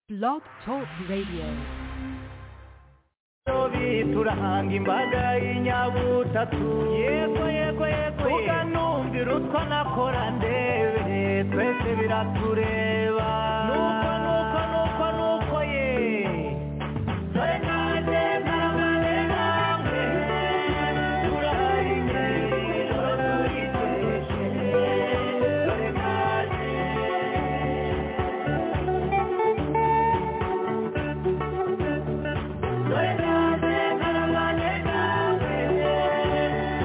Blog Talk Radio. turahanga imbaga y'inyabutatu yego yego yego ukanumvira utwo nakora ndebe twese biratureba nuko nuko nuko nuko ye dore nanjye ntaramaze namwe turahinde ijoro turiteje dore nanjye dore nanjye ntaramaze namwe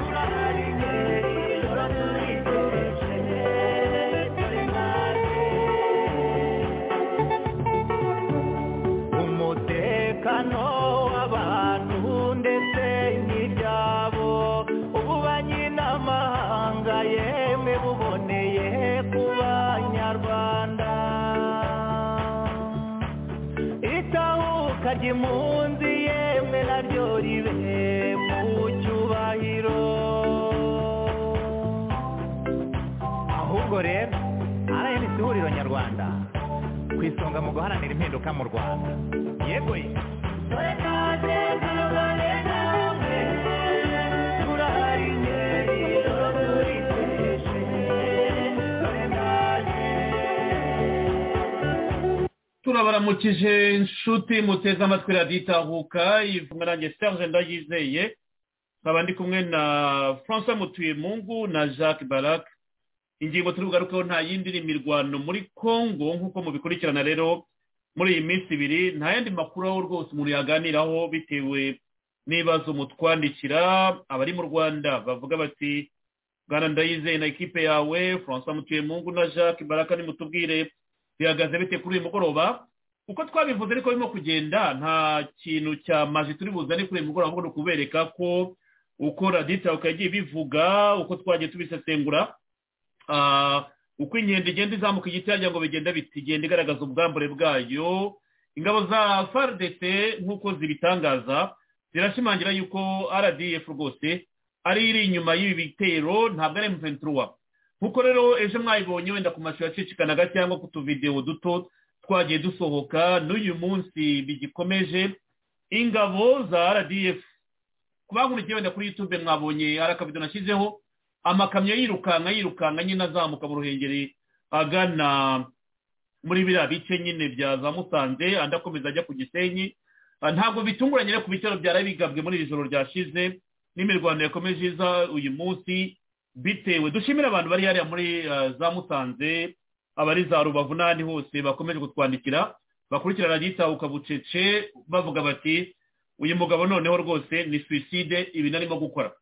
turahinde ijoro turiteje dore nanjye umutekano w'abantu ndetse n'ibyabo ubu banyinamahanga yemwe buboneye ku banyarwanda itahuka ry'impunzi yemwe naryo ribe mu cyubahiro ahubwo rero rnc ihuriro nyarwanda ku isonga mu guharanira impinduka mu rwanda yego ye dore nanjye ntabare namwe turahari ingeri ijoro turiteje dore nanjye turabaramukije inshuti muteze amatwi radiyo itahuka ivunwa nanjye serge ndayizeye nkaba ndi kumwe na francois mutuyemungu na jacques barac ingingo turi bugarukeho nta yindi ni imirwano muri congo nk'uko mubikurikirana rero muri iyi minsi ibiri nta yandi makuru aho rwose umuntu yaganiraho bitewe n'ibibazo mutwandikira abari mu rwanda bavuga bati bwana ndayizeye na ekipe yawe francois mutuyemungu na jacques barac nimutubwire bihagaze bite kuri uyu mugoroba uko twabivuze ariko birimo kugenda nta kintu cya maji turi buzane kuri uyu mugoroba ahubwo ni ukubereka ko uko raditabuka yagiye bivuga uko twagiye tubisesengura Ah, uko inkende igenda izamuka igiti yagira ngo bigenda biti igenda igaragaza ubwambure bwayo ingabo za frdc nk'uko zibitangaza zirashimangira yuko rdf rwose ari iri inyuma y'ibi bitero ntabwo ari m23 nkuko rero ejo mwayibonye wenda ku mashusho yacicikanaga cyangwa ku tuvidewo duto twagiye dusohoka n'uyu munsi bigikomeje ingabo za rdf ku bakurikiye wenda kuri youtube mwabonye hari akabido nashyizeho amakamyo yirukanka yirukanka nyine azamuka mu ruhengeri agana muri biriya bice nyine bya za musanze andi akomeza ajya ku gisenyi Ah, ntabwo bitunguranye rero ku bitero byari bigabwe muri iri joro ryashize n'imirwano yakomeje iza uyu munsi bitewe dushimira abantu bari hariya muri eh, za musanze abari za rubavu n'ahandi hose bakomeje kutwandikira bakurikirana ryitahuka bucece bavuga bati uyu mugabo noneho rwose ni suicide ibintu arimo gukora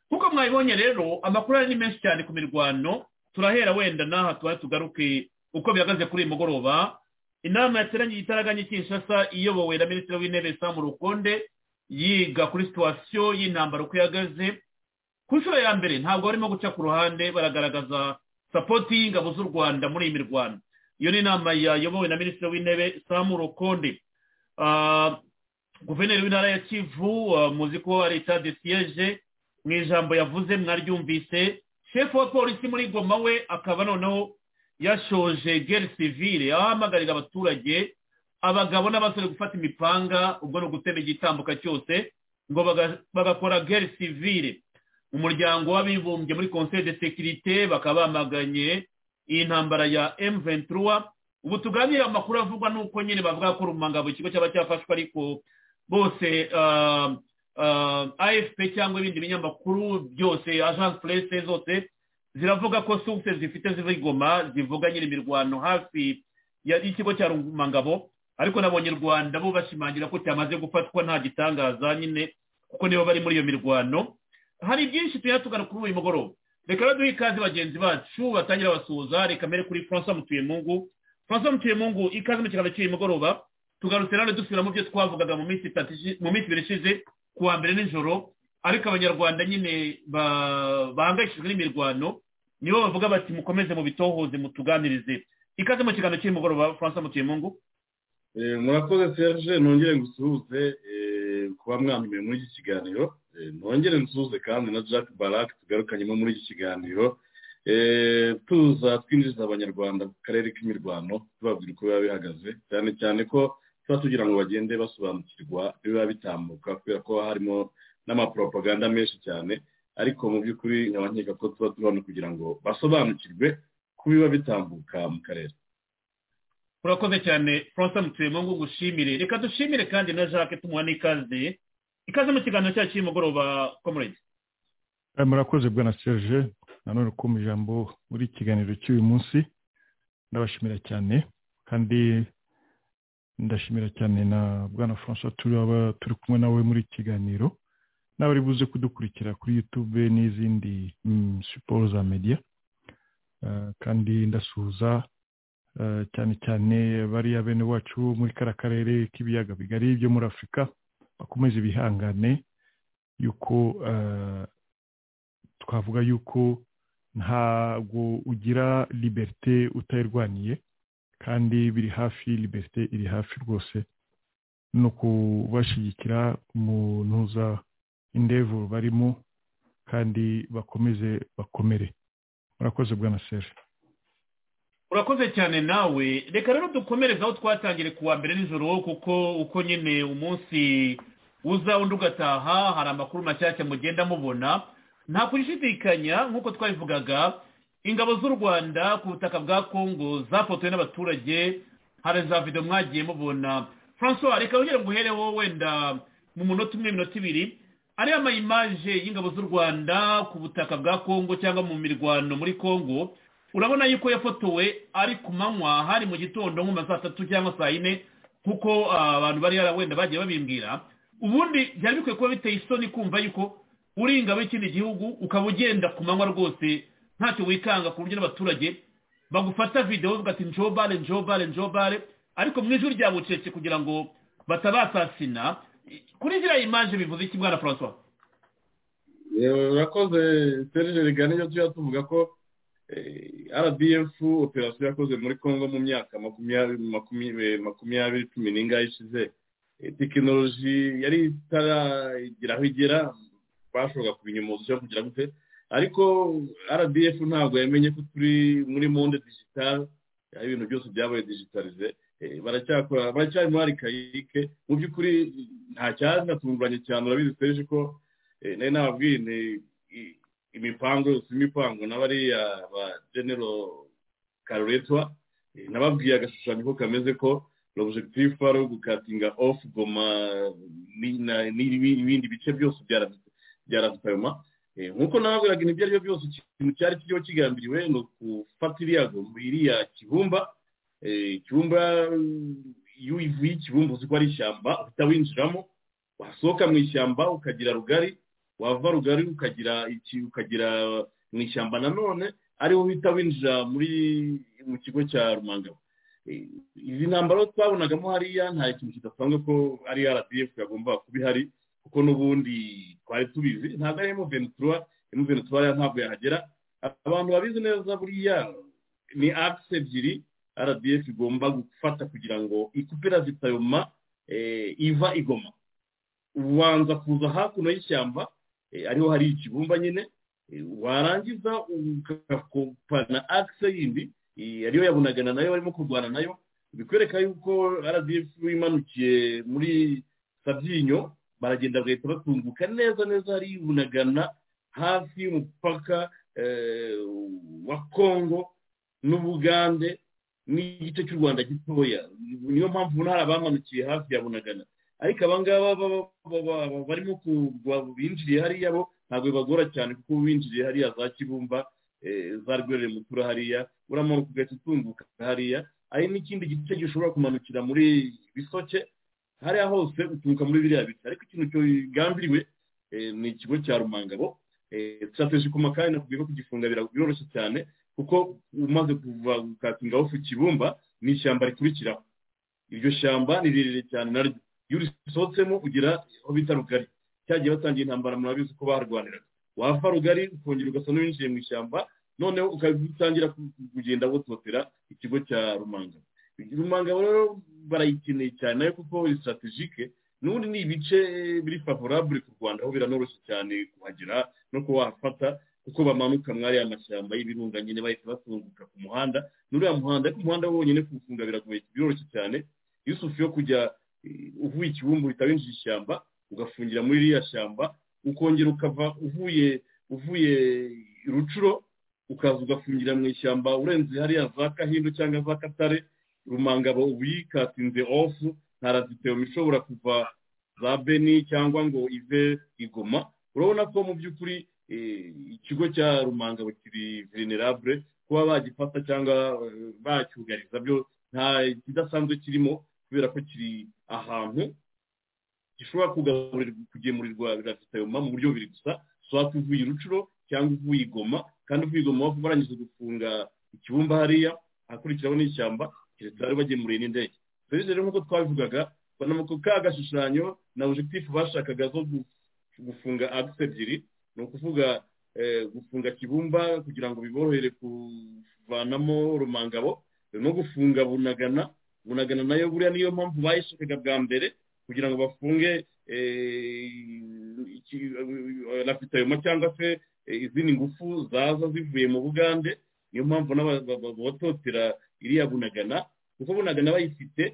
nkuko mwabibonye rero amakuru ari ni menshi cyane ku mirwano turahera wenda n'aha tuba tugaruke uko bihagaze kuri uyu mugoroba inama yateranye itaraganye kinshasa iyobowe na minisitiri w'intebe samu rukonde yiga kuri situwasiyo y'intambara uko ihagaze ku nshuro ya mbere ntabwo barimo guca ku ruhande baragaragaza sapoti y'ingabo z'u rwanda muri iyi mirwano iyo ni inama yayobowe na minisitiri w'intebe samu rukonde Ah, guverineri w'intara ya kivu ah, muzi ko ari leta de siyeje mu ijambo yavuze mwaryumvise shefu wa polisi muri goma we akaba noneho yashoje gere sivire aho ahamagarira abaturage abagabo n'abasore gufata imipanga ubwo ni ugutema igitambuka cyose ngo baga- bagakora gere sivire umuryango w'abibumbye muri conseil de sécurité bakaba bamaganye iyi ntambara ya M23 ubu tuganira amakuru avugwa nuko nyine bavuga ko rumangabo ikigo cyaba cyafashwe ariko bose ah, ah, AFP cyangwa ibindi binyamakuru byose agence presse zose ziravuga ko sources zifite zivigoma zivuga nyine imirwano hafi ya- y'ikigo cya rumangabo ariko nabonye u Rwanda bo bashimangira ko cyamaze gufatwa nta gitangaza nyine kuko nibo bari muri iyo mirwano hari byinshi tujya tugana kuri uyu mugoroba reka rero duhe ikaze bagenzi bacu batangira basuhuza reka mbere kuri francois mutuyemungu francois mutuyemungu ikaze mu kiganiro cy'uyu mugoroba tugarutse nanone dusubira mu byo twavugaga mu minsi itatu ishi- mu minsi ibiri ishize ku wa mbere nijoro ariko abanyarwanda nyine ba- bahangayikishijwe n'imirwano nibo bavuga bati mukomeze mu bitohoze mutuganirize ikaze mu kiganiro cy'uyu mugoroba francois mutuyemungu Eh, murakoze serge nongere ngusuhuze eh, kuba mwambumiwe muri iki kiganiro Eh, nongere ngusuhuze kandi na jack barak tugarukanyemo muri iki kiganiro eh, tuza twinjiriza abanyarwanda ku karere k'imirwano tubabwira uko biba bihagaze cyane cyane ko tuba tugira ngo bagende basobanukirwa ibiba bitambuka kubera ko haba harimo n'amaporopaganda menshi cyane ariko mu by'ukuri nkaba nkeka ko tuba turi hano kugira ngo basobanukirwe ku biba bitambuka mu karere urakoze cyane francois mutuyemungu gushimire reka dushimire kandi na jacques tumuha n'ikaze ikaze mu kiganiro cyacu cy'umugoroba komurage Eh, murakoze bwana serge nanone kumva ijambo muri iki kiganiro cy'uyu munsi ndabashimira cyane kandi ndashimira cyane na bwana francois turaba turi kumwe nawe muri iki kiganiro nawe uri buze kudukurikira kuri youtube n'izindi mm, siporo za media Eh, kandi ndasuhuza eh, cyane cyane bariya bene wacu muri kara karere k'ibiyaga bigari byo muri afurika bakomeze bihangane yuko eh, twavuga yuko ntabwo ugira liberite utayirwaniye kandi biri hafi liberite iri hafi rwose no kubashyigikira munuza indevu barimo kandi bakomeze bakomere murakoze bwana seri urakoze cyane nawe reka rero dukomereze aho twatangire kuwa mbere nijoro kuko uko nyine umunsi uza undi ugataha hari amakuru mashyashya mugenda mubona nta kushidikanya nk'uko twabivugaga ingabo z'u rwanda ku butaka bwa kongo zafotowe n'abaturage hari za videwo mwagiye mubona francois reka wongere ngo uhereho wenda mu munota umwe minota ibiri ariya ama imaje y'ingabo z'u rwanda ku butaka bwa kongo cyangwa mu mirwano muri kongo urabona yuko yafotowe ari ku manywa hari mu gitondo nko mu ma saa tatu cyangwa saa yine kuko ah, abantu bari yara- wenda bagiye babimbwira ubundi byari bikwiye kuba biteye isoni kumva yuko uri ingabo y'ikindi gihugu ukaba ugenda ku manywa rwose ntacyo wikanga ku buryo n'abaturage bagufata videwo bavuga ati njobare njobare njobare ariko mu ijoro rya bucece kugira ngo batabasasina kuri ziriya imanje bivuze iki bwana francois yewe urakoze serge rigana iyo tujya tuvuga ko rdf operasiyo yakoze muri congo mu myaka makumyabiri makumyabiri makumyabiri cumi n'ingahe ishize Eh, tekinoloji yari itaragira aho igera bashoboraga kubinyumuza cyo kugira gute ariko rdf ntabwo yamenye ko turi muri monde digitale aho ibintu byose byabaye digitalize Eh, baracyakora baracyari muri arikayike mu by'ukuri nta cyaratunguranye cyane urabizi serge ko Eh, nari nababwiye ni- i- imipango yose imipango n'abariya ba genero karuretwa eh, nababwiye agashushanyo ko kameze ko l'objectif ari ugukatinga off goma ni- na- n'ibi- ibindi bice byose bya Ras- bya rasitayoma nk'uko nababwiraga ibintu ibyo ari byo byose ikintu cyari kiriho kigambiriwe ni ukufata iriya goma iriya kibumba eh, kibumba iyo uyivuye ikibumba uzi ko ari ishyamba uhita winjiramo wasohoka mu ishyamba ukagira rugari wava rugari ukagira iki ukagira mu ishyamba nanone ariho uhita winjira muri mu kigo cya rumangabo Eh, izi ntambaro twabonagamo hariya nta kintu kidasanzwe ko ari rdf yagomba kuba ihari kuko n'ubundi twari tubizi ntabwo ari emu ventura emu ventura ntabwo yahagera abantu babizi neza buriya ni akisi ebyiri rdf igomba gufata kugira ngo ikupera zitayoma eh, iva igoma ubanza kuza hakuno y'ishyamba eh, ariho hari ikibumba nyine eh, warangiza ugakopana akise yindi eh, ariyo yabonagana nayo barimo kurwana nayo bikwereka yuko rdf imanukiye muri sabyinyo baragenda bagahita batunguka neza neza hari bunagana hafi y'umupaka eh, wa kongo n'ubugande n'igice cy'u rwanda gitoya niyo mpamvu ubona hari abamanukiye hafi ya bunagana ariko aba ngaba baba- baba- baba barimo kugwa binjiriye hariya bo ntabwo bibagora cyane kuko binjiriye hariya za kibumba eh, za rwerere mutura hariya uramanuka ugahita utunguka hariya hari n'ikindi gice gishobora kumanukira muri bisoke hariya hose uturuka muri biriya biti ariko ikintu kigambiriwe eh, ni ikigo cya rumangabo strategic makani nakubwiye ko kugifunga bira- biroroshye cyane kuko umaze kuva gukatingaho ku kibumba ni ishyamba rikurikiraho iryo shyamba ni rirerire cyane naryo iyo urisohotsemo ugira aho bita rugari cyagiye batangiye intambara murabizi ko barwaniraga wava rugari ukongera ugasa n'uwinjiye mu ishyamba noneho ukabitangira kugenda wototera ikigo cya rumanga rumanga rero barayikeneye cyane nayo kuko ni strategike n'ubundi ni ibice biri favorable ku rwanda aho biranoroshye cyane kuhagera no kuba wahafata kuko bamanuka mwari amashyamba y'ibirunga nyine bahita batunguka ku muhanda n'uriya muhanda ariko umuhanda wonyine kuwufunga biragoye biroroshye cyane iyo usufu yo kujya eh, uvuye ikibumbu uhita winjira ishyamba ugafungira muri ririya shyamba ukongera ukava uvuye uvuye rucuro ukaza ugafungira mu ishyamba urenze hariya za kahindo cyangwa za katare rumangabo ubu yikatinze ofu nta raditeomi ishobora kuva za beni cyangwa ngo ive igoma urabona ko mu by'ukuri eh, ikigo cya rumangabo kiri venerable kuba bagifata cyangwa eh, bacyugariza byo nta kidasanzwe kirimo kubera ko kiri ahantu gishobora kugaburirwa kugemurirwa biravitayoma mu buryo bubiri gusa swati uvuye rucuro cyangwa uvuye igoma kandi uvuye igoma baba barangije gufunga ikibumba hariya ahakurikiraho n'ishyamba keretse bari bagemuriye n'indege rero rero nk'uko twabivugaga banamo ku ka gashushanyo na objectif bashakaga zo gu- gufunga agisi ebyiri ni ukuvuga eh, gufunga kibumba kugira ngo biborohere kuvanamo rumangabo no gufunga bunagana bunagana nayo buriya niyo mpamvu bayishakaga bwa mbere kugira ngo bafunge lapitayoma cyangwa se eh, izindi ngufu zaza zivuye mu bugande niyo mpamvu n'ababototera iriya bunagana kuko bunagana bayifite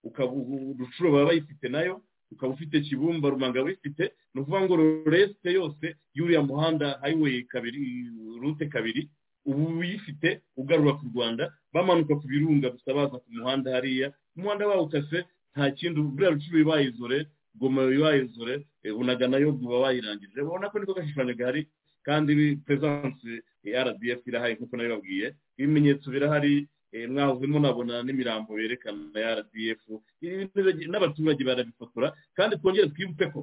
ukaba urucuro baba bayifite nayo ukaba ufite kibumba rumanga bayifite ni ukuvuga ngo resite yose y'uriya muhanda highway kabiri rute kabiri ubu uyifite ugarura ku rwanda bamanuka ku birunga gusa baza ku muhanda hariya umuhanda bawukase nta kindi buriya rucuro ibayizore goma ibayizore eh, bunagana yo buba bayirangije ubona ko niko gashushanyo gahari kandi pesanse ya rdf irahari nk'uko nabibabwiye ibimenyetso birahari eh, mwahozemo nabona n'imirambo yerekana ya rdf ibintu biragira- n'abaturage barabifotora kandi twongere twibuke ko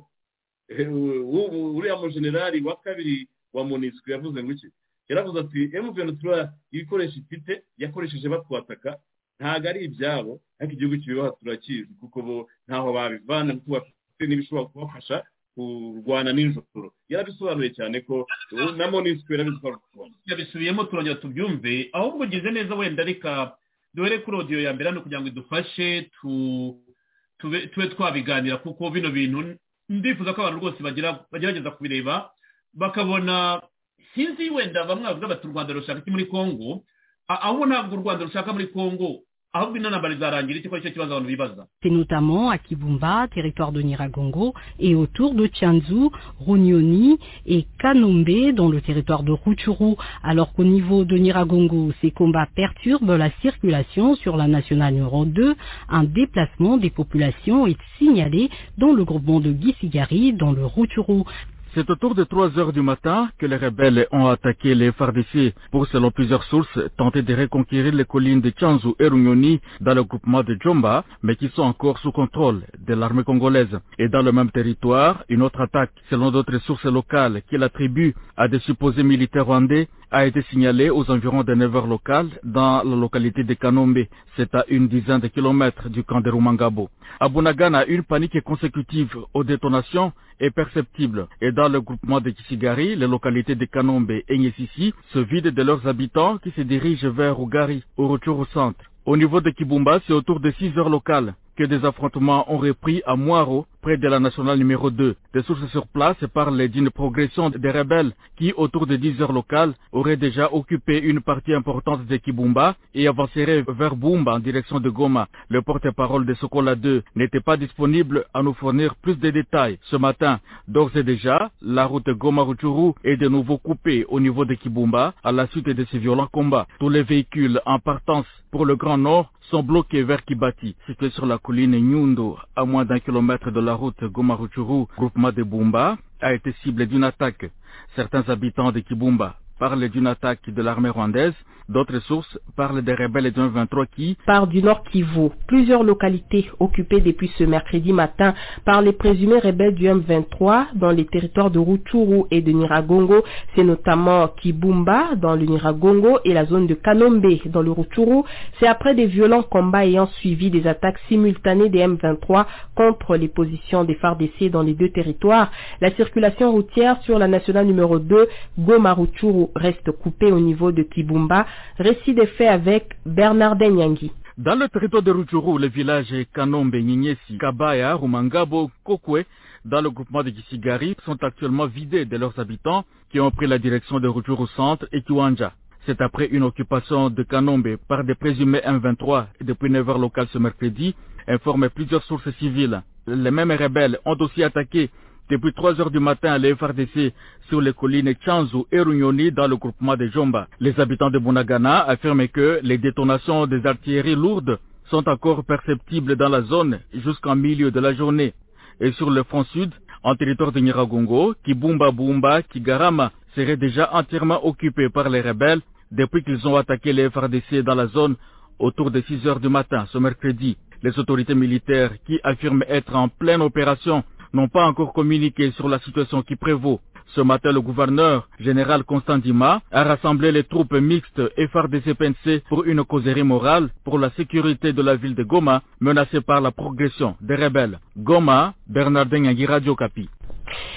eh, u- u- uriya mujenerali wa kabiri wa monisco yavuze ngo iki yaravuze ati emuventura ibikoresho ifite yakoresheje batwataka ntabwo ari ibyabo ariko igihugu kibibaha turakizi kuko bo ntaho babivana kuko bafite n'ibishobora kubafasha kurwana n'injoro yarabisobanuye cyane ko ubu na monisiko yarabisobanuye yabisubiyemo turongera tubyumve ahubwo ugize neza wenda reka duhere kuri odiyo ya mbere hano kugira ngo idufashe tu- tube tube twabiganira kuko bino bintu ndifuza ko abantu rwose bagira- bagerageza kubireba bakabona sinzi wenda bamwe bavuga bati u rwanda rushaka iki muri kongo A- ahubwo ntabwo u rwanda rushaka muri kongo ahubwo inanambara izarangira iki ko aricyo kibazo abantu bibaza C'est notamment à Kibumba, territoire de Niragongo, et autour de Tianzu, Runioni et Kanombe, dans le territoire de Rutshuru. Alors qu'au niveau de Niragongo, ces combats perturbent la circulation sur la nationale numéro 2. Un déplacement des populations est signalé dans le groupement de Gisigari, dans le Rutshuru. C'est autour de 3 heures du matin que les rebelles ont attaqué les FARDC pour, selon plusieurs sources, tenter de reconquérir les collines de Chanzu et Runyoni dans le groupement de Djomba, mais qui sont encore sous contrôle de l'armée congolaise. Et dans le même territoire, une autre attaque, selon d'autres sources locales qu'il attribue à des supposés militaires rwandais, a été signalée aux environs de 9 heures locales dans la localité de Kanombe. C'est à une dizaine de kilomètres du camp de Rumangabo. À Bunagana, une panique consécutive aux détonations est perceptible. Et dans le groupement de Kisigari, les localités de Kanombe et Nyesisi se vident de leurs habitants qui se dirigent vers Ougari, au retour au centre. Au niveau de Kibumba, c'est autour de 6 heures locales que des affrontements ont repris à Moiro, près de la nationale numéro 2. Des sources sur place parlent d'une progression des rebelles qui, autour de 10 heures locales, auraient déjà occupé une partie importante de Kibumba et avanceraient vers Bumba en direction de Goma. Le porte-parole de Sokola 2 n'était pas disponible à nous fournir plus de détails ce matin. D'ores et déjà, la route Goma-Rutshuru est de nouveau coupée au niveau de Kibumba à la suite de ces violents combats. Tous les véhicules en partance pour le Grand Nord sont bloqués vers Kibati, situé sur la colline Nyundo, à moins d'un kilomètre de la route Goma-Rutshuru. Groupement de Bumba a été ciblé d'une attaque. Certains habitants de Kibumba parlent d'une attaque de l'armée rwandaise. D'autres sources parlent des rebelles d'un 23 qui, part du Nord Kivu. Plusieurs localités occupées depuis ce mercredi matin par les présumés rebelles du M23 dans les territoires de Rutshuru et de Niragongo, c'est notamment Kibumba dans le Niragongo et la zone de Kanombe dans le Rutshuru. C'est après des violents combats ayant suivi des attaques simultanées des M23 contre les positions des FARDC dans les deux territoires. La circulation routière sur la nationale numéro 2 Goma Rutshuru reste coupée au niveau de Kibumba. Récit des faits avec Bernard Denyangi. Dans le territoire de Rutshuru, les villages Kanombe, Nyenyesi, Kabaya, Rumangabo, Kokwe, dans le groupement de Gisigari, sont actuellement vidés de leurs habitants qui ont pris la direction de Rutshuru Centre et Kiwanja. C'est après une occupation de Kanombe par des présumés M23 depuis 9 heures locales ce mercredi, informent plusieurs sources civiles. Les mêmes rebelles ont aussi attaqué depuis 3 heures du matin à l'FRDC sur les collines Chanzu et Runyoni dans le groupement de Jomba. Les habitants de Bunagana affirment que les détonations des artilleries lourdes sont encore perceptibles dans la zone jusqu'en milieu de la journée. Et sur le front sud, en territoire de Nyiragongo, Kibumba Bumba, Kigarama serait déjà entièrement occupé par les rebelles depuis qu'ils ont attaqué les FRDC dans la zone autour de 6 heures du matin ce mercredi. Les autorités militaires qui affirment être en pleine opération n'ont pas encore communiqué sur la situation qui prévaut. Ce matin, le gouverneur général Constantima a rassemblé les troupes mixtes FRDC-PNC pour une causerie morale pour la sécurité de la ville de Goma menacée par la progression des rebelles. Goma, Bernardin Yagi, Radio Capi.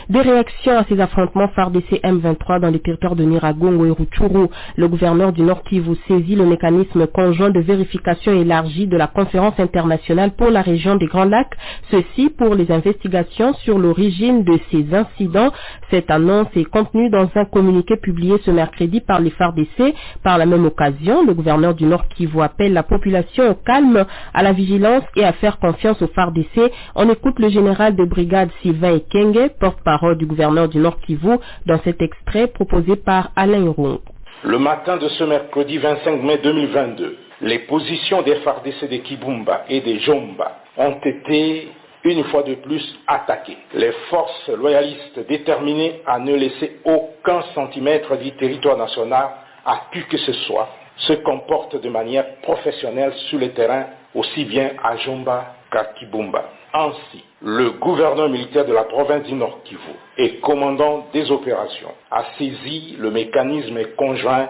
Des réactions à ces affrontements FARDC M23 dans les territoires de Niragongo et Rutshuru, le gouverneur du Nord Kivu saisit le mécanisme conjoint de vérification élargie de la conférence internationale pour la région des Grands Lacs, ceci pour les investigations sur l'origine de ces incidents. Cette annonce est contenue dans un communiqué publié ce mercredi par les FARDC. Par la même occasion, le gouverneur du Nord Kivu appelle la population au calme, à la vigilance et à faire confiance aux FARDC. On écoute le général de brigade Sylvain Ekenge porte-parole du gouverneur du Nord Kivu dans cet extrait proposé par Alain Roux. Le matin de ce mercredi 25 mai 2022, les positions des FARDC de Kibumba et des Jomba ont été une fois de plus attaquées. Les forces loyalistes déterminées à ne laisser aucun centimètre du territoire national à qui que ce soit se comportent de manière professionnelle sur le terrain aussi bien à Jomba qu'à Kibumba. Ainsi, le gouverneur militaire de la province du Nord Kivu et commandant des opérations a saisi le mécanisme conjoint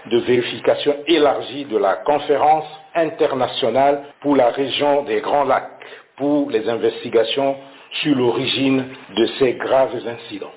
de vérification élargie de la conférence internationale pour la région des Grands Lacs pour les investigations sur l'origine de ces graves incidents.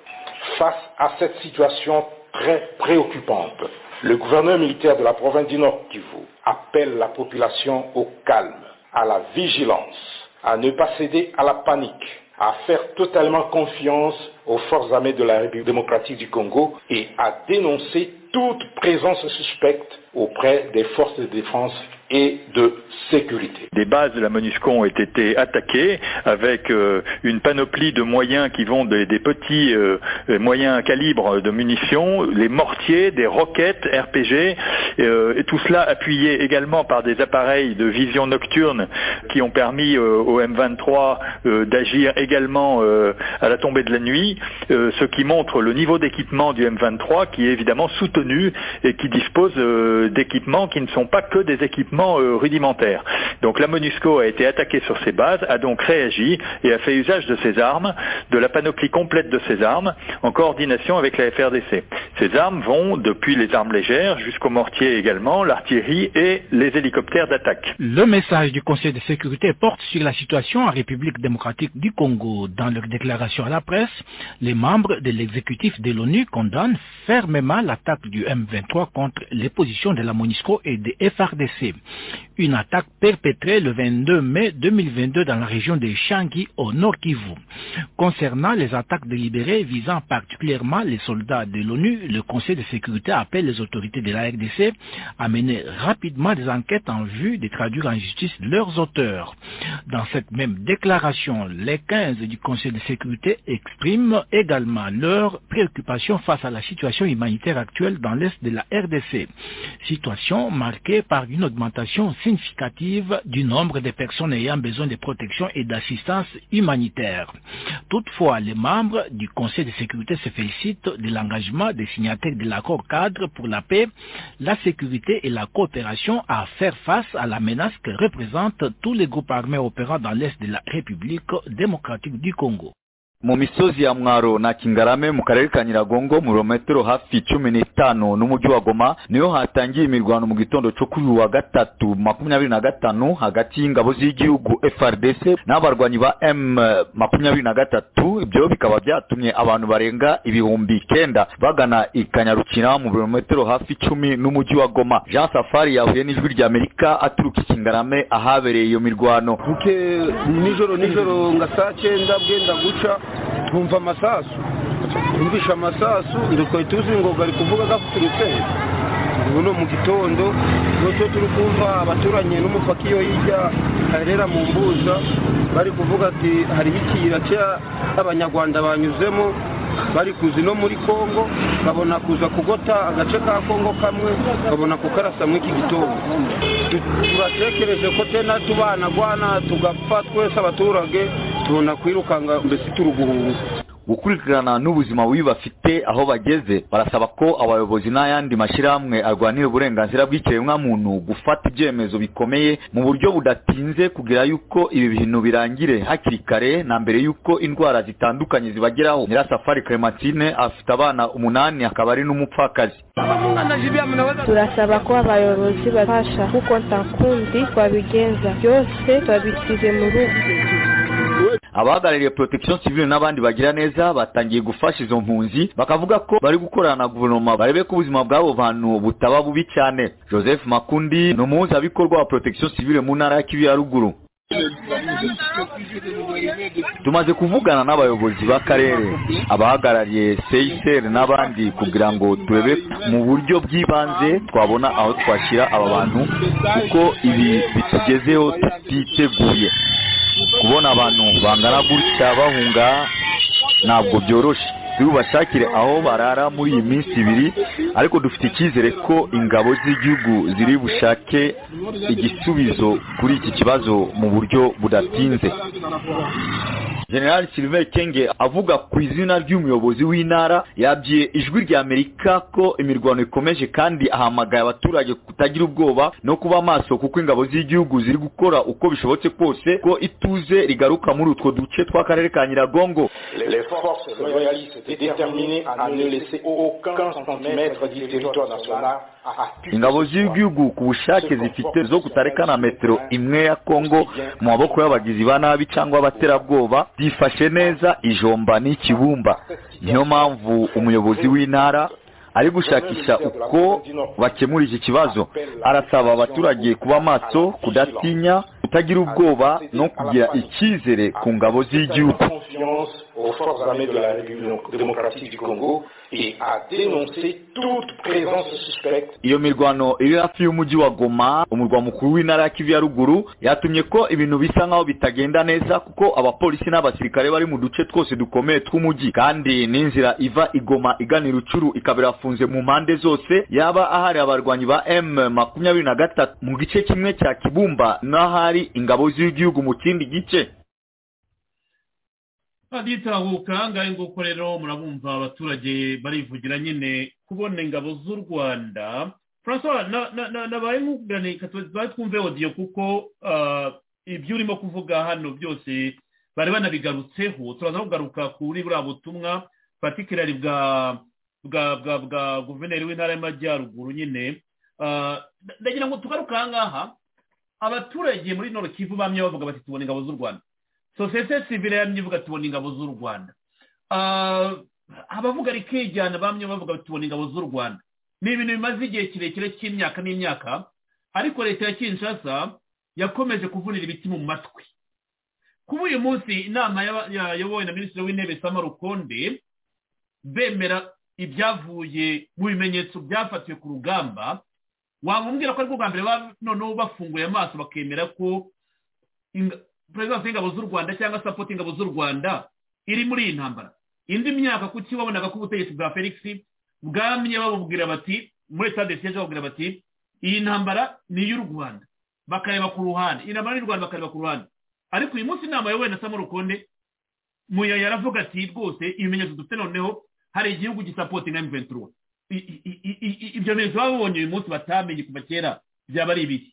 Face à cette situation très préoccupante, le gouverneur militaire de la province du Nord Kivu appelle la population au calme, à la vigilance à ne pas céder à la panique, à faire totalement confiance aux forces armées de la République démocratique du Congo et à dénoncer toute présence suspecte auprès des forces de défense et de sécurité. Des bases de la MONUSCO ont été attaquées avec euh, une panoplie de moyens qui vont des, des petits euh, moyens calibres de munitions, les mortiers, des roquettes RPG, euh, et tout cela appuyé également par des appareils de vision nocturne qui ont permis au M23 d'agir également à la tombée de la nuit, ce qui montre le niveau d'équipement du M23 qui est évidemment soutenu et qui dispose d'équipements qui ne sont pas que des équipements rudimentaire. Donc la MONUSCO a été attaquée sur ses bases, a donc réagi et a fait usage de ses armes, de la panoplie complète de ses armes, en coordination avec la FRDC. Ces armes vont depuis les armes légères jusqu'aux mortiers également, l'artillerie et les hélicoptères d'attaque. Le message du Conseil de sécurité porte sur la situation en République démocratique du Congo. Dans leur déclaration à la presse, les membres de l'exécutif de l'ONU condamnent fermement l'attaque du M23 contre les positions de la MONUSCO et des FRDC. Une attaque perpétrée le 22 mai 2022 dans la région de Changi au nord Kivu. Concernant les attaques délibérées visant particulièrement les soldats de l'ONU, le Conseil de sécurité appelle les autorités de la RDC à mener rapidement des enquêtes en vue de traduire en justice leurs auteurs. Dans cette même déclaration, les 15 du Conseil de sécurité expriment également leur préoccupation face à la situation humanitaire actuelle dans l'est de la RDC, situation marquée par une augmentation significative du nombre de personnes ayant besoin de protection et d'assistance humanitaire. Toutefois, les membres du Conseil de sécurité se félicitent de l'engagement des signataires de l'accord cadre pour la paix, la sécurité et la coopération à faire face à la menace que représentent tous les groupes armés opérant dans l'Est de la République démocratique du Congo. mu misozi ya mwaro na kingarame mu karere ka nyiragongo mu birometero hafi cumi n'itanu n'umujyi wa goma niho hatangiye imirwano mu gitondo cyo kuri uyu wa gatatu makumyabiri na gatanu hagati y'ingabo z'igihugu frdc n'abarwanyi ba m makumyabiri na gatatu ibyo bikaba byatumye abantu barenga ibihumbi icyenda bagana i kanyarukina mu birometero hafi icumi n'umujyi wa goma jean safari yahuye n'ijwi ry'amerika aturuka i kingarame ahabereye iyo mirwano nijoro nijoro nga saa cyenda bwenda guca twumva amasasu twumvisha amasasu twari tuzi ngo bari kuvuga gaturutse ubu ni mu gitondo n'icyo turi kumva abaturanyi n'umupaka iyo hirya harera mu mbuza bari kuvuga ati hariho ikiyira cy'abanyarwanda banyuzemo bari kuzi no muri congo babona kuza kugota agace ka congo kamwe babona kukarasa muri iki gitondo turatekereje ko tena tubanagwana tugapfa twese abaturage tubona kwirukanga mbese turi guhuza gukurikirana n'ubuzima bubi bafite aho bageze barasaba ko abayobozi n'ayandi mashyirahamwe arwanira uburenganzira bw'ikiremwamuntu gufata ibyemezo bikomeye mu buryo budatinze kugira yuko ibi bintu birangire hakiri kare na mbere yuko indwara zitandukanye zibageraho nyirasafari clementine afite abana umunani akaba ari n'umupfakazi turasaba ko abayobozi babasha kuko ntakundi babigenza byose babisize mu rugo abahagarariye protection civile n'abandi bagira neza batangiye gufasha izo mpunzi bakavuga ko bari gukorana na guverinoma barebe ko ubuzima bw'abo bantu butaba bubi cyane joseph makundi ni umuhuzabikorwa wa protection civile mu ntara ya kivu ya ruguru tumaze kuvugana n'abayobozi b'akarere abahagarariye seyiseri n'abandi kugira ngo turebe mu buryo bw'ibanze twabona aho twashyira aba bantu kuko ibi bitugezeho tutiteguye kubona abantu bangana gutya bahunga ntabwo byoroshye tubashakire aho barara muri iyi minsi ibiri ariko dufite icyizere ko ingabo z'igihugu ziri bushake igisubizo kuri iki kibazo mu buryo budatinze general sylvain kenge avuga ku izina ry'umuyobozi w'intara yabwiye ijwi ry'amerika ko imirwano ikomeje kandi ahamagaye abaturage kutagira ubwoba no kuba maso kuko ingabo z'igihugu ziri gukora uko bishobotse kose ko ituze rigaruka muri utwo duce tw'akarere ka nyiragongo ingabo z'igihugu ku bushake zifite zo kutareka na metero imwe ya kongo mu maboko y'abagizi ba nabi cyangwa abaterabwoba byifashe neza ijomba n'ikibumba niyo mpamvu umuyobozi w'intara ari gushakisha uko bakemura iki kibazo arasaba abaturage kuba maso kudatinya kutagira ubwoba no kugira icyizere ku ngabo z'igihugu aux forces armées de la République démocratique du Congo et à dénoncer toute présence suspecte. iyo mirwano iri hafi y'umujyi wa goma umurwa mukuru w'intara ya kivu ya ruguru yatumye ko ibintu bisa nk'aho bitagenda neza kuko abapolisi n'abasirikare bari mu duce twose dukomeye tw'umujyi kandi n'inzira iva igoma igana irucuru ikaba irafunze mu mpande zose yaba ahari abarwanyi ba m makumyabiri na gatatu mu gice kimwe cya kibumba n'ahari ingabo z'igihugu mu kindi gice baditahuka ngaho nguko rero murabumva abaturage barivugira nyine kubona ingabo z'u rwanda francois nabaye nk'ukuganira katubari twumve odiyo kuko ibyo urimo kuvuga hano byose bari banabigarutseho turaza kugaruka kuri buriya butumwa patikirari bwa bwa bwa bwa guverineri w'intara y'amajyaruguru nyine ndagira ngo tugaruke aha ngaha abaturage muri noro kivu bamye bavuga bati tubona ingabo z'u rwanda sosiyete sivire yamye ivuga tubona ingabo z'u rwanda abavuga rikijyana bamwe bavuga tubona ingabo z'u rwanda ni ibintu bimaze igihe kirekire cy'imyaka n'imyaka ariko leta ya kinshasa yakomeje kuvunira ibiti mu matwi kuba uyu munsi inama yayobowe na minisitiri w'intebe sama rukonde bemera ibyavuye mu bimenyetso byafatiwe ku rugamba wamubwira ko ariko bwa mbere noneho bafunguye amaso bakemera ko perezidansi y'ingabo z'u rwanda cyangwa sapoti ingabo z'u rwanda iri muri iyi ntambara indi myaka kuki wabonaga ko ubutegetsi bwa felix bwamye babubwira bati muri leta desiyeje babubwira bati iyi ntambara ni iy'u rwanda bakareba ku ruhande iyi ntambara y'u rwanda bakareba ku ruhande ariko uyu munsi inama yawe na samu rukonde muya yaravuga ati rwose ibimenyetso dufite noneho hari igihugu gisapoti nka mventura ibyo bimenyetso babonye uyu munsi batamenye kuva kera byaba ari ibiki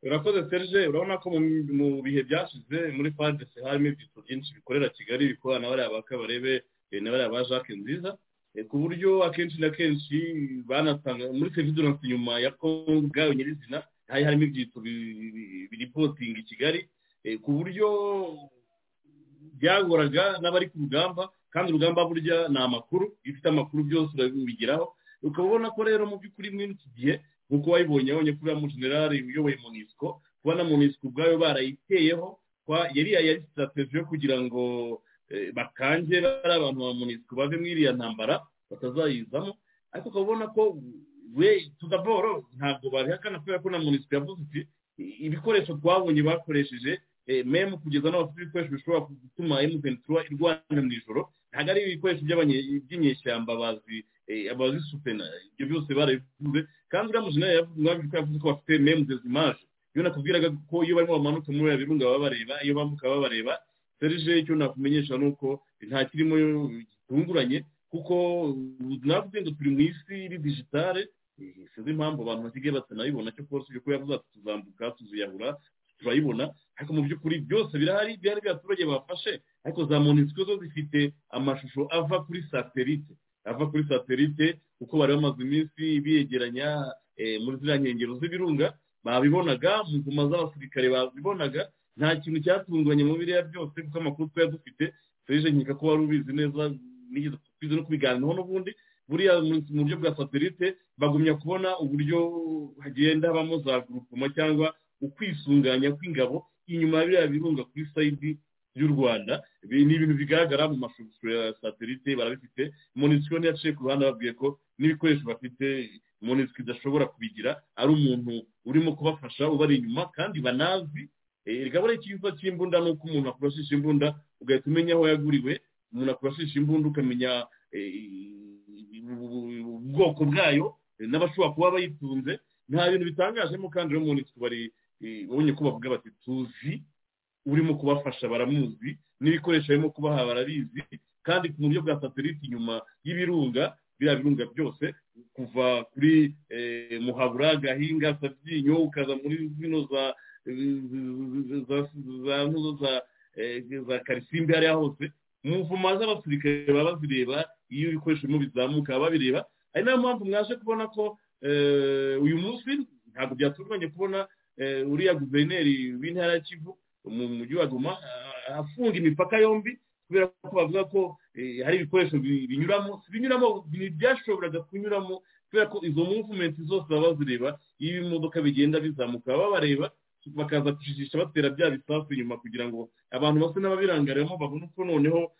urakoze serge urabona ko mu bihe byashize muri fadese harimo ibyiciro byinshi bikorera kigali bikorana na bariya ba kabarebe na bariya ba jacques nziza ku buryo akenshi na kenshi banasanga muri seviduranse nyuma ya kongo ubwayo nyirizina hari harimo ibyiciro biripotinga i kigali ku buryo byagoraga n'abari ku rugamba kandi urugamba burya ni amakuru iyo ufite amakuru byose urabigeraho ukaba ubona ko rero mu by'ukuri muri iki gihe nk'uko wayibonye abonye kuriya mujenerali uyoboye munisiko kubona munisiko ubwayo barayiteyeho yari yari sitarateji yo kugira ngo bakange bari abantu ba munisiko bave muri iriya ntambara batazayizamo ariko ukaba ubona ko we tudaboro ntabwo babihakana kubera ko na munisiko yavuze iti ibikoresho twabonye bakoresheje memu kugeza n'abafite ibikoresho bishobora gutuma emutiyeni turuwa irwana mu ijoro ntabwo ari ibikoresho by'inyeshyamba bazi abazisupena ibyo byose barabivuze kandi uriya mujenera yavuze ko bafite memu dezimaje iyo nakubwiraga ko iyo barimo bamanuka muri biriya birunga baba bareba iyo bambuka baba bareba serije icyo nakumenyesha ni uko nta kirimo gitunguranye kuko navuze ngo turi mu isi iri digitale sinzi impamvu abantu basigaye batanayibona cyo rwose ibyo kuba ati tuzambuka tuziyahura turayibona ariko mu by'ukuri byose birahari byari by'abaturage bafashe ariko za monisiko zo zifite amashusho ava kuri satelite ava kuri satelite kuko bari bamaze iminsi biyegeranya muri ziriya nkengero z'ibirunga babibonaga mu ngoma z'abasirikare babibonaga nta kintu cyatunguranye mu biriya byose kuko amakuru twari dufite serije nkeka ko wari ubizi neza nigeze tubizi no kubiganiraho n'ubundi buriya mu buryo bwa satelite bagumya kubona uburyo hagenda habamo za gurupoma cyangwa ukwisunganya kw'ingabo inyuma ya biriya birunga kuri sayidi y'u rwanda ni ibintu bigaragara mu mashusho ya satelite barabifite monisiko ntiyaciye ku ruhande ababwiye ko n'ibikoresho bafite monisiko idashobora kubigira ari umuntu urimo kubafasha ubari inyuma kandi banazi reka buriya ikiza cy'imbunda ni uko umuntu akurashisha imbunda ugahita umenya aho yaguriwe umuntu akurashisha imbunda ukamenya ubwoko bwayo n'abashobora kuba bayitunze nta bintu bitangajemo kandi rero monisiko bari babonye ko bavuga bati tuzi urimo kubafasha baramuzi n'ibikoresho barimo kubaha barabizi kandi mu buryo bwa satelite inyuma y'ibirunga biriya birunga byose kuva kuri muhabura gahinga sabyinyo ukaza muri zino za za karisimbi hariya hose muvuma z'abasirikare baba bazireba iyo ibikoresho birimo bizamuka babireba ari nayo mpamvu mwaje kubona ko uyu munsi ntabwo byatunganye kubona uriya guverineri w'intara ya kivu mu mujyi wa goma afunga imipaka yombi kubera ko bavuga ko hari ibikoresho binyuramo binyuramo byashoboraga kunyuramo kubera ko izo muvumenti zose baba bazireba iyo ibimodoka bigenda bizamuka baba bareba bakaza kujijisha batera bya bisasu inyuma kugira ngo abantu basa n'ababirangariyemo babone uko noneho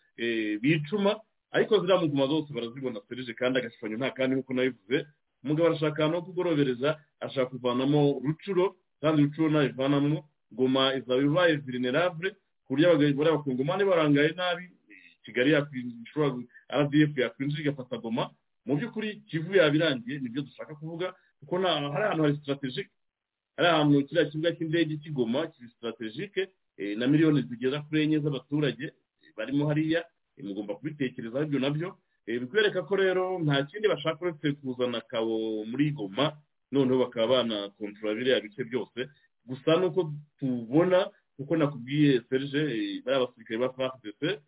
bicuma ariko ziriya muguma zose barazibona serije kandi agashushanyo nta kandi nk'uko nabivuze umugabo arashaka ahantu ho kugorobereza ashaka kuvanamo rucuro kandi rucuro nayivanamo goma izaba ibaye vulnerable ku buryo abagore bakungumane barangaye nabi kigali yakwinjira rdf yakwinjira igafata goma mu by'ukuri kivu yabirangiye nibyo dushaka kuvuga kuko hari ahantu hari strategic hari ahantu kiriya kibuga cy'indege kigoma kiri strategique na miliyoni zigera kuri enye z'abaturage barimo hariya mugomba kubitekerezaho ibyo nabyo bikwereka ko rero nta kindi bashaka uretse kuzana kabo muri goma noneho bakaba banakontorora biriya bice byose gusa nuko tubona kuko nakubwiye serge bariya basirikare ba fpc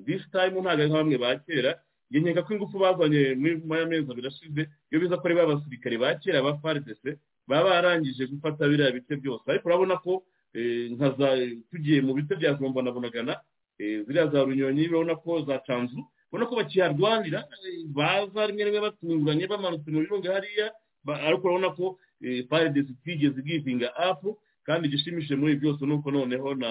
this time ntabwo ari nka bamwe ba kera njye nkeka ko ingufu bazanye muri ya mezi abiri ashize iyo biza ko ari ba basirikare ba kera ba fpc baba barangije gufata biriya bice byose ariko urabona ko nka za tugiye mu bice bya zomba na bunagana ziriya za runyonyi urabona ko za canzu ubona ko bakiharwanira baza rimwe rimwe batunguranye bamanutse mu birunga hariya ariko urabona ko faridesi itigeze igihinga apu kandi igishimishije muri byose ni uko noneho na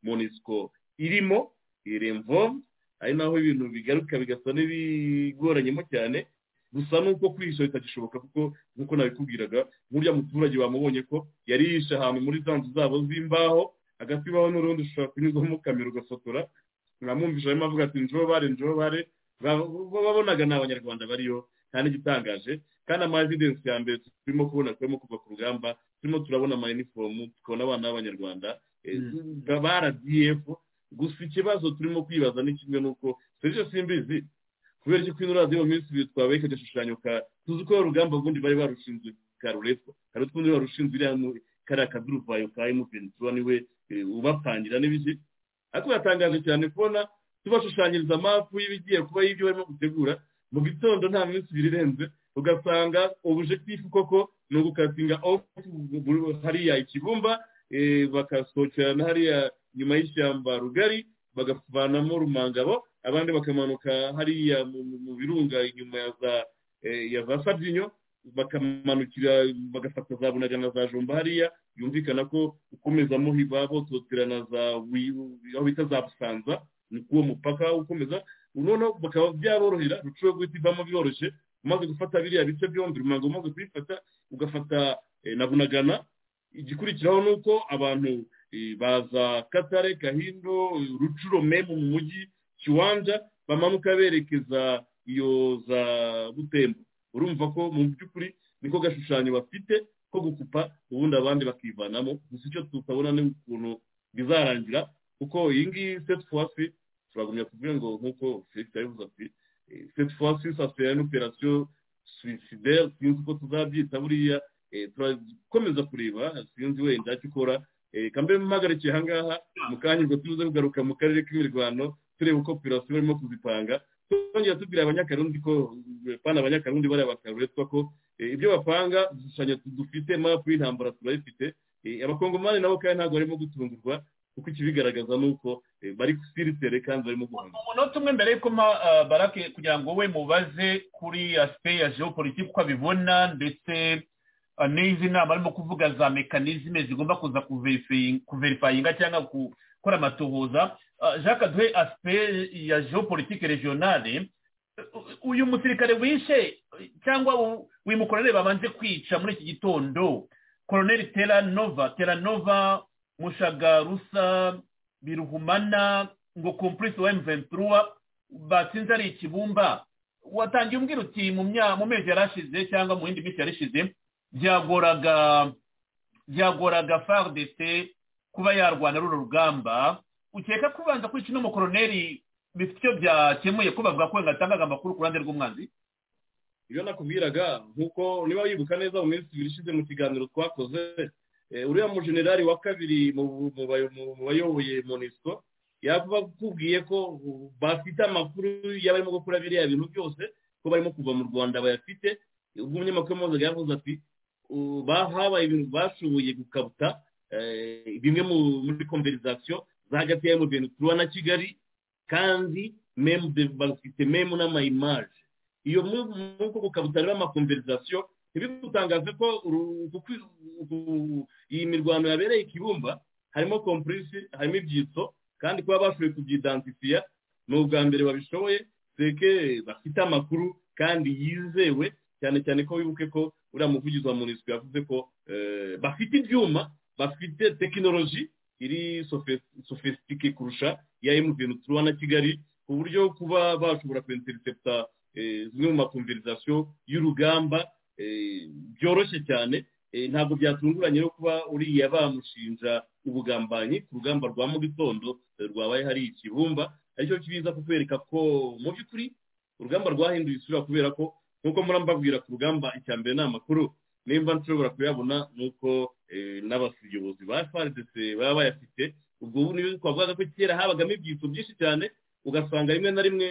monisiko irimo iremvo ari naho ibintu bigaruka bigasa n'ibigoranyemo cyane gusa nuko kwihisha bitagishoboka kuko nk'uko nabikubwiraga nk'uriya muturage bamubonye ko yari yihishe ahantu muri za nzu zabo z'imbaho hagati baho n'urundi ushobora kunyuzamo kamera ugafotora uramwumvisha arimo avuga ati njobare njobare babonaga ni abanyarwanda bariyo nta n'igitangaje kandi ama evidensi ya mbere turimo kubona turimo kuva ku rugamba turimo turabona ama inifomu tukabona abana b'abanyarwanda ba rdf gusa ikibazo turimo kwibaza ni kimwe n'uko serivisi simbizi kubera ko ino radiyo minsi twabaye kagashushanyo ka tuzi ko urugamba ubundi bari barushinzwe ka ruretwa hari utwundi barushinzwe iriya kariya kaduruvayo ka emutiyeni tuba niwe ubapangira n'ibiki ariko biratangaje cyane kubona tubashushanyiriza amapu y'ibigiye kuba y'ibyo barimo gutegura mu gitondo nta minsi ibiri irenze ugasanga ubujekitifu koko ni ugukatinga hariya ikibumba bakasohokerana hariya nyuma y'ishyamba rugari bagavanamo rumangabo abandi bakamanuka hariya mu birunga inyuma ya za sabyinyo bakamanukira bagafata za bunaga na za jomba hariya yumvikana ko ukomeza muhiba bototera na za aho bita za busanza ni kuwo mupaka ukomeza noneho bakaba byaborohera rucuro guhita ivamo byoroshye umaze gufata biriya bice byombi rumango umaze kubifata ugafata na bunagana igikurikiraho ni uko abantu baza katare gahindo rucuro memu mu mujyi kiwanja bamanuka berekeza iyo za butembo urumva ko mu by'ukuri niko gashushanyo bafite ko gukupa ubundi abandi bakivanamo gusa icyo tutabona ni ukuntu bizarangira kuko iyi ngiyi seti fowasi turagumya kuvuga ngo nk'uko felix yabivuze ati seti fowasi sasitera n'operasiyo suwisideri sinzi uko tuzabyita buriya turakomeza kureba sinzi wenda icyo ukora reka mbe mpagarikiye aha ngaha mu kanya ubwo tuze kugaruka mu karere k'imirwano tureba uko operasiyo barimo kuzipanga twongera tubwira abanyakarundi ko pana abanyakarundi bariya bakaruretwa ko ibyo bapanga udushushanyo dufite mapu y'intambara turabifite abakongomani nabo kandi ntabwo barimo gutungurwa kuko ikibigaragaza ni uko bari siritere kandi barimo guhanga umunota umwe mbere yuko barake kugira ngo we mubaze kuri asipe ya geopolitike uko abibona ndetse n'izi nama arimo kuvuga za mekanizme zigomba kuza kuverifayinga cyangwa gukora amatohoza jacques duhe asipe ya geopolitike regionale uyu musirikare wishe cyangwa wimukorere babanje kwica muri iki gitondo koroneri teranova teranova mushagarusa biruhumana ngo kompurisi wa emuventiruwa batsinze ari ikibumba watangiye umbwira uti mu mezi yarashize cyangwa mu yindi minsi yarishize byagoraga byagoraga faridese kuba yarwana ruru rugamba ukeka kubanza kwica uno mukoroneri bifite icyo byakemuye ko bavuga ko yatangaga amakuru ku ruhande rw'umwanzi ibyo nakubwiraga nk'uko niba wibuka neza mu minsi ibiri ishize mu kiganiro twakoze uriya mujenerali wa kabiri mu bayoboye monisco yakubwiye ko bafite amakuru y'abarimo gukora biriya bintu byose ko barimo kuva mu rwanda bayafite ubwo umunyamakuru mpuzamahanga yavuze ati habaye ibintu bashoboye gukabuta bimwe muri konverizasiyo hagati ya emutiyeni turuwa na kigali kandi bafite memu n'amayimaje iyo nk'uko gukabuta rero amakonverizasiyo ntibigutangaze ko iyi mirwano yabereye ikibumba harimo kompurisi harimo ibyitso kandi kuba bashoboye kubyidansifiya ni ubwa mbere babishoboye seke bafite amakuru kandi yizewe cyane cyane ko wibuke ko uriya muvugizi wa munisiko yavuze ko bafite ibyuma bafite tekinoloji iri sofisitike kurusha ya emutiyeni turuwa na kigali ku buryo kuba bashobora kwinteriseputa zimwe mu makonverizasiyo y'urugamba byoroshye cyane ntabwo byatunguranye no kuba uriya bamushinja ubugambanyi ku rugamba rwa mu gitondo rwabaye hari ikibumba aricyo kibiza kukwereka ko mu by'ukuri urugamba rwahinduye isura kubera ko nk'uko murambabwira ku rugamba icya mbere ni amakuru nimba nshobora kuyabona ni uko n'abayobozi ba faridese baba bayafite ubwo ubu niyo twavugaga ko kera habagamo ibyitso byinshi cyane ugasanga rimwe na rimwe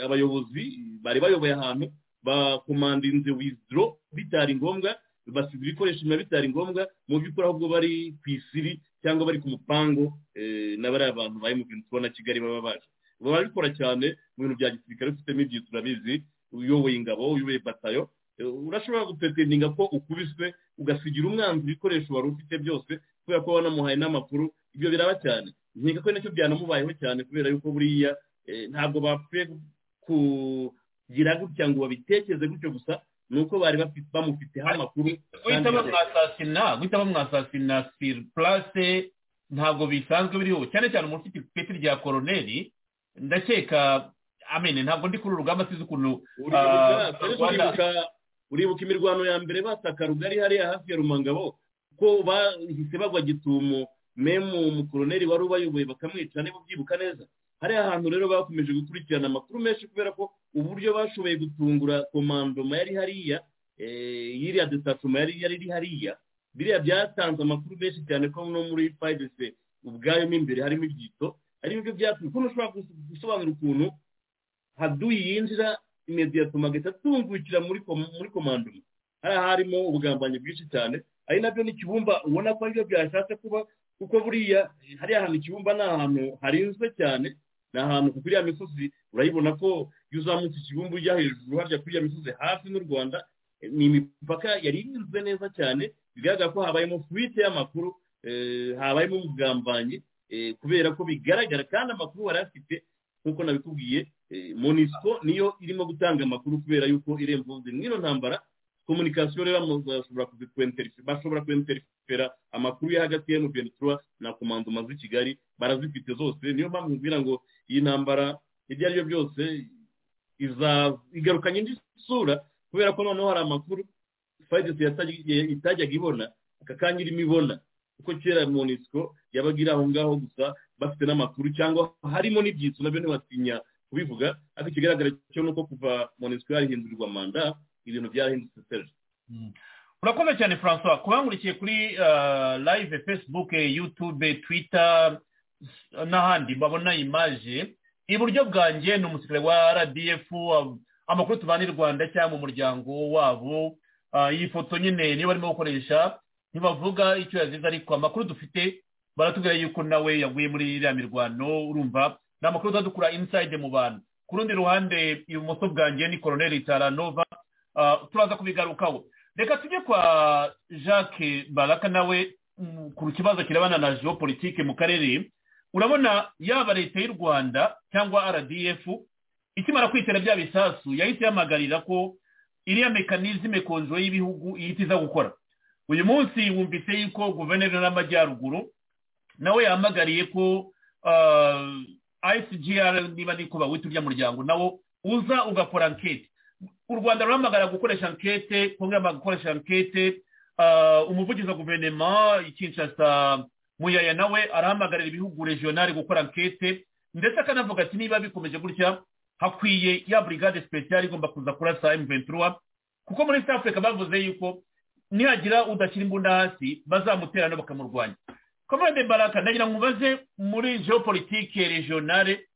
abayobozi bari bayoboye ahantu bakomandinze wizidoro bitari ngombwa basize ibikoresho biba bitari ngombwa mu by'ukuri ahubwo bari ku isiri cyangwa bari ku mupangu na bariya bantu bari mu bintu tubona kigali baba baje barabikora cyane mu bintu bya gisirikare ufitemo ibyitso urabizi uyoboye ingabo uyoboye batayo urashobora gupetendinga ko ukubiswe ugasigira umwanzi ibikoresho wari ufite byose kubera ko wanamuhaye n'amakuru ibyo biraba cyane nkeka ko nacyo byanamubayeho cyane kubera yuko buriya ntabwo bapfuye kugira gutya ngo babitekereze gutyo gusa ni uko bari bamufiteho amakuru guhita bamwasasina guhita bamwasasina siri purase ntabwo bisanzwe biriho cyane cyane umuntu ufite ipeti rya koroneri ndakeka amene ntabwo ndi kuri uru rugamba sinzi ukuntu uribuka imirwano ya mbere bataka rugari hariya hafi ya rumangabo ko bahise bagwa gitumo memu umukoroneri wari ubayoboye bakamwica niba ubyibuka neza hariya hantu rero bakomeje gukurikirana amakuru menshi kubera ko uburyo bashoboye gutungura komandoma yari hariya yiriya detatoma yari iri hariya biriya byatanze amakuru menshi cyane ko no muri fayidese ubwayo mo imbere harimo ibyito ari byo byatumye ukuntu ushobora gusobanura ukuntu haduyi yinjira imediyato magahita atungukira muri komandoma hariya harimo ubugambanyi bwinshi cyane ari nabyo n'ikibumba ubona ko aribyo byashatse kuba kuko buriya hariya hantu ikibumba ni ahantu harinzwe cyane ni ahantu kuri iriya misozi urayibona ko iyo uzamutse ikibumba ujya hejuru harya kuri iriya misozi hafi n'u rwanda ni imipaka yari irinzwe neza cyane bigaragara ko habayemo fuwite y'amakuru habayemo ubugambanyi kubera ko bigaragara kandi amakuru wari afite nk'uko nabikubwiye monisiko niyo irimo gutanga amakuru kubera y'uko irembo mwino ntambara komunikasiyo rero bashobora bashobora kwenterifera amakuru yo hagati ya mventura na komandoma z'i kigali barazifite zose niyo mpamvu mbwira ngo iyi ntambara ibyo ari byo byose igarukanye indi sura kubera ko noneho hari amakuru fayidesi itajyaga ibona aka kanya irimo ibona kuko kera monisiko yabaga iri aho ngaho gusa bafite n'amakuru cyangwa harimo n'ibyitso nabyo ntibatinya kubivuga ariko ikigaragara cyo ni uko kuva monisiko yahindurirwa manda ibintu byarahindutse serge urakoze cyane francois kubangurikiye kuri live facebook youtube twitter n'ahandi babona imaje iburyo bwanjye ni umusirikare wa rdf amakuru tubana i rwanda cyangwa umuryango wabo iyi foto nyine niyo barimo gukoresha ntibavuga icyo yazize ariko amakuru dufite baratubwira yuko nawe yaguye muri iriya mirwano urumva ni amakuru tuzadukura inside mu bantu ku rundi ruhande ibumoso bwanjye ni koroneri taranova turaza kubigarukaho reka tujye kwa jacques baraka nawe ku kibazo kirabana na geopolitike mu karere urabona yaba leta y'u rwanda cyangwa rdf ikimara kwitera bya bisasu yahise ihamagarira ko iriya mekanizme konjo y'ibihugu ihita iza gukora uyu munsi wumvise yuko guverineri n'amajyaruguru nawe yahamagariye ko icgr niba niko bawita urya muryango nawo uza ugakora anketi u rwanda ruhamagara gukoresha ankete kumwe gukoresha ankete umuvugizi wa guverinoma ikinshasa muyaya nawe arahamagarira ibihugu regionali gukora ankete ndetse akanavuga ati niba bikomeje gutya hakwiye ya burigade sipesiyali igomba kuza kurasa emuventura kuko muri south africa bavuze yuko nihagira udashyira imbunda hasi bazamuterana bakamurwanya komande baraka ndagira ngo mubaze muri geopolitike regionale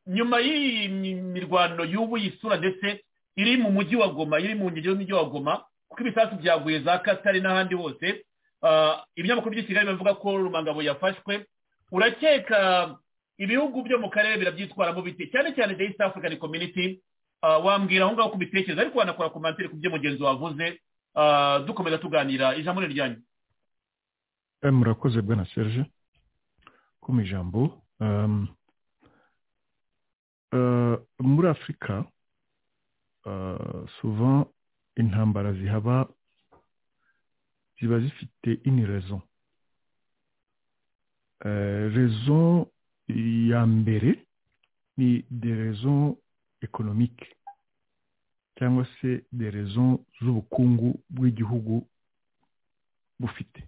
nyuma y'iyi mirwano y'ubu yisura ndetse iri mu mujyi wa goma iri mu nkengero z'umujyi wa goma kuko ibisasu byaguye za katari n'ahandi hose ibinyamakuru by'i kigali bivuga ko rumangabo yafashwe urakeka ibihugu byo mu karere birabyitwaramo bite cyane cyane the east african community wambwira aho ngaho kubitekereza ariko wanakora komantere ku byo mugenzi wavuze dukomeza tuganira ijambo ni ryanyu murakoze bwana serge ko mu ijambo muri afurika souvent intambara zihaba ziba zifite ini rezo rezo ya mbere ni de rezo ekonomike cyangwa se de rezo z'ubukungu bw'igihugu bufite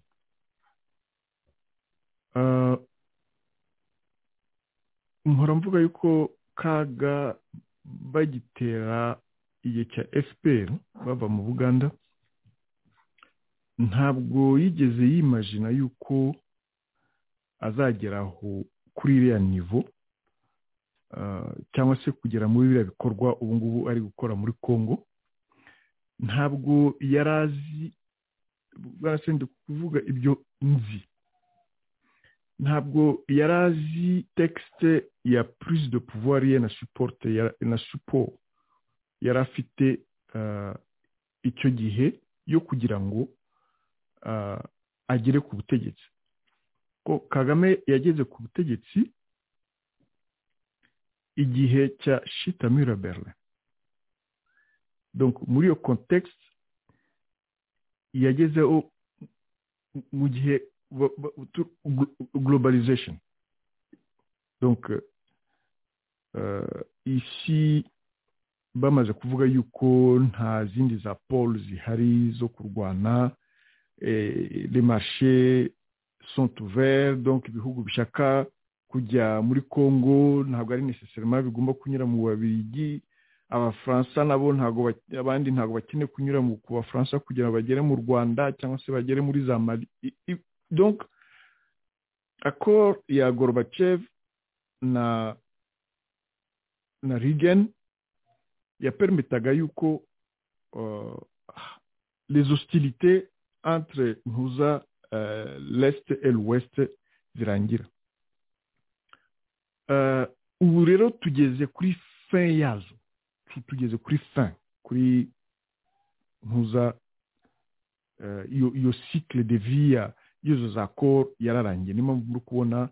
mpora mvuga yuko kaga bagitera igihe cya fpr bava mu buganda ntabwo yigeze yimajina yuko azageraho kuri iriya nivo cyangwa se kugera muri biriya bikorwa ubu ngubu ari gukora muri congo ntabwo yari azi barasenda kuvuga ibyo nzi ntabwo yari azi tekisite ya prise de pouvoir ye na supporte na support yari afite icyo gihe yo kugira ngo agere ku butegetsi ko kagame yageze ku butegetsi igihe cya shitamira berlin muri iyo kontekisi yagezeho mu gihe globalization isi bamaze kuvuga yuko nta zindi za polo zihari zo kurwana les marchés sont ouverts donc ibihugu bishaka kujya muri congo ntabwo ari necessairement bigomba kunyura mu babirigi abafaransa nabo ntabwo bak- abandi ntabwo bakeneye kunyura mu ku bafaransa kugira ngo bagere mu rwanda cyangwa se bagere muri za mali I- i- donc accord ya gorbachev na na reagan yapermitaga yuko euh, les hostilités entre ntuza euh, l'est et l'ouest zirangira Euh, ubu rero tugeze kuri fin yazo tu- tugeze kuri fin kuri ntuza eh, iyo iyo cycle de vie ya y'izo za koro yararangiye niyo mpamvu uri kubona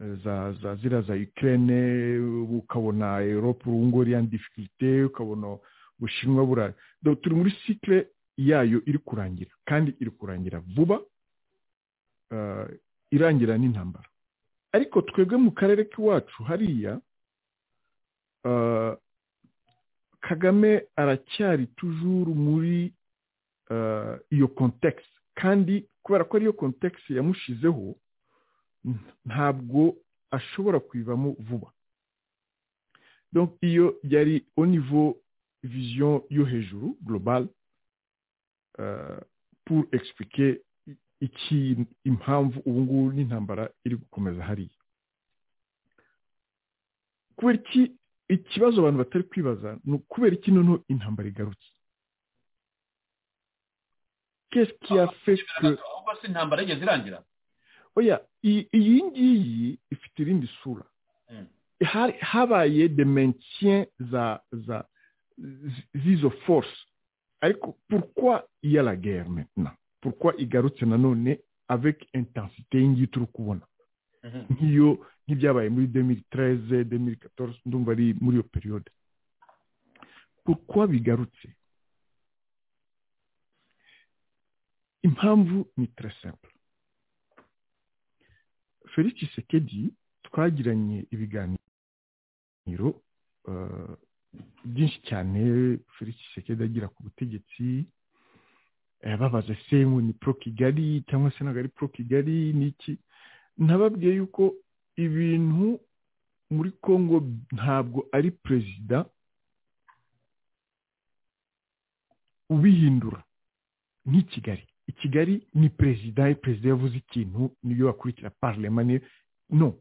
eh, za za ziriya za ukraine ukabona europe urungo iriya difficulté ukabona ubushinwa bura Donc, turi muri cycle yayo iri kurangira kandi iri kurangira vuba eh, irangira n'intambara ariko twebwe mu karere k'iwacu hariya eh, kagame aracyari tujuru muri eh, iyo kontekisi kandi kubera ko ariyo kontekisi yamushizeho n- ntabwo ashobora kuyivamo vuba donc iyo yari au niveau vision yo hejuru global eh, pour expliquer i- iki impamvu ubu ngubu n'intambara iri gukomeza hariya kubera iki ikibazo abantu batari kwibaza ni ukubera iki noneho intambara igarutse qu'est-ce qui a fait que ahubwo se intambara yigeze irangira oya iyi iyi ngiyi ifite irindi sura Mm. Hari- habaye de maintien za za zi- z'izo force ariko pourquoi il y a la guerre maintenant pourquoi igarutse nanone avec intensité y'ingiyi turi kubona nk'iyo nk'ibyabaye muri 2013 2014 ndumva ari muri iyo periode pourquoi bigarutse impamvu ni très simple felix Tshisekedi twagiranye ibiganiro eh, byinshi cyane felix Tshisekedi agira ku butegetsi yababaza se ngo ni pro kigali cyangwa se ntabwo ari pro kigali ni iki ntababwiye yuko ibintu muri congo ntabwo ari perezida ubihindura ni kigali i kigali ni perezida iyo perezida yavuze ikintu niyo wakurikira parlema niyo no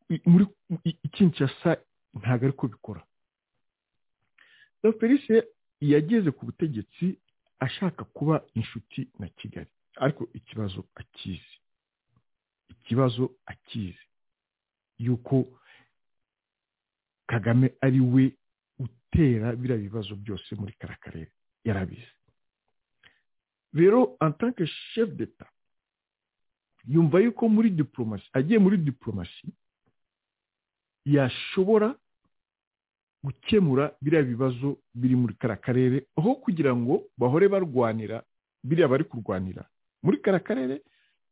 I- muri i- i kinshasa ntabwo ariko bikora so felice yageze ku butegetsi ashaka kuba inshuti na kigali ariko ikibazo akizi ikibazo akizi yuko kagame ari we utera biriya bibazo byose muri kara karere yarabizi rero en tant que chef d'etat yumva yuko muri diplomasi agiye muri diplomasi yashobora gukemura biriya bibazo biri muri kara karere aho kugira ngo bahore barwanira biriya bari kurwanira muri kara karere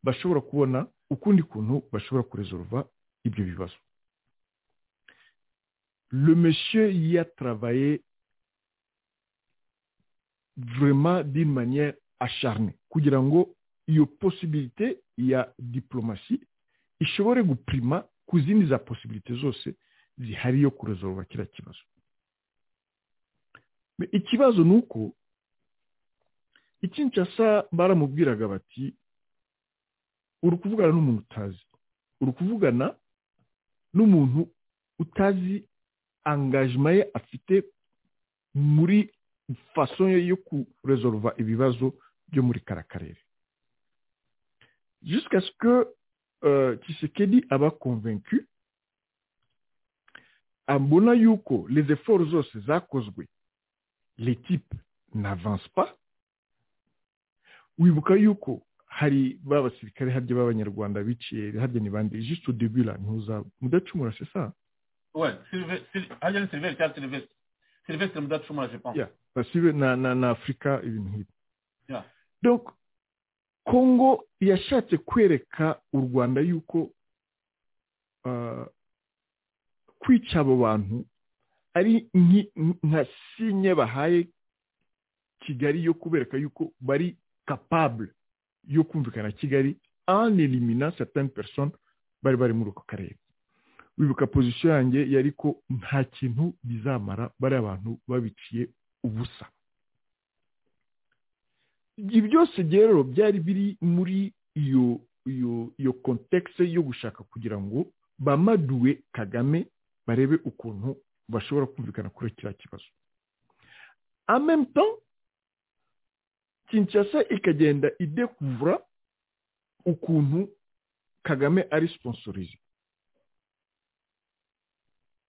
bashobora kubona ukundi kuntu bashobora kurezoruva ibyo bibazo le monsieur y a travaillé vraiment d'une manière acharnée kugira ngo iyo possibilité ya diplomasi ishobore guprima ku zindi za possibilité zose zihari yo kurezoruva kiriya kibazo Me ikibazo ni uko ikinshasa baramubwiraga bati uri kuvugana n'umuntu utazi uri kuvugana n'umuntu utazi angajima ye afite muri faso ye yo kurezoruva ibibazo byo muri kara karere jusqu'à ce que euh, Tshisekedi aba convaincu abona yuko les efforts zose zakozwe les types n'avance pas wibuka yuko hari ba basirikare harya b'abanyarwanda biciye harya ni bande juste au début là ntuza mudacumura c'est ça we Sylve- Syl- hajya ni silivesitiri cyangwa silivesitiri silivesitiri mudacumura je pense yeah basibe na na na Afrika ibintu nk'ibi Yeah. donc Congo yashatse kwereka u Rwanda yuko uh, kwica abo bantu ari nki- nka sinye bahaye Kigali yo kubereka yuko bari capable yo kumvikana na Kigali en éliminant certaines personnes bari bari muri ako karere wibuka pozisiyo yanjye yari ko nta kintu bizamara bariya bantu babiciye ubusa ibyo byose rero byari biri muri iyo iyo iyo kontekisi yo gushaka kugira ngo bamaduwe kagame barebe ukuntu bashobora kumvikana kuri kiriya kibazo amemto kinshasa ikagenda idekuvura ukuntu kagame ari siponsorize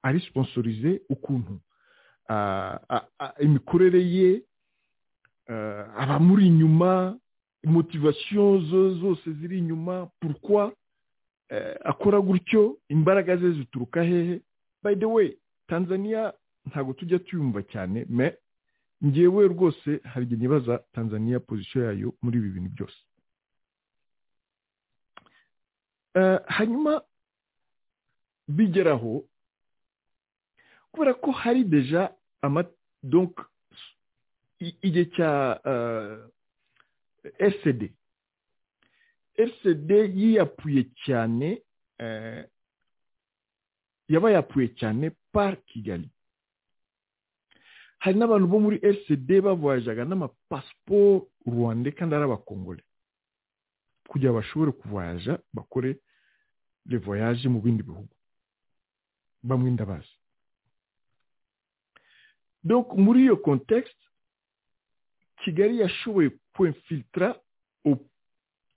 ari siponsorize ukuntu imikorere ye abamuri inyuma motivasiyo zose ziri inyuma purukwa akora gutyo imbaraga ze zituruka hehe by the way tanzania ntabwo tujya tuyumva cyane me ngewe rwose hari igihe nibaza tanzania pozisiyo yayo muri ibi bintu byose hanyuma bigeraho kubera ko hari deja amadonk igihe cya rcd rcd yiyapuye cyane yaba yapuye cyane par kigali hari n'abantu bo muri rcd bavoyajaga n'amapasiporo rwanda kandi ari abakongore kugira ngo bashobore kuvoyaja bakore revoyaje mu bindi bihugu bamwe ndabazi donc muri iyo kontekisite kigali yashoboye kwemfilitara au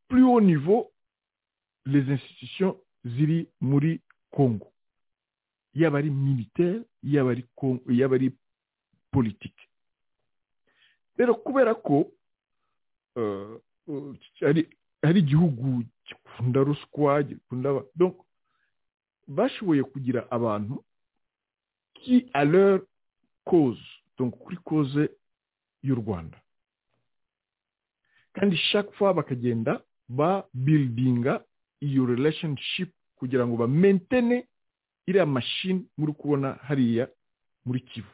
plus haut niveau les institutions ziri muri congo yaba ari militaire yaba ari yaba ari politiki rero kubera ko hari igihugu gikunda ruswa gikunda bashoboye kugira abantu ki aleur koze kuri koze y'u rwanda kandi chaque fois bakagenda ba bildinga iyo relationship kugira ngo ba mentene iriya mashini muri kubona hariya muri kivu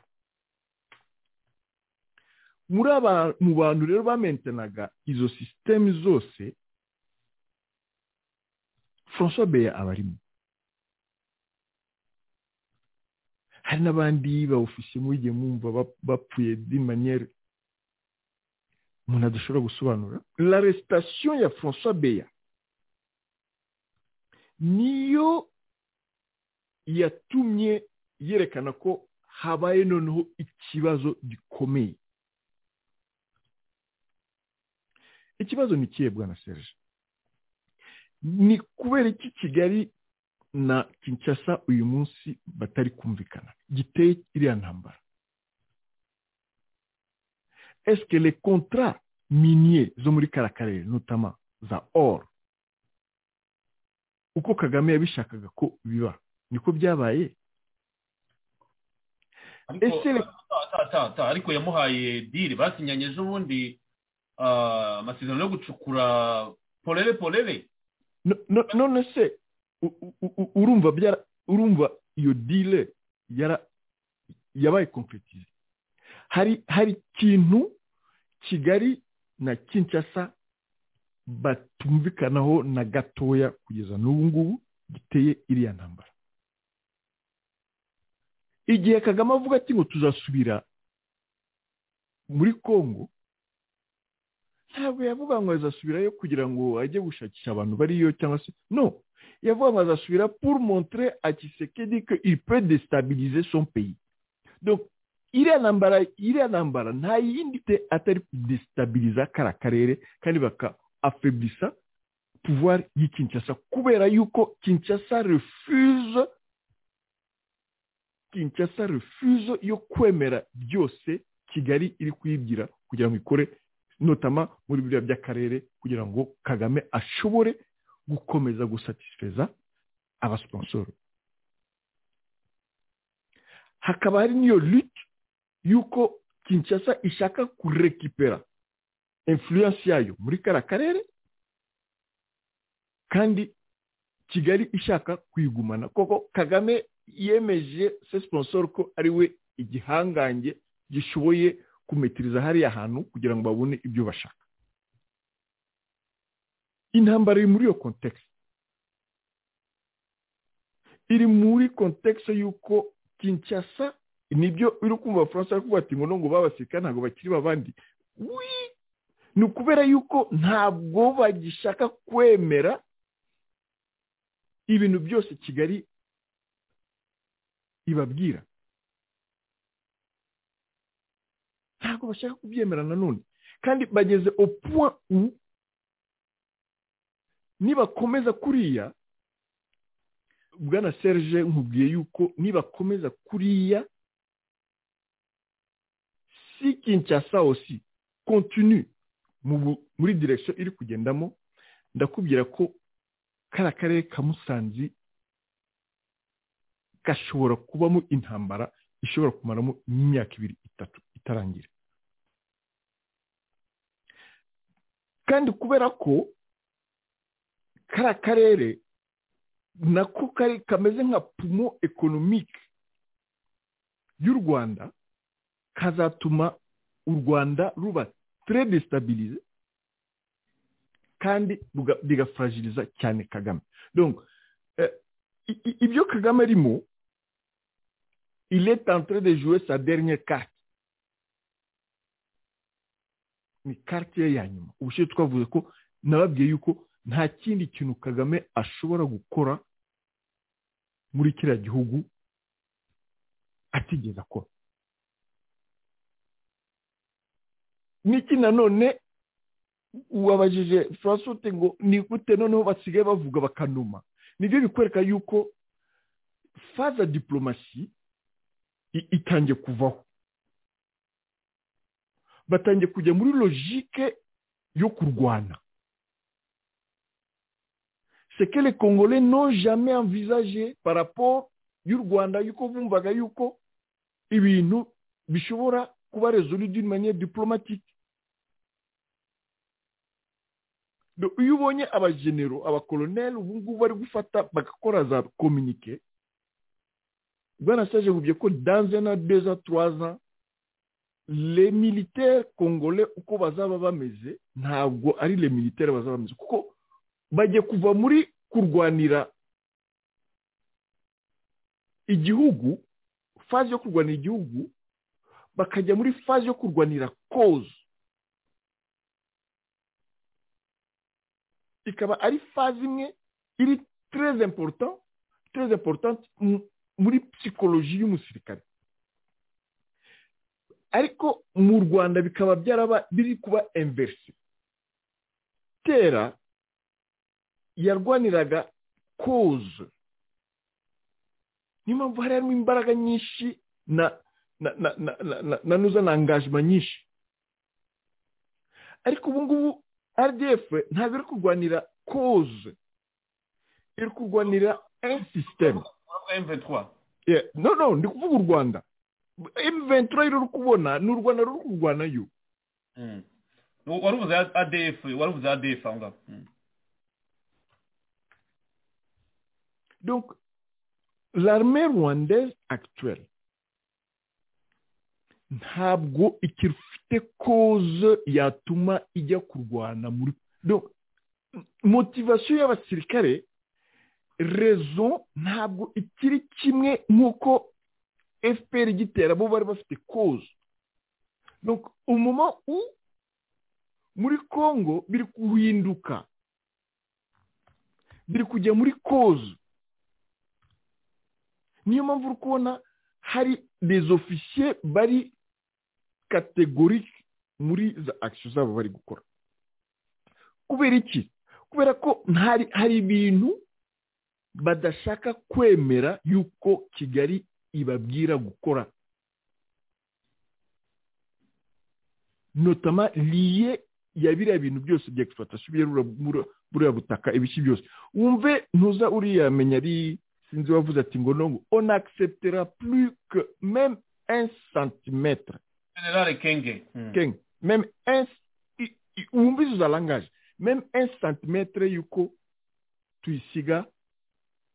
muri aba mu bantu rero bamentenaga izo sisiteme zose francois beya aba arimo hari n'abandi bawufise mugiye mwumva bapfuye di maniyeri umuntu adashobora gusobanura la resitation ya francois beya niyo yatumye yerekana ko habaye noneho ikibazo gikomeye ikibazo ni ikihe bwana serge ni kubera iki kigali na kinshasa uyu munsi batari kumvikana giteye iriya ntambara esike le kontra miniye zo muri kara karere nutama za or uko kagame yabishakaga ko biba niko byabaye ariko yamuhaye diri basinyanye ejo bundi amasezerano yo gucukura polere polere none se urumva urumva iyo dile yabaye kompletize hari hari ikintu kigali na kinshasa batumvikanaho na gatoya kugeza n'ubu ngubu giteye iriya ntambara igihe kagame avuga ati ngo tuzasubira muri congo ntabwo yavuga ngo azasubirayo kugira ngo ajye gushakisha abantu bariyo cyangwa se no yavuga ngo azasubira pour montrer à Tshisekedi que il peut déstabiliser son pays donc iriya ntambara iriya ntambara nta yindi te atari kudestabiliza kara karere kandi bakaafablisa pouvoir y'i Kinshasa kubera yuko Kinshasa refuse Kinshasa refuse yo kwemera byose Kigali iri kuyibwira kugira ngo ikore notama muri biriya by'akarere kugira ngo kagame ashobore gukomeza gusatisfeza abasiponsoro hakaba hari n'iyo lute y'uko kinshasa ishaka kurekipera influence yayo muri kariya karere kandi kigali ishaka kuyigumana koko kagame yemeje se sponsor ko ari we igihangange gishoboye kumetiriza hariya hantu kugira ngo babone ibyo bashaka intambara iri muri iyo kontekisi iri muri kontekisi y'uko kinshasa nibyo uri kumva abafaransa bari kuvuga ati ngo babaseka ntabwo bakiri babandi wi ni ukubera yuko ntabwo bagishaka kwemera ibintu byose kigali ibabwira ntabwo bashaka kubyemera nanone kandi bageze opuwa u nibakomeza kuriya bwana serge nkubwiye yuko nibakomeza kuriya si kinshasa osi kontinu muri direkisiyo iri kugendamo ndakubwira ko kariya karere ka musanzi gashobora kubamo intambara ishobora kumaramo imyaka ibiri itatu itarangira kandi kubera ko kariya karere nako kari kameze nka pumo ekonomike y'u rwanda kazatuma u rwanda ruba tere desitabilize kandi rigafuragiriza cyane kagame ibyo kagame arimo il est en train de jouer sa dernière carte ni carte ye ya nyuma ubushize twavuze ko nababwiye yuko nta kindi kintu kagame ashobora gukora muri kiriya gihugu atigeze akora niki nanone wabajije francote ngo ni gute noneho basigaye bavuga bakanuma nibyo bikwereka yuko faza diporomasi itangiye kuvaho batangiye kujya muri logike yo kurwana c'est que les congolais n'ont jamais envisagé par rapport y'u rwanda yuko bumvaga yuko ibintu bishobora kuba rezolu d'une manière diplomatique iyo ubonye abajenero abakoloneli ubu ngubu bari gufata bagakora za kominike bwanasaje bubye ko dans un an deux ans trois ans les militaires congolais uko bazaba bameze ntabwo ari les militaires bazaba bameze kuko bajya kuva muri kurwanira igihugu faze yo kurwanira igihugu bakajya muri faze yo kurwanira koze ikaba ari faze imwe iri tereze important tereze important muri psikoloji y'umusirikare ariko mu rwanda bikaba byaraba biri kuba inverse kera yarwaniraga koze niyo mpamvu hari harimo imbaraga nyinshi na na na na na na nuza na angajima nyinshi ariko ubu ngubu rdf ntabwo iri kurwanira koze iri kurwanira sisiteme no no ndi kuvuga u rwanda mventura ruri kubona ni u rwanda ruri kurwanayo warubuze adf warubuze adf aho ngaho Donc, l'armée rwandaise actuelle ntabwo ikiri ufite koze yatuma ijya kurwana muri donc motivasiyo y'abasirikare rezo ntabwo ikiri kimwe nk'uko fpr igitera bo bari bafite koze donc umuma u muri congo biri guhinduka biri kujya muri koze niyo mpamvu uri kubona hari ofisiye bari kategorike muri za akisiyo zabo bari gukora kubera iki kubera ko hari ibintu badashaka kwemera yuko kigali ibabwira gukora notama liye ya biriya bintu byose bya egisipatasiyo buriya butaka ibiki byose wumve ntuza uriyamenya ari sinzi wavuze ati ngo nongo on acceptera plus que même un centimètre generale kenge kenge même un wumva izo za langage même un centimètre yuko tuyisiga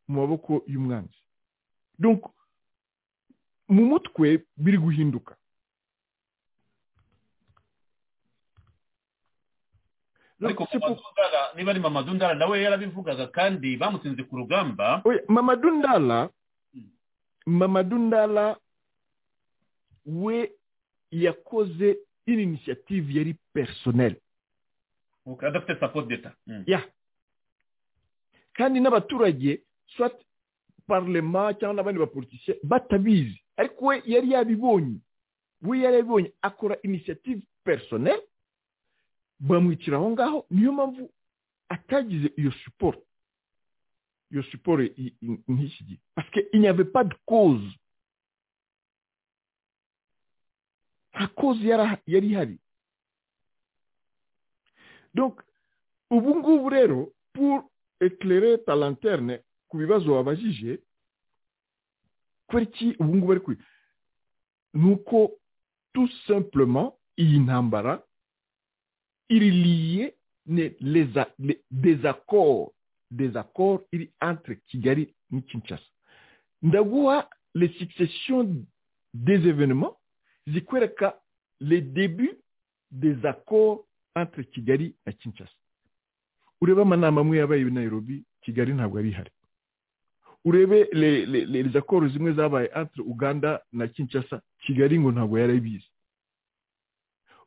mu maboko y'umwanzi donc mu mutwe biri guhinduka ariko Mamadundala niba ari Mamadundala nawe yarabivugaga kandi bamutsinze ku rugamba oya mamadundala mamadundala we yakoze une initiative yari personnelle ok, adafite support d'etat Mm. ya kandi n'abaturage soit parlement cyangwa n'abandi bapolitisiye batabizi ariko we yari yabibonye we yari yabibonye akora initiative personnelle bamwicira aho ngaho niyo mpamvu atagize iyo support iyo support i- i- nk'iki gihe parce que il n'y avait pas de cause nta cause yari- yari ihari donc ubu ngubu rero pour éclairer ta lanterne ku bibazo wabajije kubera iki ubu ngubu ari kuri ni uko tout simplement iyi ntambara iri liye ne leza le, désaccord désaccord iri entre kigali ni kinshasa ndaguha les successions des événements zikwereka les débuts des accords entre kigali na kinshasa urebe amanama amwe yabaye i nairobi kigali ntabwo ari ihari urebe le- le- le- les accords zimwe zabaye entre uganda na kinshasa kigali ngo ntabwo yari abizi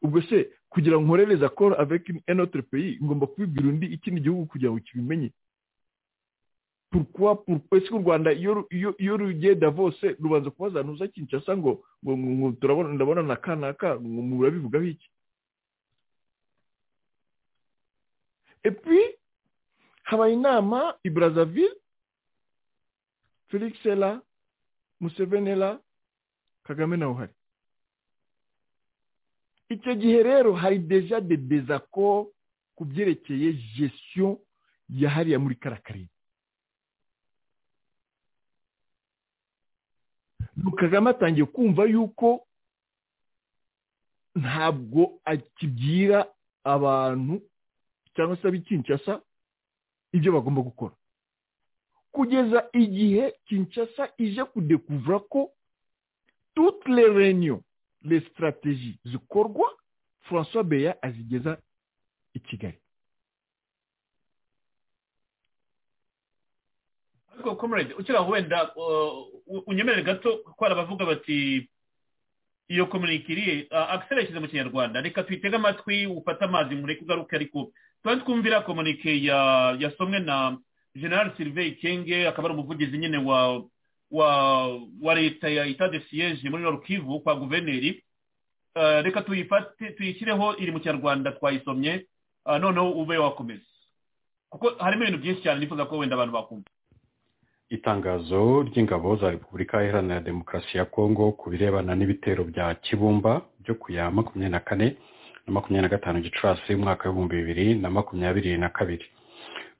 ubwo se kugira ngo nkore les accords avec une- un autre pays ngomba kubibwira undi ikindi gihugu kugira ngo kibimenye pourquoi pourquoi est-ce que u rwanda iyo ru- iyo- iyo rugiye davose rubanza kubazantuza kinshasa ngo ngo ngo- ngo turabona ndabona na kanaka ngo murabivugaho iki et puis habaye inama i brazzaville felix ela museveni ela kagame nawe uhari icyo gihe rero hari deja de désaccord ku byerekeye gestion ya hariya muri kariya karere Nuko kagame atangiye kumva yuko ntabwo akibwira abantu cyangwa se ab'ikinshasa ibyo bagomba gukora kugeza igihe kinshasa ije kudekuvura ko toutes les réunions les stratégies zikorwa françois beya azigeza i kigali ariko comrade ukira wenda uh, unyemerere gato ko hari abavuga bati iyo komunikiri akisera yashyize mu kinyarwanda reka tuyitege amatwi ufate amazi mureke ugaruke ariko tuba twumvira komunike ya yasomwe na general sylvain kenge akaba ari umuvugizi nyine wa wa wa leta ya itade siyeje muri norukivu kwa guverineri Uh, reka tuyifate tuyishyireho iri mu kinyarwanda twayisomye uh, noneho ube wakomeza kuko harimo ibintu byinshi cyane nifuza ko wenda abantu bakumva itangazo ry'ingabo za repubulika iharanira demokarasi ya kongo ku birebana n'ibitero bya kibumba byo ku ya makumyabiri na kane na makumyabiri na gatanu gicurasi umwaka w'ibihumbi bibiri na makumyabiri na kabiri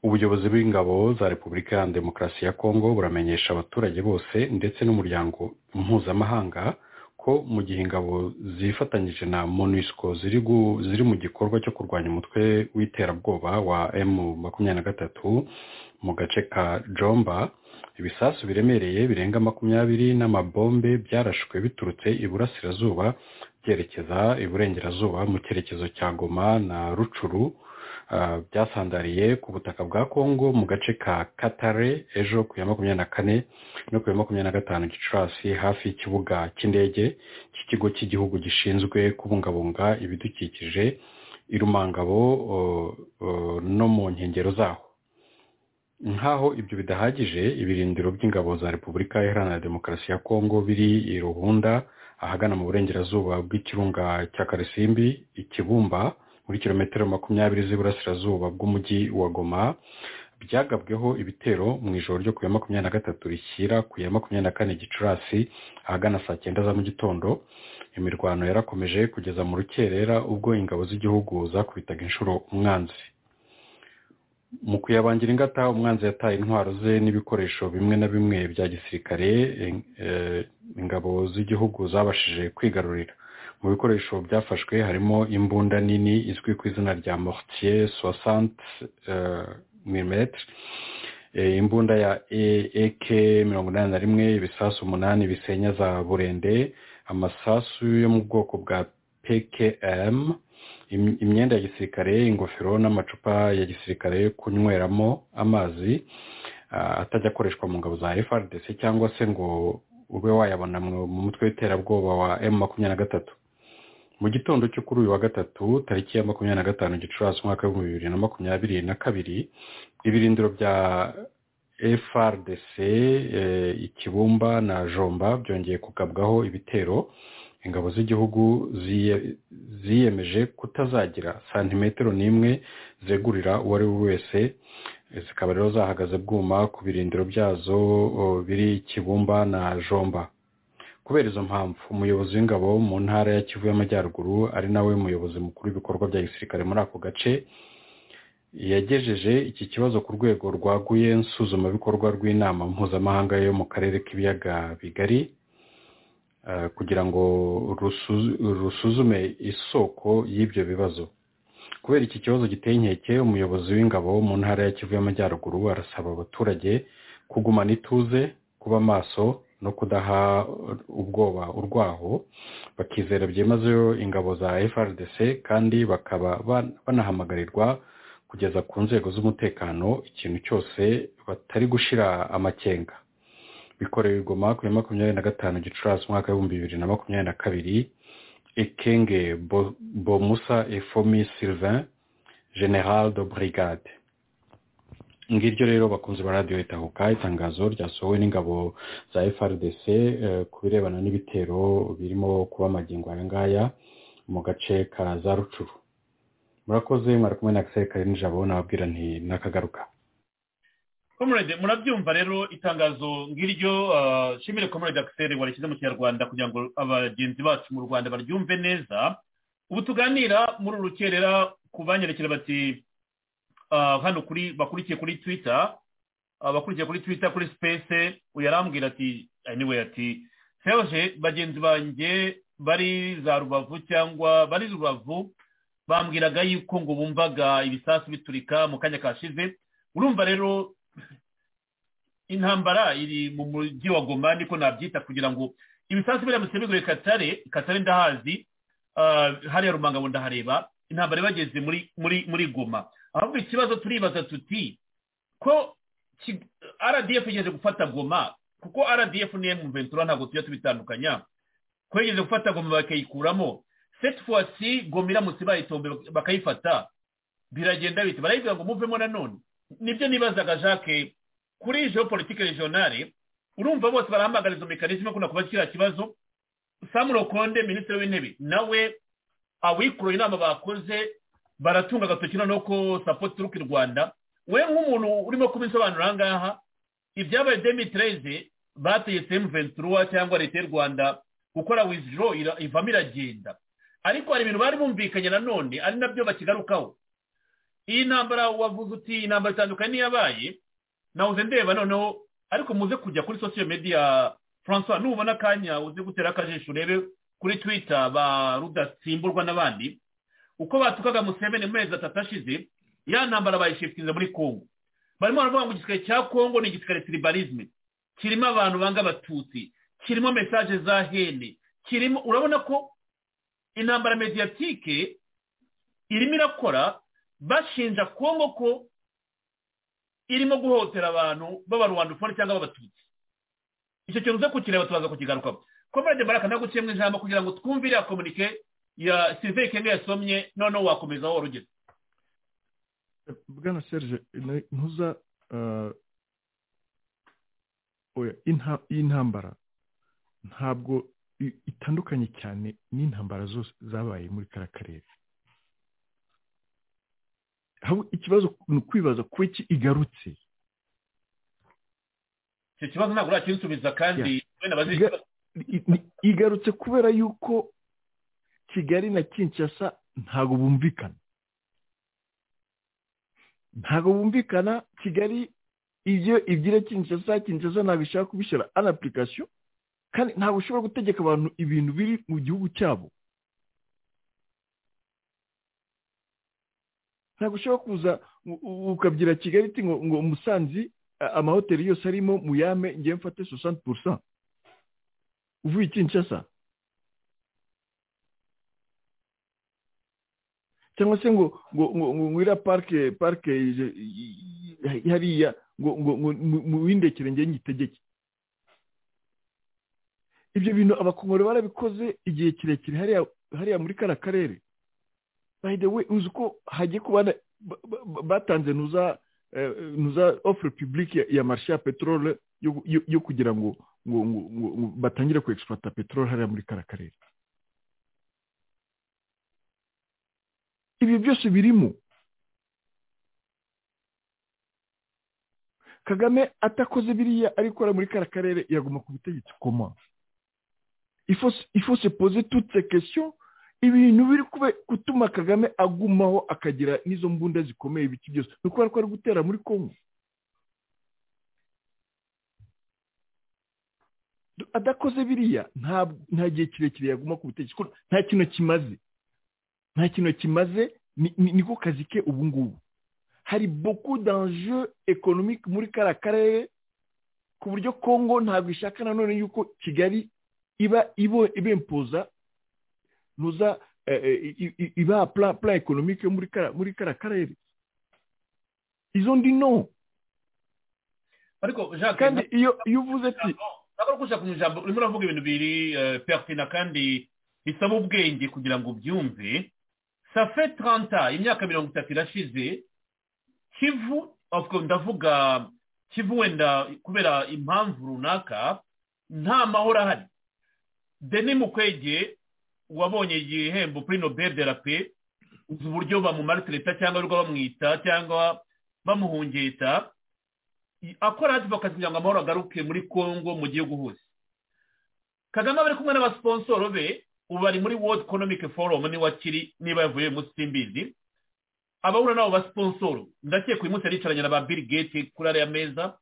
ubuyobozi bw'ingabo za repubulika iharanira demokarasi ya kongo buramenyesha abaturage bose ndetse n'umuryango mpuzamahanga ko mu gihe ingabo zifatanyije na monusco ziri gu- ziri mu gikorwa cyo kurwanya umutwe w'iterabwoba wa emu makumyabiri na gatatu mu gace ka jomba ibisasu biremereye birenga makumyabiri n'amabombe byarashwe biturutse iburasirazuba byerekeza iburengerazuba mu cyerekezo cya goma na rucuru ah, byasandariye ku butaka bwa kongo mu gace ka katare ejo ku ya makumyabiri na kane no ku ya makumyabiri na gatanu gicurasi hafi y'ikibuga cy'indege cy'ikigo cy'igihugu gishinzwe kubungabunga ibidukikije irumangabo no mu nkengero zaho nkaho ibyo bidahagije ibirindiro by'ingabo za repubulika iharanira demokarasi ya kongo biri i ruhunda ahagana mu burengerazuba bw'ikirunga cya karisimbi ikibumba muri kilometero makumyabiri z'iburasirazuba bw'umujyi wa goma byagabweho ibitero mu ijoro ryo ku ya makumyabiri na gatatu rishyira ku ya makumyabiri na kane gicurasi ahagana saa cyenda za mu gitondo imirwano yarakomeje kugeza mu rukerera ubwo ingabo z'igihugu zakubitaga inshuro umwanzi mu kuyabangira ingata umwanzi yataye intwaro ze n'ibikoresho bimwe na bimwe bya gisirikare eh, eh, ingabo z'igihugu zabashije kwigarurira mu bikoresho byafashwe harimo imbunda nini izwi ku izina rya mortier 60 mm imbunda ya ak mirongo inani na rimwe ibisasu umunani bisenya za burende amasasu yo mu bwoko bwa pkm Im- imyenda ya gisirikare ingofero n'amacupa ya gisirikare yo kunyweramo amazi ah, atajya akoreshwa mu ngabo za frdc cyangwa se ngo ube wayabona mu mu mutwe w'iterabwoba wa m makumyabiri na gatatu mu gitondo cyo kuri uyu wa gatatu tariki ya makumyabiri na gatanu gicurasi umwaka w'ibihumbi bibiri na makumyabiri na kabiri ibirindiro bya frdc eh, ikibumba na jomba byongeye kugabwaho ibitero ingabo z'igihugu ziye- ziyemeje kutazagira santimetero n'imwe zegurira uwo ari we wese Eh, zikaba rero zahagaze bwuma ku birindiro byazo o, biri kibumba na jomba kubera izo mpamvu umuyobozi w'ingabo mu ntara ya kivu y'amajyaruguru ari nawe muyobozi mukuru w'ibikorwa bya gisirikare muri ako gace yagejeje iki kibazo ku rwego rwaguye nsuzumabikorwa rw'inama mpuzamahanga yo mu karere k'ibiyaga bigari eh, kugira ngo rusu- rusuzume isoko y'ibyo bibazo kubera iki kibazo giteye inkeke umuyobozi w'ingabo mu ntara ya kivu y'amajyaruguru arasaba abaturage kugumana ituze kuba maso no kudaha ubwoba urwaho bakizera byimazeyo ingabo za frdc kandi bakaba ban- banahamagarirwa kugeza ku nzego z'umutekano ikintu cyose batari gushira amakenga bikorewe i goma kuri makumyabiri na gatanu gicurasi umwaka w'ibihumbi bibiri na makumyabiri na kabiri Ekenge Bo- Bomusa Efomi Sylvain General de Brigade ngiryo rero bakunze ba radiyo itahuka itangazo ryasohowe n'ingabo za FRDC eh, ku birebana n'ibitero birimo kuba magingo aya ngaya mu gace ka za Rucuru murakoze mwari kumwe na Axel Karim Jabo nababwira nti nakagaruka komurede murabyumva rero itangazo ngiryo ah, shimire komurede akiseri warishyize mu kinyarwanda kugira ngo abagenzi bacu mu rwanda baryumve neza ubu tuganira muri uru rukerera ku banyerekera bati ah, hano kuri bakurikiye kuri twita abakurikiye kuri twita kuri sipesi uyu arambwira ati anyway ati serge bagenzi banjye bari za rubavu cyangwa bari rubavu bambwiraga yuko ngo bumvaga ibisasu biturika mu kanya kashize urumva rero intambara iri mu mujyi wa goma niko nabyita kugira ngo ibisasu biramutse bigure katare katare ndahazi ah, hariya rumangabo ndahareba intambara ibageze muri muri muri goma ahubwo ikibazo turibaza tuti ko Ki- rdf igenze gufata goma kuko rdf n'iyo mu ventura ntabwo tujya tubitandukanya ko igenze gufata goma bakayikuramo cette fois ci goma iramutse bayitombe bak- bakayifata biragenda bite barayibwira ngo muvemo nanone nibyo nibazaga jacques kuri geopolitike regionale urumva bose barahamagara izo mekanisme kuna kuba kiriya kibazo sam rokonde minisitiri w'intebe nawe awikuruye inama bakoze baratunga agatoki noneho ko support turuka i rwanda we nk'umuntu urimo kubisobanura aha ngaha ibyabaye demitreze bategetse m23 cyangwa leta y'u rwanda gukora withdraw ira- ivamo iragenda ariko hari ibintu bari bumvikanye nanone ari nabyo bakigarukaho iyi ntambara wavuze uti intambara itandukanye n'iyabaye nawuze ndeba noneho ariko muze kujya kuri social media francois nubona akanya uze gutera akajisho urebe kuri twitter ba rudatsimburwa n'abandi uko batukaga museveni mu mezi atatu ashize ya ntambara bayishifitiza muri congo barimo baravuga ngo igisirikare cya congo ni igisirikare tribalisme kirimo abantu banga abatutsi kirimo mesaje za hene kirimo urabona ko intambara mediatike irimo irakora bashinja congo ko irimo guhohotera abantu b'abarwandufone cyangwa b'abatutsi icyo kintu uze kukireba tubaza kukigarukaho komerede baraka naguciyemo ijambo kugira ngo twumve iriya komunike ya sivike kenge yasomye noneho wakomeza aho wari ugeze bwana serge ni- ntuza eh, oya inta- iyi ntambara ntabwo i- itandukanye cyane n'intambara zose zabaye muri kariya karere ahubwo ikibazo ni ukwibaza kuba iki igarutse icyo kibazo ntabwo urakinsubiza kandi wenda bazishyura Iga- i- ni- igarutse kubera yuko kigali na kinshasa ntabwo bumvikana ntabwo bumvikana kigali ibyo ibyira kinshasa kinshasa ntabwo ishaka kubishyira an application kandi ntabwo ushobora gutegeka abantu ibintu biri mu gihugu cyabo ntabwo ushobora kuza u- u- ukabyira kigali iti ngo ngo musanzi a- amahoteli yose arimo muyame ngewe mfate soixante pour cent uvuye i kinshasa cyangwa se ngo ngo ngo ngo ngwira parike parike ije- i- i- hariya ngo ngo ngo mu- mu windekere njye nyitegeke ibyo bintu abakongoro barabikoze igihe kirekire hariya hariya muri kara karere by the way uzi ko hagiye kuba na- ba- ba- ba- batanze nuza eh, nuza ofure pibulike ya- ya marishe ya peteroli yo- yo yo kugira ngo ngo ngo ngo- ngo batangire ku egisipurata peteroli hariya muri kara karere ibyo byose birimo kagame atakoze biriya arikora muri kara karere yaguma ku butegetsi koma ifo ifo se poze tutse kesiyo ibintu biri kube- gutuma kagame agumaho akagira n'izo mbunda zikomeye ibiki byose ni ukubera ko ari gutera muri kongo adakoze biriya nta- nta gihe kirekire yaguma ku butegetsi kuko nta kintu kimaze nta kintu kimaze ni- ni- niko kazi ke ubu ngubu hari beaucoup d'enjeux économique muri kara karere ku buryo kongo ntabwo ishaka nanone yuko kigali iba ibo ibempoza nuza eh, eh, i- i- iba plan plan économique yo muri kara muri kara karere izo ndi no ariko jacques kandi iyo iyo uvuze ati ntabwo uri ku ijambo urimo uravuga ibintu biri pertina kandi bisaba ubwenge kugira ngo ubyumve safe taranta imyaka mirongo itatu irashize kivu of course, ndavuga kivu wenda kubera impamvu runaka nta mahoro ahari deni mukwege wabonye igihembo kuri nobel de la paix uzi uburyo bamumaritereta cyangwa ariko bamwita cyangwa bamuhungeta akora advocacy kugira ngo amahoro agaruke muri congo mu gihugu hose kagame aba ari kumwe n'abasiponsoro be ubu bari muri world economic forum niba akiri niba yavuye uyu munsi simbizi abahura n'abo basiponsoro ndakeka uyu munsi aricaranye na ba bill gates kuri ariya meza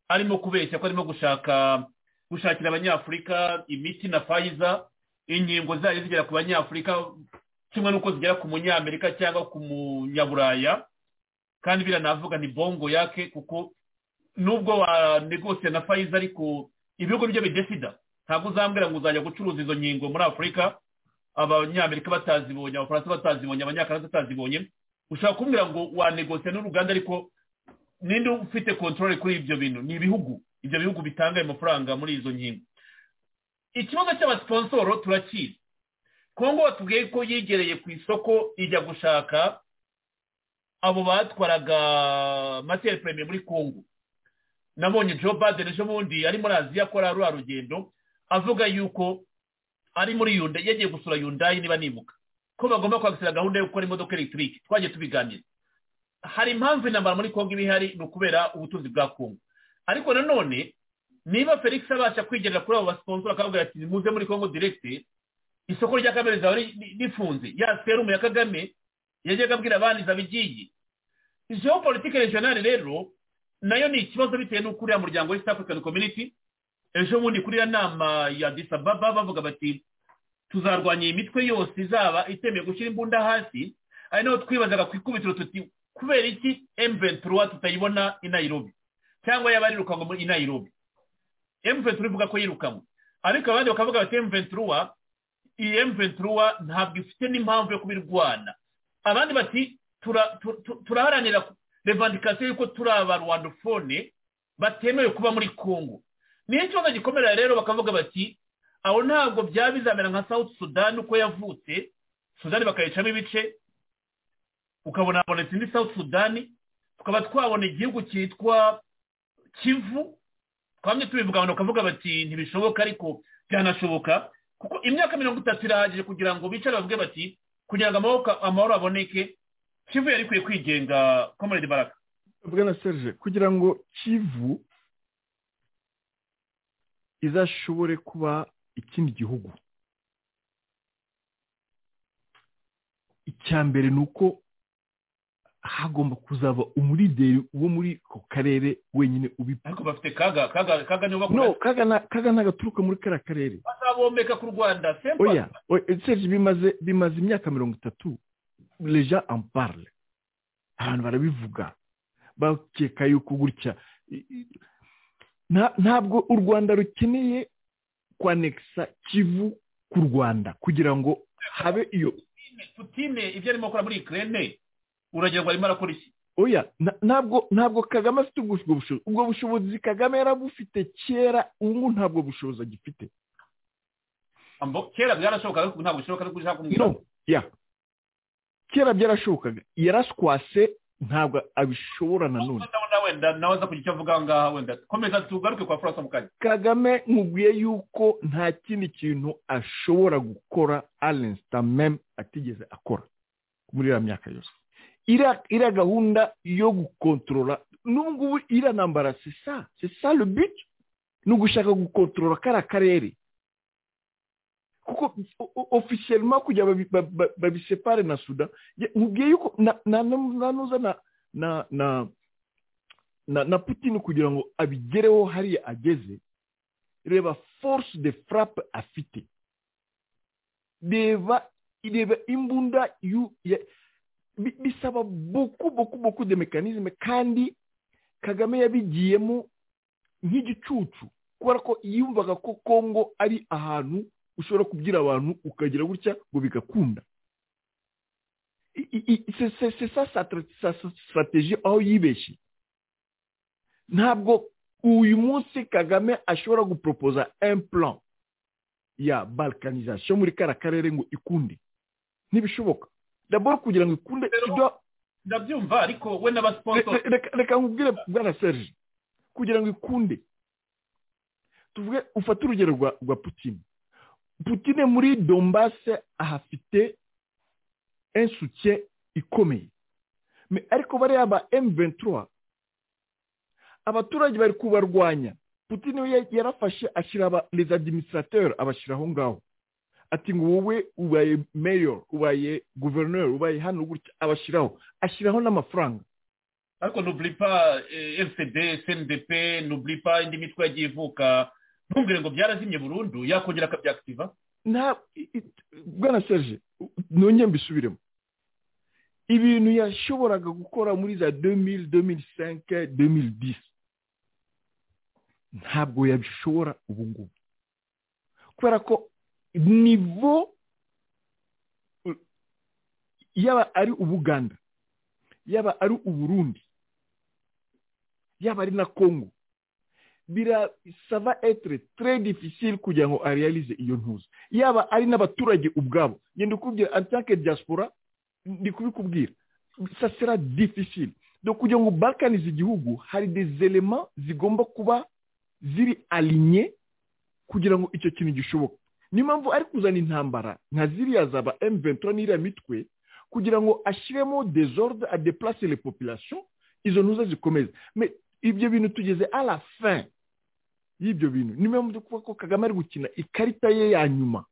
arimo kubeshya ko arimo gushaka gushakira abanyafurika imiti na fayiza inkingo zayo zigera ku banyafurika kimwe n'uko zigera ku munyamerika cyangwa ku munyaburaya kandi biranavuga ni bongo yake kuko nubwo wanegosiye na fayiza ariko ibihugu byo bidesida ntabwo uzambwira ngo uzajya gucuruza izo nkingo muri afurika abanyamerika batazibonye abafaransa batazibonye abanyakanada batazibonye ushobora kumbwira ngo wanegosiye n'uruganda ariko ninde ufite kontorore kuri ibyo bintu ni ibihugu ibyo bihugu bitanga ayo mafaranga muri izo nkingo ikibazo cy'abasiponsoro turakizi kongo batubwiye ko yegereye ku isoko ijya gushaka abo batwaraga materi perime muri kongo nabonye Joe Biden ejo bundi ari muri aziya akora ruriya rugendo avuga yuko ari muri yundayi yagiye gusura yundayi niba nibuka ko bagomba kwakira gahunda yo gukora imodoka elegitike twagiye tubiganira hari impamvu intambara muri kongo iba ihari ni ukubera ubutunzi bwa kongo ariko nanone niba felix abasha kwigerera kuri abo basiponsora akababwira ati nimuze muri kongo direkite isoko rya kagame rizaba ri- rifunze ya serumu ya kagame yajyaga abwira abandi izaba igiye geopolitike regionale rero nayo ni ikibazo bitewe n'uko uriya muryango w'east african community ejo bundi kuri iriya nama ya disababa bavuga bati tuzarwanya iyi mitwe yose izaba itemewe gushyira imbunda hasi ari naho twibazaga ku ikubitiro tuti kubera iki m23 tutayibona i nairobi cyangwa yaba yirukanwe muri- i nairobi m23 ivuga ko yirukanwe ariko abandi bakavuga bati m23 iyi m23 ntabwo ifite n'impamvu yo kubirwana abandi bati tura- tu- tu- turaharanira revandikasiyo y'uko turi abarwandofone batemewe kuba muri kongo niyo kibazo gikomera rero bakavuga bati aho ntabwo byaba bizamera nka south sudan uko yavutse sudan bakayicamo ibice ukabona habonetse indi south sudan tukaba twabona igihugu cyitwa kivu twamye tubivuga abantu bakavuga bati ntibishoboka ariko byanashoboka kuko imyaka mirongo itatu irahagije kugira ngo bicare bavuge bati kugira ngo amaboko- amahoro aboneke kivu yari ikwiye kwigenga komerede baraka bwana serge kugira ngo kivu izashobore kuba ikindi gihugu icya mbere ni uko hagomba kuzaba umulideri wo muri ako karere wenyine ubipfa ariko bafite kaga kaga kaga nibo no bakora kaga na- kaga nagaturuka muri kariya karere bazabomeka ku rwanda sempa oya oya, serge bimaze bimaze imyaka mirongo itatu leja amparle abantu barabivuga bakeka yuko gutya i- i- nta- ntabwo u rwanda rukeneye kwanekisa kivu ku rwanda kugira ngo habe iyo putine ibyo arimo akora muri ikirere uragira ngo arimo arakora iki oya na- ntabwo ntabwo kagame afite ubwo ubwo bushobozi ubwo bushobozi kagame yarabufite kera ubu ngubu ntabwo bushobozi agifite Ambo- kera byarashobokaga ariko ubu ntabwo bishoboka ariko ushaka kumbwira ya kera byarashobokaga yaraswase ntabwo abishobora nanone ndabona wenda nawe aza kugira icyo avuga aha ngaha wenda komeza tugaruke kwa francois mu kanya kagame nkubwiye yuko nta kindi kintu ashobora gukora alensta meme atigeze akora muri iriya myaka yose iriya iriya gahunda yo gukontorora n'ubu ngubu iriya ntambara sesa sesa le but ni ugushaka gukontorora kariya karere kuko ofisiyelima kugira babi- ba- ba- babisepare na sudan ya- nkubwiye yuko na- na- na- na nuza na na na na na putin kugira ngo abigereho hariya ageze reba force de frappe afite reba reba imbunda yu- ya- bi- bisaba boku boku boku de mekanizme kandi kagame yabigiyemo nk'igicucu kubera ko yumvaga ko kongo ari ahantu ushobora kubwira abantu ukagira gutya ngo bigakunda I- i- i- c'est- c'est- c'est ça sa tra- sa sa stratégie aho yibeshye ntabwo uyu munsi kagame ashobora guporopoza un plan ya balkanisation muri kara karere ngo ikunde ntibishoboka dabord kugira ngo ikunde tudoa- ndabyumva ariko we n'abasiponsoro Re- reka reka nkubwire bwana serge kugira ngo ikunde tuvuge ufate urugero rwa rwa putine putine muri dombase ahafite insutye ikomeye Me- ariko bariya ba m23 abaturage bari kubarwanya putine we ya- yarafashe ashyira aba- les administrateurs abashyira aho ngaho ati ngo wowe ubaye mayor ubaye gouverneur ubaye hano gutya abashyiraho ashyiraho n'amafaranga ariko n'uburi pa fcd cndp n'uburi pa indi mitwe yagiye ivuka ntumbwire ngo byarazimye burundu yakongera akabyakitiva nta i- i- bwana serge nongeye mbisubiremo ibintu yashoboraga gukora muri za 2000 2005 2010 ntabwo yabishobora ubu ngubu kubera ko nivo uh, yaba ari ubuganda yaba ari uburundi yaba ari na congo bira sava etere tre difficile kugira ngo arealize iyo ntuza yaba ari n'abaturage ubwabo ngenda ukubwira antanke diaspora ndi kubikubwira ça sera difficile donc kugira ngo balkanize igihugu hari des elements zigomba kuba ziri alinye kugira ngo icyo kintu gishoboka niyo mpamvu ari kuzana intambara nka ziriya zaba m23 n'iriya mitwe kugira ngo ashyiremo desordre adeplace les populations izo ntuza zikomeze Mais ibyo bintu tugeze à la fin y'ibyo bintu niyo mpamvu ndi kuvuga ko kagame ari gukina ikarita ye ya nyuma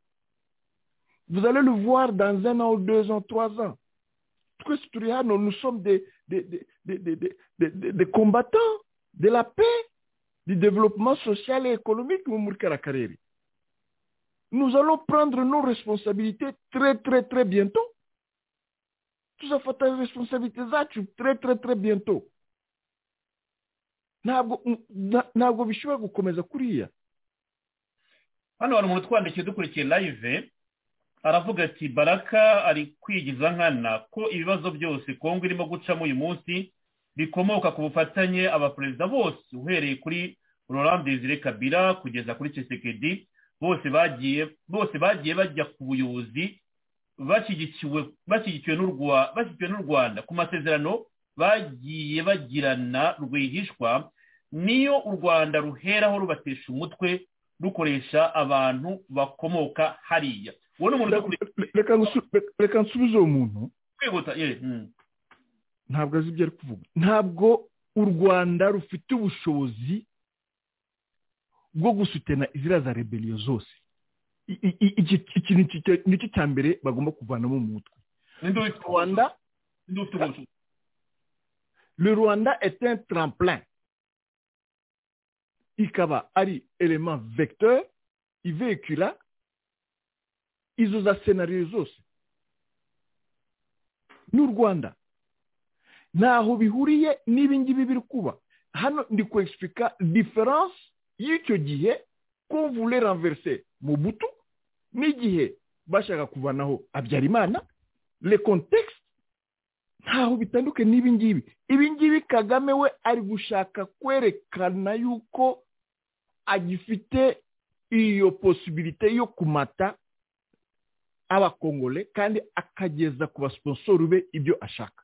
vous allez le voir dans un an deux ans trois ans twese turi hano nous sommes des des des des des des- des- des- des combattants de la paix du développement social et économique mu muri kara karere nous allons prendre nos responsabilités très très très bientôt tuzafata responsabilité zacu très très très bientôt ntabwo na- ntabwo bishobora gukomeza kuriya hano hari umuntu utwandikiye dukurikiye live aravuga ati baraka ari kwigiza nkana ko ibibazo byose kongo irimo gucamo uyu munsi bikomoka ku bufatanye abaperezida bose uhereye kuri laurent desire kabila kugeza kuri cesekedi bose bagiye bose bagiye bajya ku buyobozi bashyigikiwe bashyigikiwe n'u Rwa- bashyigikiwe n'u rwanda ku masezerano bagiye bagirana rwihishwa niyo u rwanda ruheraho rubatesha umutwe rukoresha abantu bakomoka hariya uwo ni umuntu uri reka ngusu- reka- reka nsubize uwo muntu kwihuta ye mm. ntabwo azi ibyo ari kuvuga ntabwo u rwanda rufite ubushobozi bwo gusutena iziriya za rebeliyo zose I- i- i- iki- iki- ikintu kike- nicyo cya mbere bagomba kuvanamo mu mutwe ninde ufite rwanda ninde ufite ubwo bushobozi le rwanda est un tremplin ikaba ari element vecteur ivehicula izo za senariyo zose n'u rwanda ntaho bihuriye n'ibi ngibi biri kuba hano ndi kwexplica diferanse y'icyo gihe konvule renverse mu butu n'igihe bashaka kuvanaho habyarimana le context ntaho bitandukanye n'ibi ngibi ibi ngibi kagame we ari gushaka kwerekana yuko agifite iyo posibilite yo kumata abakongore kandi akageza ku basiposoro be ibyo ashaka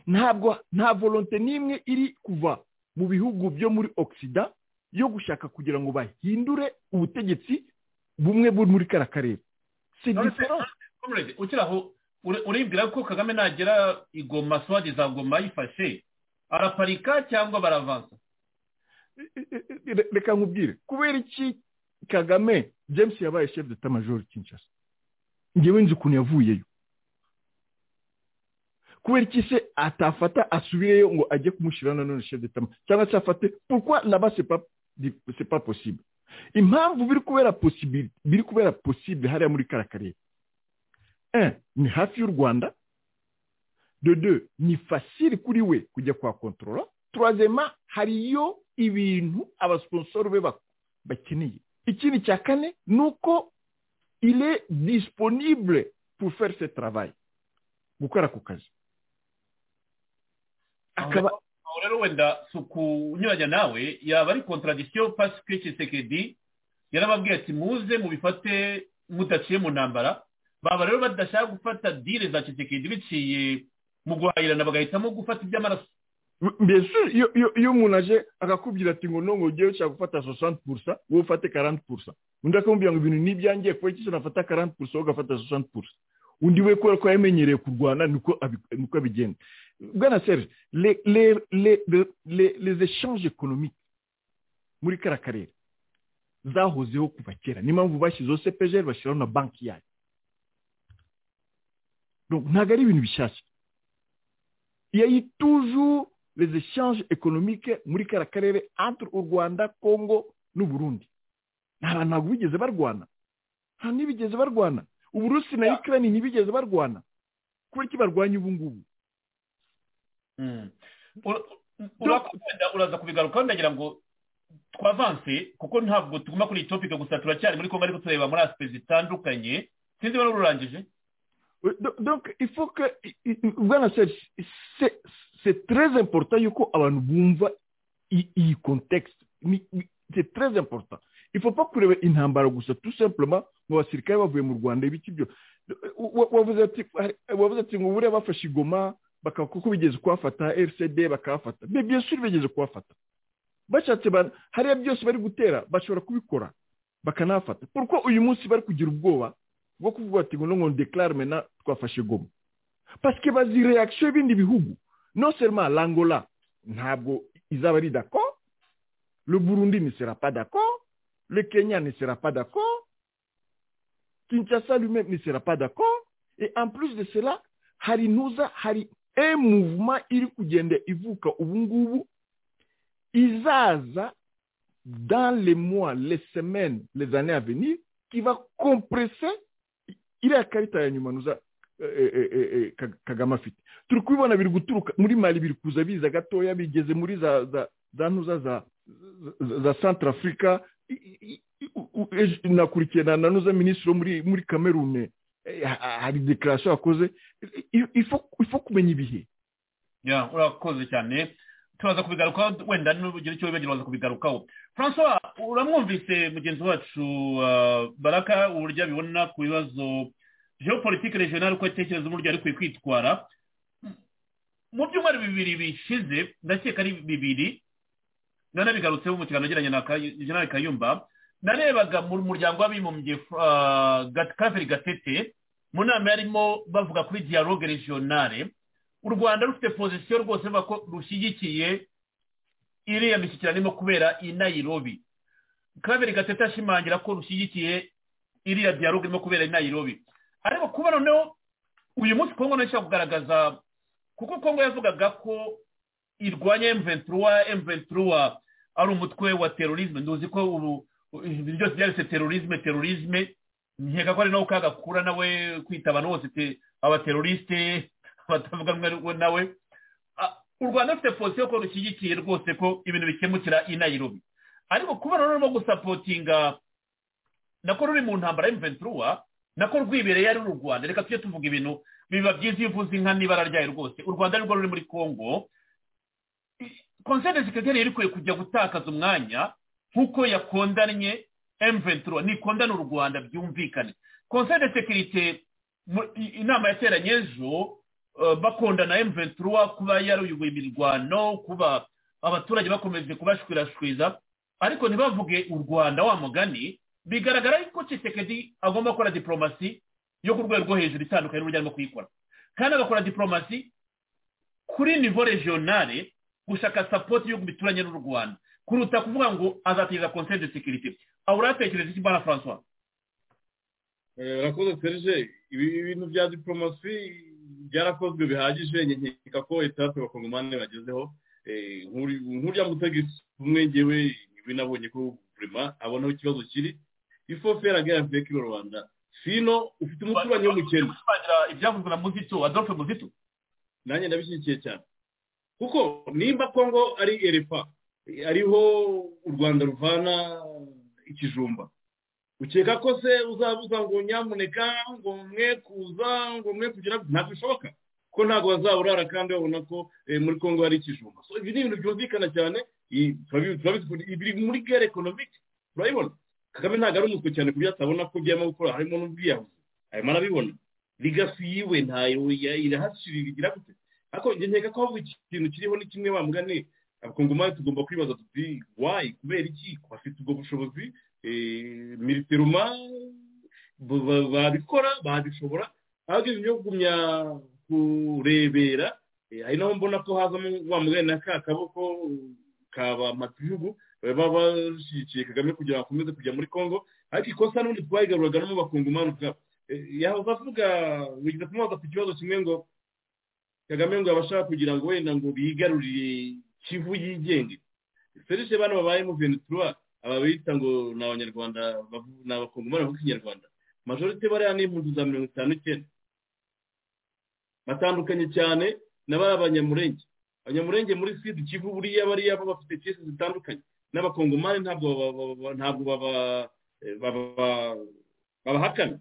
ntabwo nta volonte n'imwe iri kuva mu bihugu byo muri ogisida yo gushaka kugira ngo bahindure ubutegetsi bumwe buri muri kariya karere si diferanse ukiri aho uribwira ko kagame nagera igoma swadi za goma yifashe araparika cyangwa baravansa reka nkubwire kubera iki kagame james yabaye shefu de tamajoro kinshasa ngewe nzi ukuntu yavuyeyo kubera iki se atafata asubireyo ngo ajye kumushyira nanone shefu de tama cyangwa se afate pourquoi naba c'est pas possible impamvu biri kubera possible biri kubera possible hariya muri kara karere un ni hafi y'u rwanda de deux ni facile kuri we kujya kwa kontorora troisièmement hariyo ibintu abasiponsoro be bakeneye ikindi cya kane ni uko il est disponible pour faire ce travail gukora ako kazi akaba aho rero wenda si ukunyuranya nawe yaba ari contradiction parce que kisekedi yarababwiye ati muze mubifate mudaciye mu ntambara baba rero badashaka gufata dile za kisekedi biciye mu guhahirana bagahitamo gufata iby'amaraso mbese iyo iyo- iyo umuntu aje akakubwira ati ngo nongo ugiye ushaka gufata 60 purusa wowe ufate 40 purusa undi akamubwira ngo ibintu n'ibyangiye kuba iki nafata 40 purusa wowe ugafata 60 purusa undi we kubera ko yamenyereye kurwana niko abi- niko abigenda bwana serge le- le- le- le- le- les échanges économiques muri kara karere zahozeho kuva kera niyo mpamvu bashyizeho cepgr bashyiraho na banki yayo Donc, ntabwo ari ibintu bishyashya il y a eu toujours les échanges économiques muri kara karere entre u rwanda congo n'u burundi nta bantu ntabwo bigeze barwana nta n'ibigeze barwana uburusi na ukraine ntibigeze barwana kubera iki barwanya ubu ngubu wenda uraza kubigarukaho ndagira ngo twavanse kuko ntabwo tuguma kuri iyi topike gusa turacyari muri kongo ariko tureba muri asipe zitandukanye sinzi niba ururangije Do- donc il faut que i- i- bwana serge c'est- c'est très important yuko abantu bumva i- iyi contexte Ni- ni- c'est très important il faut pas kureba intambara gusa tout simplement mu basirikare bavuye mu rwanda ibiki byo Wa- wavuze ati wavuze ati ngo buriya bafashe igoma bakaba kuko bigeze kuhafata rcd bakahafata mais bien sûr bigeze kuhafata bashatse ba- hariya byose bari gutera bashobora kubikora bakanahafata kuko uyu munsi bari kugira ubwoba bwo kuvuga ati ngo nongo deklare mena twafashe goma parce que bazi reaction y'ibindi bihugu non seulement l'angola ntabwo izaba ari d'accord le burundi ne sera pas d'accord le kenya ne sera pas d'accord kinshasa lui-même ne sera pas d'accord et en plus de cela hari nuza hari un mouvement iri kugenda ivuka ubu ngubu izaza dans les mois les semaines les années à venir qui va compresser iriya karita ya nyuma nuza eh, eh, eh, eh, Kag- kagame afite turi kubibona biri guturuka muri mali biri kuza biza gatoya bigeze muri za za za ntuza za za- za centrafrica I- i- i- u- u- ejo nakurikiye na na nuza minisitiri wo muri muri kamerune Eh, ha- hari dekarasiyo yakoze I- ifo ifo kumenya ibihe ya urakoze cyane turaza kubigarukaho wenda n'ugira icyo wibagira uraza kubigarukaho francois uramwumvise mugenzi wacu ah, baraka uburyo abibona ku bibazo geopolitike regional uko atekereza uburyo ari kwiye kwitwara mu byumweru bibiri bishize ndakeka ari bibiri nanabigarutseho mu kiganiro nagiranye na Kay- General kayumba narebaga mu muryango w'abibumbye ah, Gat- kaveri gatete mu nama yarimo bavuga kuri dialogue regionale u rwanda rufite pozisiyo rwose ruvuga ko rushyigikiye iriya mishyikirano irimo kubera i nayirobi kabiri gatete ashimangira ko rushyigikiye iriya dialogue irimo kubera i nayirobi ariko kuba noneho uyu munsi kongo nayo ishobora kugaragaza kuko kongo yavugaga ko irwanya emventura emventura ari umutwe wa terorisme nduzi ko ubu ibintu byose byanditse terorisme terorisme nkeka ko ari nawe kagakura nawe kwita abantu bose te- abaterorisite abatavuga rumwe rumwe nawe Ah, u rwanda rufite pozisiyo ko rushyigikiye rwose ko ibintu bikemukira i nayirobi ariko kuba rero rurimo gusapotinga nako ruri mu ntambara y'imventura nako rwibereye ari uru rwanda reka tujye tuvuga ibintu biba byiza iyo uvuze inka n'ibara ryayo rwose u rwanda nirwo ruri muri congo konsere sekreteri yari ikwiye kujya gutakaza umwanya nk'uko yakondanye emuventuro nikondane u rwanda byumvikane konsere sekirite inama yateranye ejo eh, bakondana emuventuro kuba yaruyoboye imirwano kuba abaturage bakomeje kubashwirashwiza ariko ntibavuge u rwanda wa mugani bigaragara yuko Tshisekedi agomba gukora diporomasi yo ku rwego rwo hejuru itandukanye n'uburyo arimo kuyikora kandi agakora diporomasi kuri nivo regionale gushaka sapoti y'ibihugu bituranye n'u rwanda kuruta kuvuga ngo azateza konseri de sekirite aho uratekereza iki mbana francois rakoze serije ibi bintu bya diporomasi byarakozwe bihagije nkeka ko etape abakongomani bagezeho nk'uriya mutegetsi umwe ngewe binabonye ko guverinoma abonaho ikibazo kiri ifo feragera mbeki mu rwanda fino ufite umuturanyi w'umukene ibyavuzwe na muzito adolphe muzito nanjye ndabishyigikiye cyane kuko nimba kongo ari erefa ariho u rwanda ruvana ikijumba ukeka ko se uzabuza ngo nyamuneka ngo mwe kuza ngo mwe kugira ntabwo bishoboka ko ntabwo bazaburara kandi babona ko muri kongo hari ikijumba so ibi ni ibintu byumvikana cyane biri muri gare ekonomike urabibona kagame ntabwo ari umuswe cyane ku byo atabona ko byarimo gukora harimo n'ubwiyahuzi arimo arabibona ligasi yiwe ntayo irahashirira igira gute ariko nkeka ko havuga ikintu kiriho ni kimwe bamugane abakongomani tugomba kwibaza tuti wayi kubera iki bafite ubwo bushobozi militeruma babikora babishobora ahubwo ibintu byo kugumya kurebera ari naho mbona ko hazamo wa mugani na ka kaboko kaba matibihugu baba bashyigikiye kagame kugira ngo akomeze kujya muri congo ariko ikosa n'ubundi twayigaruraga n'umubakungumani ubwabo yahoze avuga wigize kumubaza ku kibazo kimwe ngo kagame ngo abashaka kugira ngo wenda ngo bigarurire kivu yigenge serije bana babayemo venetura aba bita ngo ni abanyarwanda ni abakungumani bavuga ikinyarwanda majorite bariya ni impunzi za mirongo itanu icyenda batandukanye cyane na bariya abanyamurenge abanyamurenge muri sida kivu buriya bariya bo bafite kesi zitandukanye n'abakongomani ntabwo ntabwo babahakana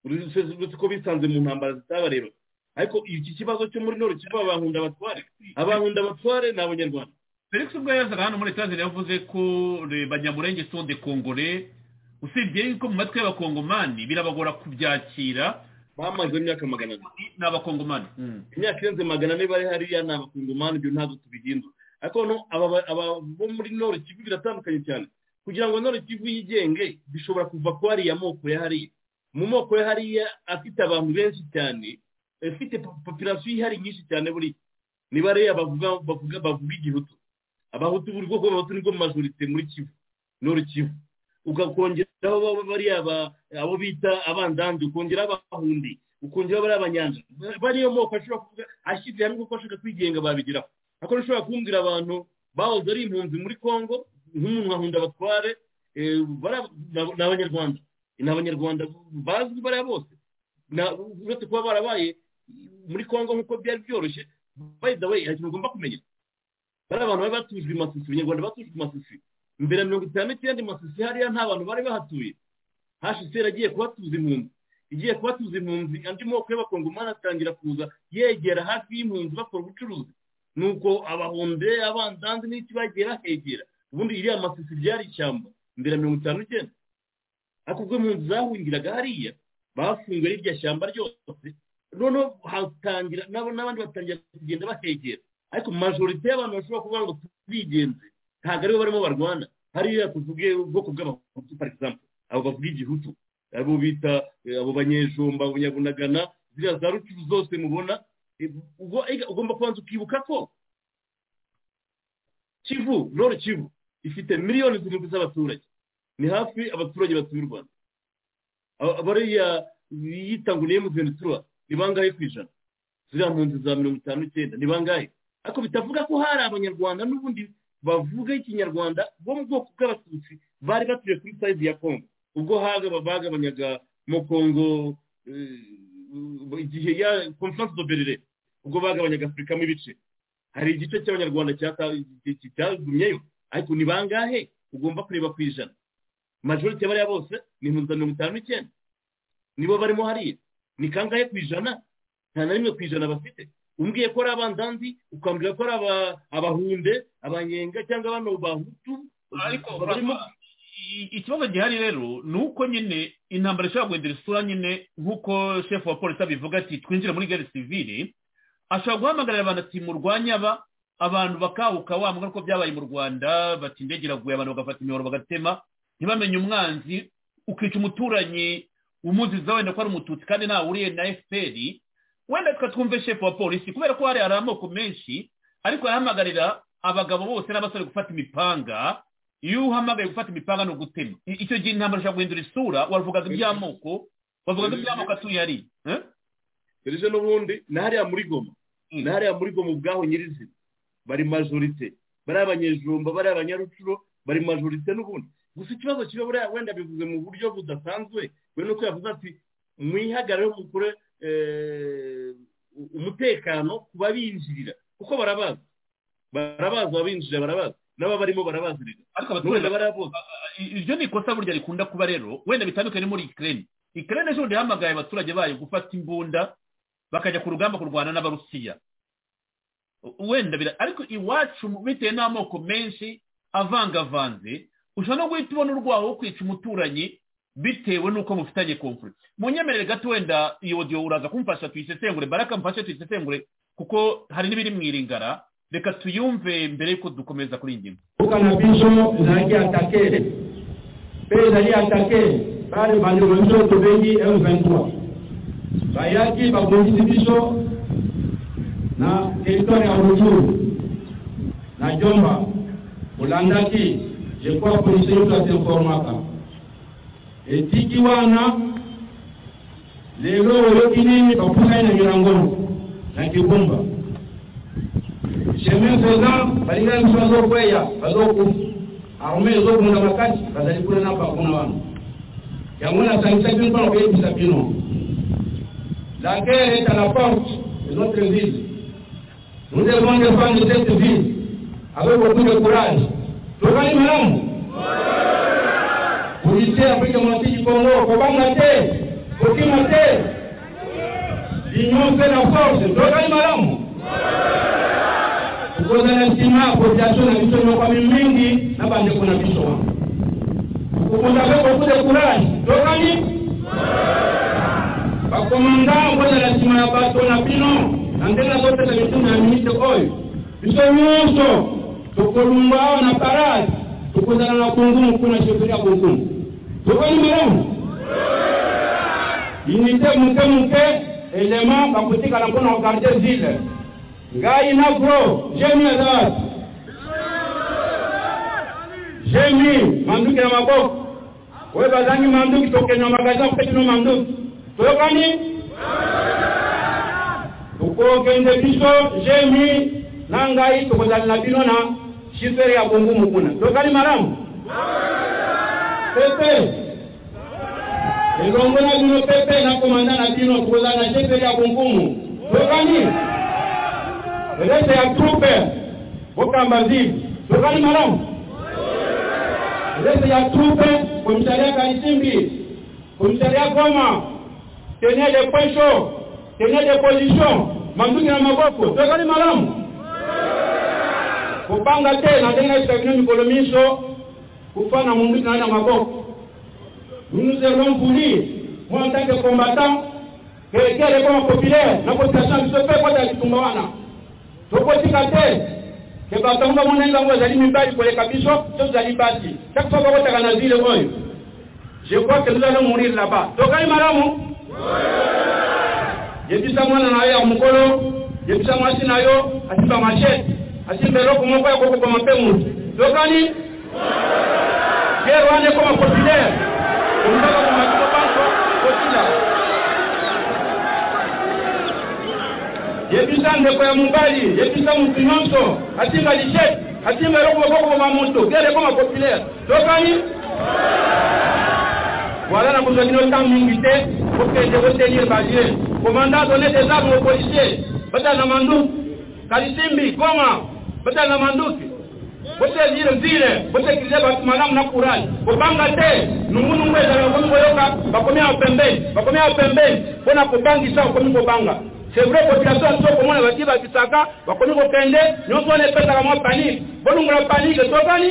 uretse ko bisanze mu ntambara zitabareba ariko iki kibazo cyo muri noro kiva abankunda abatware abankunda abatware ni abanyarwanda felix ubwo yazaga hano muri etajeri yavuze ko banyamurenge sonde kongore usibye yuko mu matwi y'abakongomani birabagora kubyakira bamaze imyaka magana abiri ni abakongomani imyaka irenze magana ane bari hariya ni abakongomani ibyo ntabwo tubihindura ariko aba bo muri noro kivu biratandukanye cyane kugira ngo noro kivu yigenge bishobora kuva ku hariya moko ya hariya mu moko ya hariya afite abantu benshi cyane afite popirasiyo ihari nyinshi cyane buri ni bariya bavuga bavuga igihutu abahutu buri bwoko bw'abahutu nibwo majorite muri kivu noro kivu ukakongeraho bariya abo bita abandandi ukongera abahundi ukongera bariya abanyanja bariyo moko ashobora kuvuga ashyize hamwe kuko ashaka kwigenga babigeraho ariko ushobora kumbwira abantu bahoze ari impunzi muri congo nk'umuntu nkahunda abatware ni abanyarwanda ni abanyarwanda bazwi bariya bose uretse kuba barabaye muri congo nk'uko byari byoroshye by the way hari ikintu ugomba kumenya bariya abantu bari batujwe imasusi abanyarwanda batujwe imasusi mbere ya mirongo itanu n'icyenda masisi hariya nta bantu bari bahatuye hashisera agiye kubatuza impunzi igiye kubatuza impunzi andi moko y'abakongomani atangira kuza yegera hafi y'impunzi bakora ubucuruzi nuko abahunde abandanze n'iki bagiye bahegera ubundi iriya masisi byari ishyamba mbere ya mirongo itanu n'icyenda ariko ubwo impunzi zahungiraga hariya bafunguye irya shyamba ryose noneho hatangira n'abandi batangira kugenda bahegera ariko majorite y'abantu bashobora kuvuga ngo tubigenze ntabwo aribo barimo barwana hariya tuvuge ubwoko bw'abahutu for example abo bavuga igihutu abo bita abo banyejumba abanyabunagana ziriya za rucuruzi zose mubona ugomba kubanza ukibuka ko kivu roro kivu ifite miliyoni zirindwi z'abaturage ni hafi abaturage batuye u rwanda bariya yitanguniye mu venetura ni bangahe ku ijana ziriya mpunzi za mirongo itanu n'icyenda ni bangahe ariko bitavuga ko hari abanyarwanda n'ubundi bavuga ikinyarwanda bo mu bwoko bw'abatutsi bari batuye kuri sayizi ya kongo ubwo haga bagabanyaga mu kongo igihe ya conference do berire ubwo bagabanyaga afurikamo ibice hari igice cy'abanyarwanda cyagumyeyo ariko ni bangahe ugomba kureba ku ijana majorite bariya bose ni impunzi mirongo itanu n'icyenda nibo barimo hariya ni kangahe ku ijana nta na rimwe ku ijana bafite umbwiye ko ari abandanzi ukambwira ko ari aba- abahunde abanyenga cyangwa bano bahutu ariko barimo ikibazo gihari rero ni uko nyine intambara ishobora guhindura isura nyine nk'uko shefu wa polisi abivuga ati twinjire muri gare sivili ashobora guhamagarira abantu ati murwanye aba abantu bakahuka wa mbwa ko byabaye mu rwanda bati indege iraguye abantu bagafata imiyoboro bagatema ntibamenye umwanzi ukica umuturanyi umuziza wenda ko ari umututsi kandi ntawuriye na efuperi wenda twumve shefu wa polisi kubera ko hari hari amoko menshi ariko arahamagarira abagabo bose n'abasore gufata imipanga iyo uhamagaye gufata imipanga ni ugutema I- icyo gihe intambara ishobora guhindura isura wavugaga iby'amoko wavugaga iby'amoko atuye ari serije n'ubundi ni hariya muri goma ni hariya muri goma ubwaho nyirizina bari majorite bari abanyejumba bari abanyarucuro bari majorite n'ubundi gusa ikibazo kiba buriya wenda bivuze mu buryo budasanzwe we nuko yavuze ati mwihagarare mukore eh, u- umutekano ku babinjirira kuko barabazi barabazi ababinjirira barabazi n'aba barimo barabazi rero ariko n'ubundi abaturage baraboze iryo ni ikosa burya rikunda kuba rero wenda bitandukanye muri ikirere ikirere ejo bundi yahamagaye abaturage bayo gufata imbunda bakajya ku rugamba kurwana n'abarusiya U- wenda bira ariko iwacu bitewe n'amoko menshi avangavanze ushobora no guhita ubona urwaho wo kwica umuturanyi bitewe n'uko mufitanye konfuri mu nyemerere gato wenda iyo odiyo uraza kumfasha tuyisesengure baraka mfashe tuyisesengure kuko hari n'ibiri mu iringara reka tuyumve mbere y'uko dukomeza kuri iyi ngingo Huko na piso na ingia atakele. Pesa ni atakele. Bale bande bonzo to bengi M23. Bayaki bakonzi piso na territoire ya Rutshuru. Na Jomba. Ulandaki ilikuwa polisi yetu asinformaka. Etiki wana lero yokinini bapusa na mirangono na kibumba. chemin faisant balingani biso bazokweya bazokufa arme ezobunda makasi bazali kuna na bakuna wana yango nasangisa bino mpona koyebisa bino la guerre est à la porte de notre ville nous devons défendre cette ville avec beaucoup de courage tokani malamu policier afrique mantiki congo kobanga te kokima te l'union fait la force tokani malamu kukozana nsima population na biso nyokwami mingi na bandeko na biso wana kokonzape kokude courage tokani bakomanda kozala nsima ya bato na bino na ndenge nazopesa mitundu ya minite oyo biso nyonso tokolumba awa na parade tokozala na kungumu kuna sheferi ya kungumu tokani malamu unité muke muke elema bakotikala mpona kogarde ville ngai na bro jemi azawadi jemi manduki na maboko oyo bazangi manduki tokenda magasin kopetino manduki toyokani tokokende biso jemi na ngai tokozali na bino na shifere ya bongumu kuna toyokani malamu pepe elongo na bino pepe na komanda na bino tokozali na shifere ya bongumu toyokani rete ya trupe bokamba zili tokali malamu rete ya trupe komisaria kalisimbi komisaria goma tenir des points chauds tenir des positions manduki na maboko tokali malamu kopanga te na ndenge nayoka bino mikolo miso kufa na munduki na na maboko nous nous allons pour dire moi en tant que combattant que quel est comme populaire na population ya biso mpe kota litumba wana tokotika te ke batongo monenga ngo ezali mibali koleka biso so tozali basi chaque fois bakotaka na ville oyo je crois que nous allons mourir là-bas tokali malamu yebisa mwana na yo ya mokolo yebisa mwasi na yo asimba machete asimba eloko moko ya kokokoma mpe motu tokani gere wana ekoma populaire omutaka komakiko banko kotila yebisa ndeko ya mobali yebisa motu nyonso atinga lishet atinga eloko bakokoma moto gere ekoma populaire tokani wala na kozwa bino ntango mingi te kokende kotenir balie komanda done des armes aux policiers batala na manduki kalisimbi goma batala na manduki botezire nzire botekirize batumana munakurani kubanga te numuntu umwe zarakongoyoka bakomye aho pembeni bakomye aho pembeni bona kubangisa ukomi kubanga sebule population nso komona bati bakisaka bakomi kokende nyonso wana epesaka mwa panike bolungula panike tokani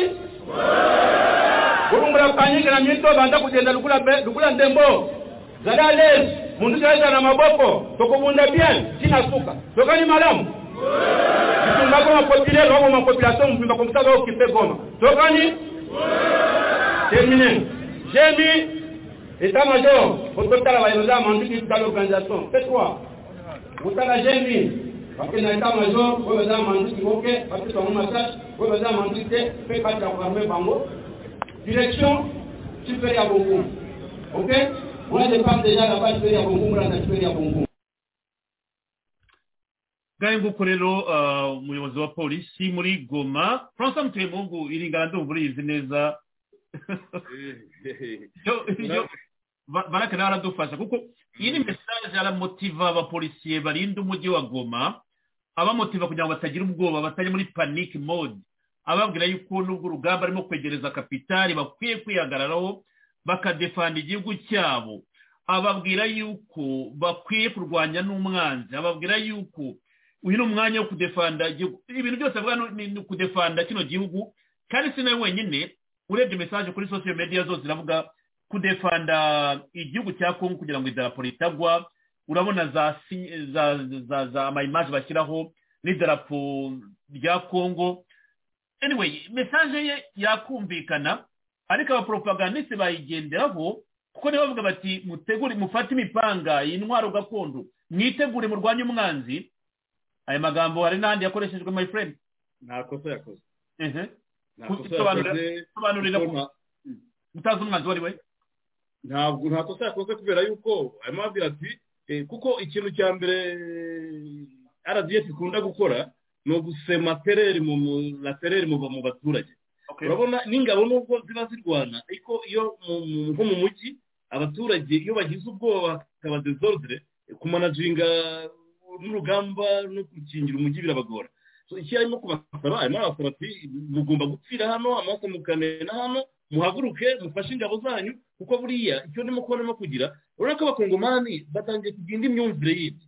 bolungula panike na minto banda kugenda lukula be- lukula ndembo zali alesi mundu zaeza na maboko tokobunda bien tina suka tokani malamu bitumba goma populaire obo ma population mbimba komutaka okipe goma tokani termine jemi état major ototala bayoza mandu kitala l'organisation c'est toi otala jemi bakena état major oyo baza mandu kimoke bapesa bango masage oyo baza mandu te mpe kati ya koarme bango direction superi ya bongumu ok on a des femmes déjà là-bas superi ya bongumu rana superi ya bongumu ngahe nguko rero ah, umuyobozi wa polisi muri goma francois mutemungu iringana ndumva uriyizi neza Yo- yo- ba- barake nawe aradufasha kuko iyi ni mesaje aramotiva abapolisiye barinda umujyi wa goma abamotiva kugira ngo batagira ubwoba batajya muri panic mode ababwira yuko nubwo urugamba arimo kwegereza kapitali bakwiye kwihagararaho bakadefanda igihugu cyabo ababwira yuko bakwiye kurwanya n'umwanzi ababwira yuko uyu ni umwanya wo kudefanda igihugu ibintu byose avuga ni- ni ni ukudefanda kino gihugu kandi si nawe wenyine urebye mesaje kuri social media zose ziravuga kudefanda igihugu cya kongo kugira ngo idarapo ritagwa urabona za si- za za za amayimaje bashyiraho n'idarapo rya kongo anyway mesaje ye yakumvikana ariko abapropagandiste bayigenderaho kuko nibo bavuga bati mutegure mufate imipanga intwaro gakondo mwitegure murwanye umwanzi aya magambo hari n'ahandi yakoreshejwe my friend nta kosa yakoze ehe nta Ku- kosa sobanura- yakoze sobanurira kuko nta- utazi umwanzi uwo ari we ntabwo nta kosa yakoze kubera yuko arimo abwira ati eh, kuko ikintu cya mbere eh, rdf ikunda gukora ni ugusema tereri mu mu- na tereri muva mu baturage urabona n'ingabo nubwo ziba zirwana ariko iyo mu- mu- nko mu mujyi abaturage iyo bagize ubwoba hakaba desordre eh, kumanajinga n'urugamba no gukingira umujyi birabagora So, icyo arimo kubasaba arimo arabasaba ati mugomba gupfira hano amaso mukamena hano muhaguruke mufashe ingabo zanyu kuko buriya icyo ndimo kubona no kugira urabona ko abakongomani batangiye kugira indi myumvire yindi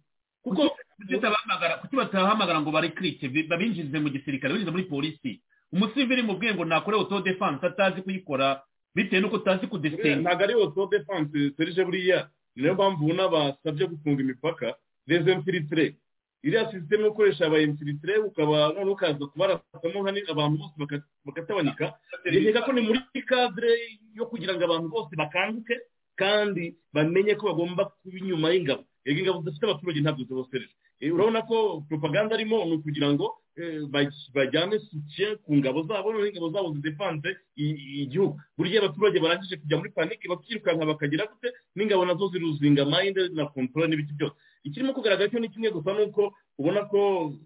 kuko kuki batahamagara kuki batahamagara ngo barekrite bi- babinjize mu gisirikare babinjize muri polisi umusivili mu bwenge nakore auto defense atazi kuyikora bitewe n'uko utazi Eh, kudesenga ntabwo ari auto defense serije buriya niyo mpamvu ubona basabye gufunga imipaka les infiltrés iriya sisiteme ukoresha aba infiltrés ukaba noneho ukaza kubarasamo nka ni- abantu bose baka- bakatabanyika reka ko ni muri cadre yo kugira ngo abantu bose bakanguke kandi bamenye ko bagomba kuba inyuma y'ingabo yego ingabo zifite abaturage ntabwo zibosereje Eh, urabona ko propaganda arimo ni ukugira ngo eh, baj- bajyane soutien ku ngabo zabo noneho ingabo zabo zidefanse i- i- igihugu burya abaturage barangije kujya muri panike bakirukanka bakagira gute n'ingabo nazo ziruzinga mayinde na kontrole n'ibiki byose ikirimo kugaragara cyo ni kimwe gusa ni uko ubona ko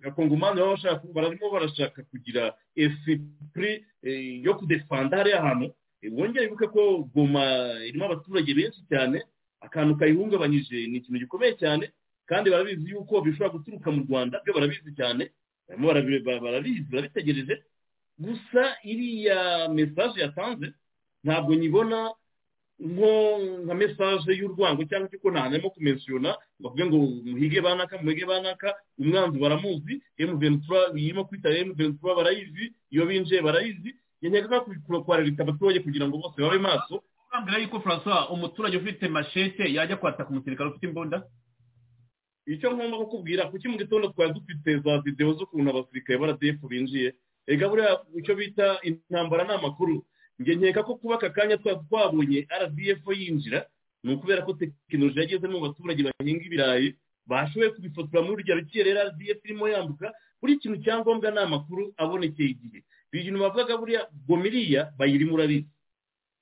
abakongomani baba bashaka barimo barashaka kugira esprit eh, yo kudefanda hariya hantu Eh, wongere wibuke ko goma irimo abaturage benshi cyane akantu kayihungabanyije ni ikintu gikomeye cyane kandi barabizi yuko bishobora guturuka mu rwanda byo barabizi cyane barimo barabi- ba- barabizi barabitegereje gusa iriya mesaje yatanze ntabwo nyibona nko nka mesaje y'urwango cyangwa se ko nta harimo kumensiona bavuge ngo muhige banaka muhige banaka umwanzi baramuzi emuventura irimo kwita emuventura barayizi iyo binjiye barayizi nkeneka kwararika abaturage kugira ngo bose babe maso urambwira yuko francois umuturage ufite mashete yajya kwataka umusirikare ufite imbunda icyo ngomba kukubwira kuki mu gitondo twari dufite za videwo z'ukuntu abasirikare baradefu binjiye ega buriya icyo bita intambara ni amakuru njye nkeka ko kuba aka kanya twari twabonye rdf yinjira ni ukubera ko tekinoloji yagezemo mu baturage bahinga ibirayi bashoboye kubifotora muri urya rukerera rdf irimo yambuka buri kintu cyangombwa ni amakuru abonekeye igihe ibi bintu bavugaga buriya gomiriya bayirimo urabizi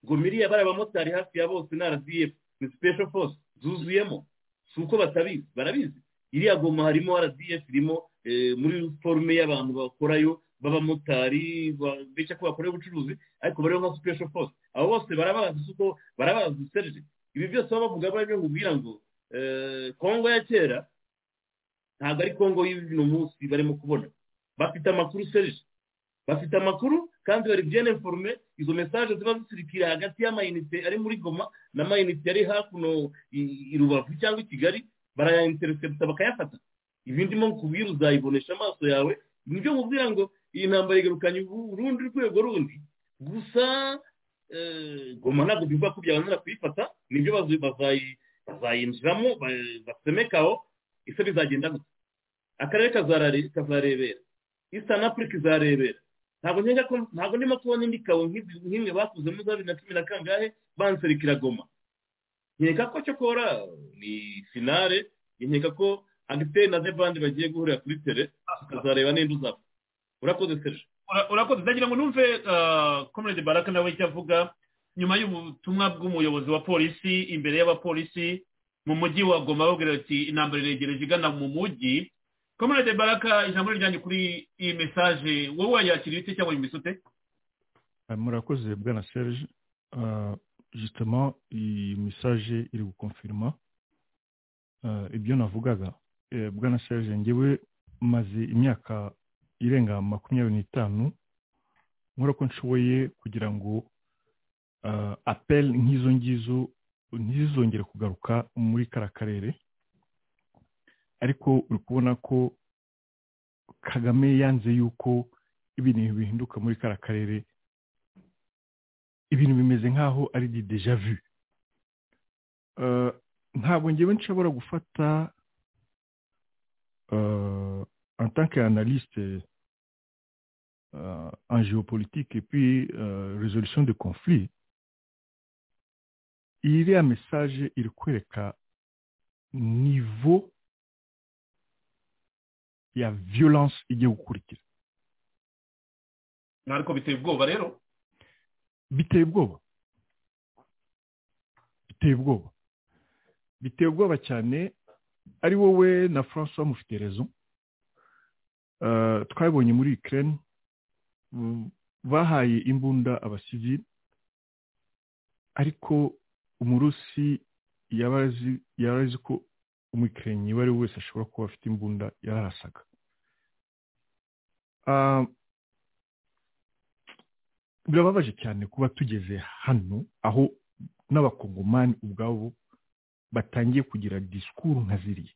gomiriya bari abamotari hafi ya bose ni rdf ni special force zuzuyemo si uko batabizi barabizi iriya goma harimo rdf irimo eh, muri forume y'abantu bakorayo b'abamotari ba- beshya ko bakorera ubucuruzi ariko bariho nka special force abo bose barabazi si uko barabazi serije ibi byose baba bavuga bari kubwira ngo eh, kongo ya kera ntabwo ari kongo y'uno munsi barimo kubona bafite amakuru serije bafite amakuru kandi bari bien informe izo mesaje ziba zisirikira hagati y'amayinite ari muri goma n'amayinite ari hakuno i- i rubavu cyangwa i kigali barayainteresepta bakayafata ibindimo kubwira uzayibonesha amaso yawe nibyo mubwira ngo iyi ntambara igarukanye ubu- urundi rwego rundi gusa eh, goma ntabwo bivuga ko byabanzira kuyifata nibyo bazi- bazayi- bazayinjiramo ba- basemekaho ese bizagenda gusa akarere kazarare- kazarebera eastern africa izarebera ntabwo nkeka ko ntabwo ndimo kubona indi kawo nk'izi- nk'imwe bakuzemo za bibiri na cumi na kangahe banserikira goma nkeka ko cyokora ni finale nkeka ko agiteri na zevandi bagiye guhurira kuri tere tukazareba ninde uzaba urakoze serge Ura- urakoze ndagira ngo numve komerede baraka nawe icyo avuga nyuma y'ubutumwa bw'umuyobozi wa polisi imbere y'abapolisi mu mujyi wa goma babwira ati intambara iregereje igana mu mujyi komerede baraka ijambo rijyanye kuri iyi mesaje wowe wayakira ibiti cyangwa wumvise ute Euh, Murakoze Bwana Serge, Euh, justement iyi message iri gukonfirima euh, ibyo navugaga Eh, Bwana Serge ngewe maze imyaka irenga makumyabiri n'itanu nkora ko nshoboye kugira ngo euh, appel nk'izo ngizo ntizizongere kugaruka muri kara karere ariko uri kubona ko kagame yanze yuko ibintu bihinduka muri kara karere ibintu bimeze nk'aho ari di deja vu Eh, ntabwo ngewe nshobora gufata euh, en tant qu'analyste euh, en géopolitique et puis euh, résolution de conflits iriya message iri kwereka niveau ya violence igiye gukurikira ariko biteye ubwoba rero biteye ubwoba biteye ubwoba biteye ubwoba cyane ari wowe na francois mufite rezo Eh, twabonye muri ukraine mm, bahaye imbunda abasivili ariko umurusi yaba azi- yari azi ko umukinnyi uwo ari we wese ashobora kuba afite imbunda yarasaga Ah, birababaje cyane kuba tugeze hano aho n'abakongomani ubwabo batangiye kugira disikuru nka ziriya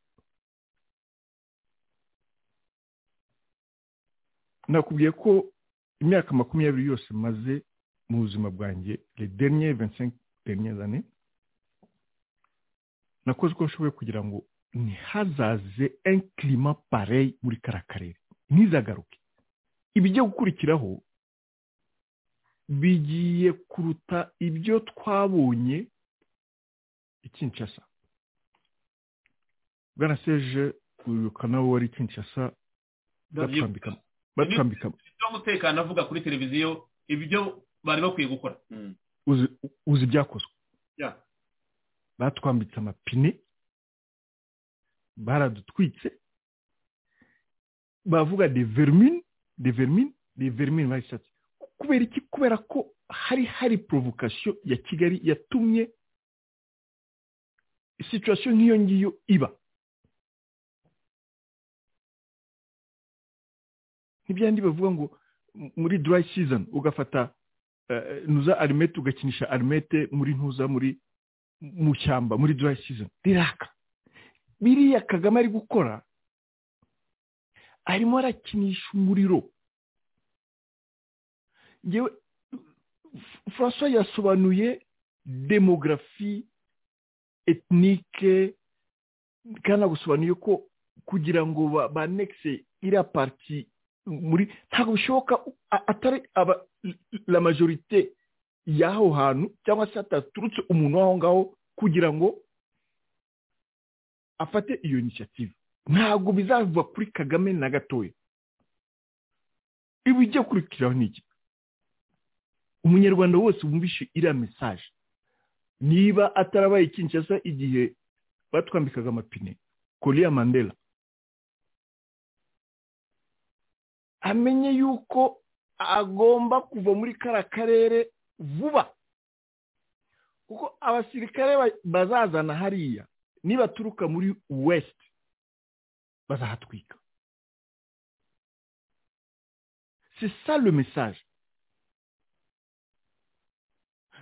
nakubwiye ko imyaka makumyabiri yose maze mu buzima bwanjye les derniers 25 dernières années nakoze uko nshoboye kugira ngo ntihazaze un climat pareil muri kara karere ntizagaruke ibijya gukurikiraho bigiye kuruta ibyo twabonye i kinshasa bwana serge wibuka nawe wari i kinshasa batwambika batwambika by'umutekano avuga kuri televiziyo ibyo bari bakwiye gukora uzi- uzi ibyakozwe Yeah. batwambitse amapine baradutwitse bavuga de vermine de vermine de vermine bayishatse kubera iki kubera ko hari hari provocation ya kigali yatumye situation nk'iyo ngiyo iba ntibyandi bavuga ngo m- muri dry season ugafata eh, ntuza arimete ugakinisha arimete muri ntuza muri mu shyamba muri dry season riraka biriya kagame ari gukora arimo arakinisha umuriro yewe francois yasobanuye demografi etnike kandi agusobanuye ko kugira ngo ba- banekise iriya parti muri ntabwo bishoboka a- atari aba la majorite y'aho hantu cyangwa se hataturutse umuntu w'aho ngaho kugira ngo afate iyo initiative ntabwo bizava kuri kagame na gatoya ibijya kurikiraho ni iki umunyarwanda wose wumvishe iriya mesaje niba atarabaye kinshasa igihe batwambikaga amapine korea mandela amenye yuko agomba kuva muri kara karere vuba kuko abasirikare ba- bazazana hariya nibaturuka muri west bazahatwika c'est ça le message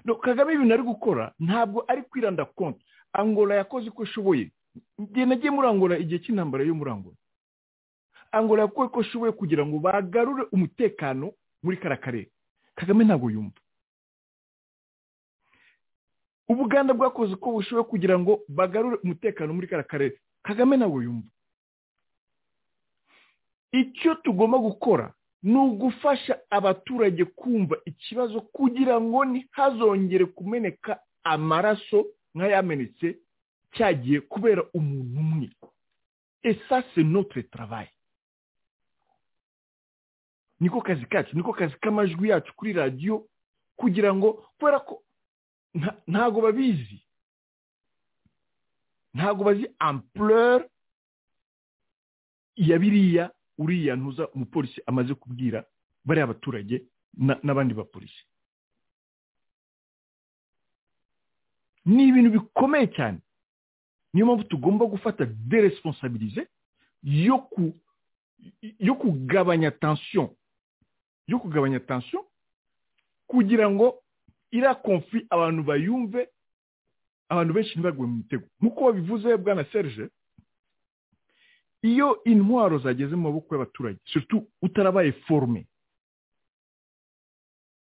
No, kagame ibintu ari gukora ntabwo ari kwiranda konti angola yakoze uko ishoboye igihe nagiye muri angola igihe cy'intambara yo muri angola angola yakoze uko ishoboye kugira ngo bagarure umutekano muri kariya karere kagame ntabwo yumva ubuganda bwakoze uko bushoboye kugira ngo bagarure umutekano muri kariya karere kagame ntabwo yumva icyo tugomba gukora ni ugufasha abaturage kumva ikibazo kugira ngo ntihazongere kumeneka amaraso nk'ayamenetse cyagiye kubera umuntu umwe esase notere travaye niko kazi kacu niko kazi k'amajwi yacu kuri radiyo kugira ngo kubera ko ntago babizi ntago bazi ampurere ya biriya uriya ntuza umupolisi amaze kubwira bariya baturage n'abandi bapolisi ni ibintu bikomeye cyane niyo mpamvu tugomba gufata deresponsabilize yo ku yo kugabanya tansiyo yo kugabanya tansiyo kugira ngo iriya konfi abantu bayumve abantu benshi ntibagwe mu mitego nk'uko babivuze bwana serge iyo intwaro zageze mu maboko y'abaturage utarabaye forume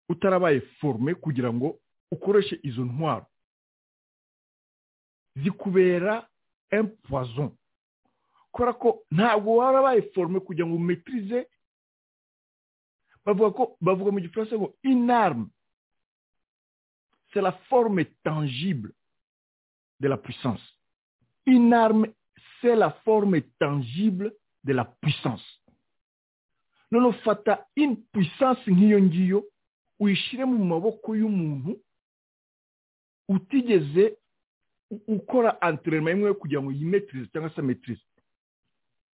utarabaye forume kugira ngo ukoreshe izo ntwaro zikubera empuwazo kubera ko ntabwo warabaye forume kugira ngo umetirize bavuga ko bavuga mu gifaransa ngo inarume c'est la forme tangible de la puissance inarume c'est la forme tangible de la puissance noneho fata in puissance nk'iyo ngiyo uyishyire mu maboko y'umuntu utigeze ukora antrenema imwe yo kugira ngo yimetirize cyangwa se ametirize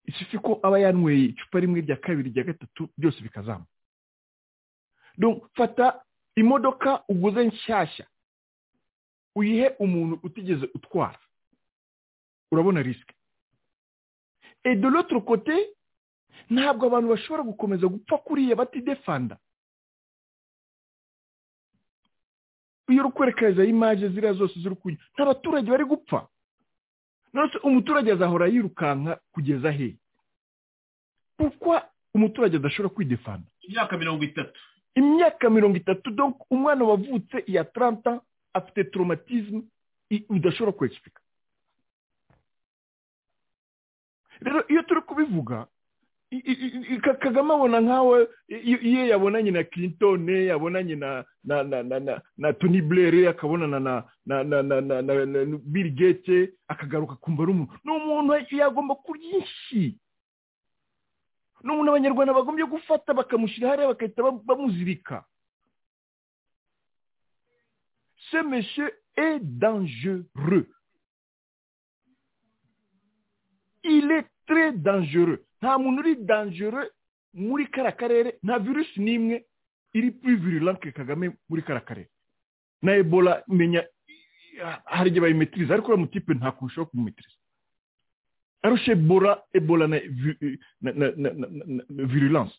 isufi ko aba yanyweye icupa rimwe rya kabiri rya gatatu byose bikazamba fata imodoka uguze nshyashya uyihe umuntu utigeze utwara urabona risike et de l'autre côté ntabwo abantu bashobora gukomeza gupfa kuriya batidefanda iyo uri kwerekeza imaje ziriya zose ziri kujya nta baturage bari gupfa none umuturage azahora yirukanka kugeza he kuko umuturage adashobora kwidefanda imyaka mirongo itatu imyaka mirongo itatu umwana wavutse iya taranta afite toromatizmu udashobora kwegipika rero iyo turi kubivuga kagame abona nkawe iyo yabonanye na clinton yabonanye na na na na na na tony blair akabonana na na na na na na na bill gate akagaruka kumva ari umuntu ni umuntu yagomba kuryinshi ni umuntu abanyarwanda bagombye gufata bakamushyira hariya bagahita bamuzirika ce monsieur est dangereux il est très dangereux nta muntu uri dangereux muri kariya karere nta virusi n'imwe iri kuri virulanke kagame muri kariya karere na ebola menya hari igihe bayimetiriza ariko uriya mutipe nta kuntu ushobora kumumetiriza arusha ebola ebola na virulanse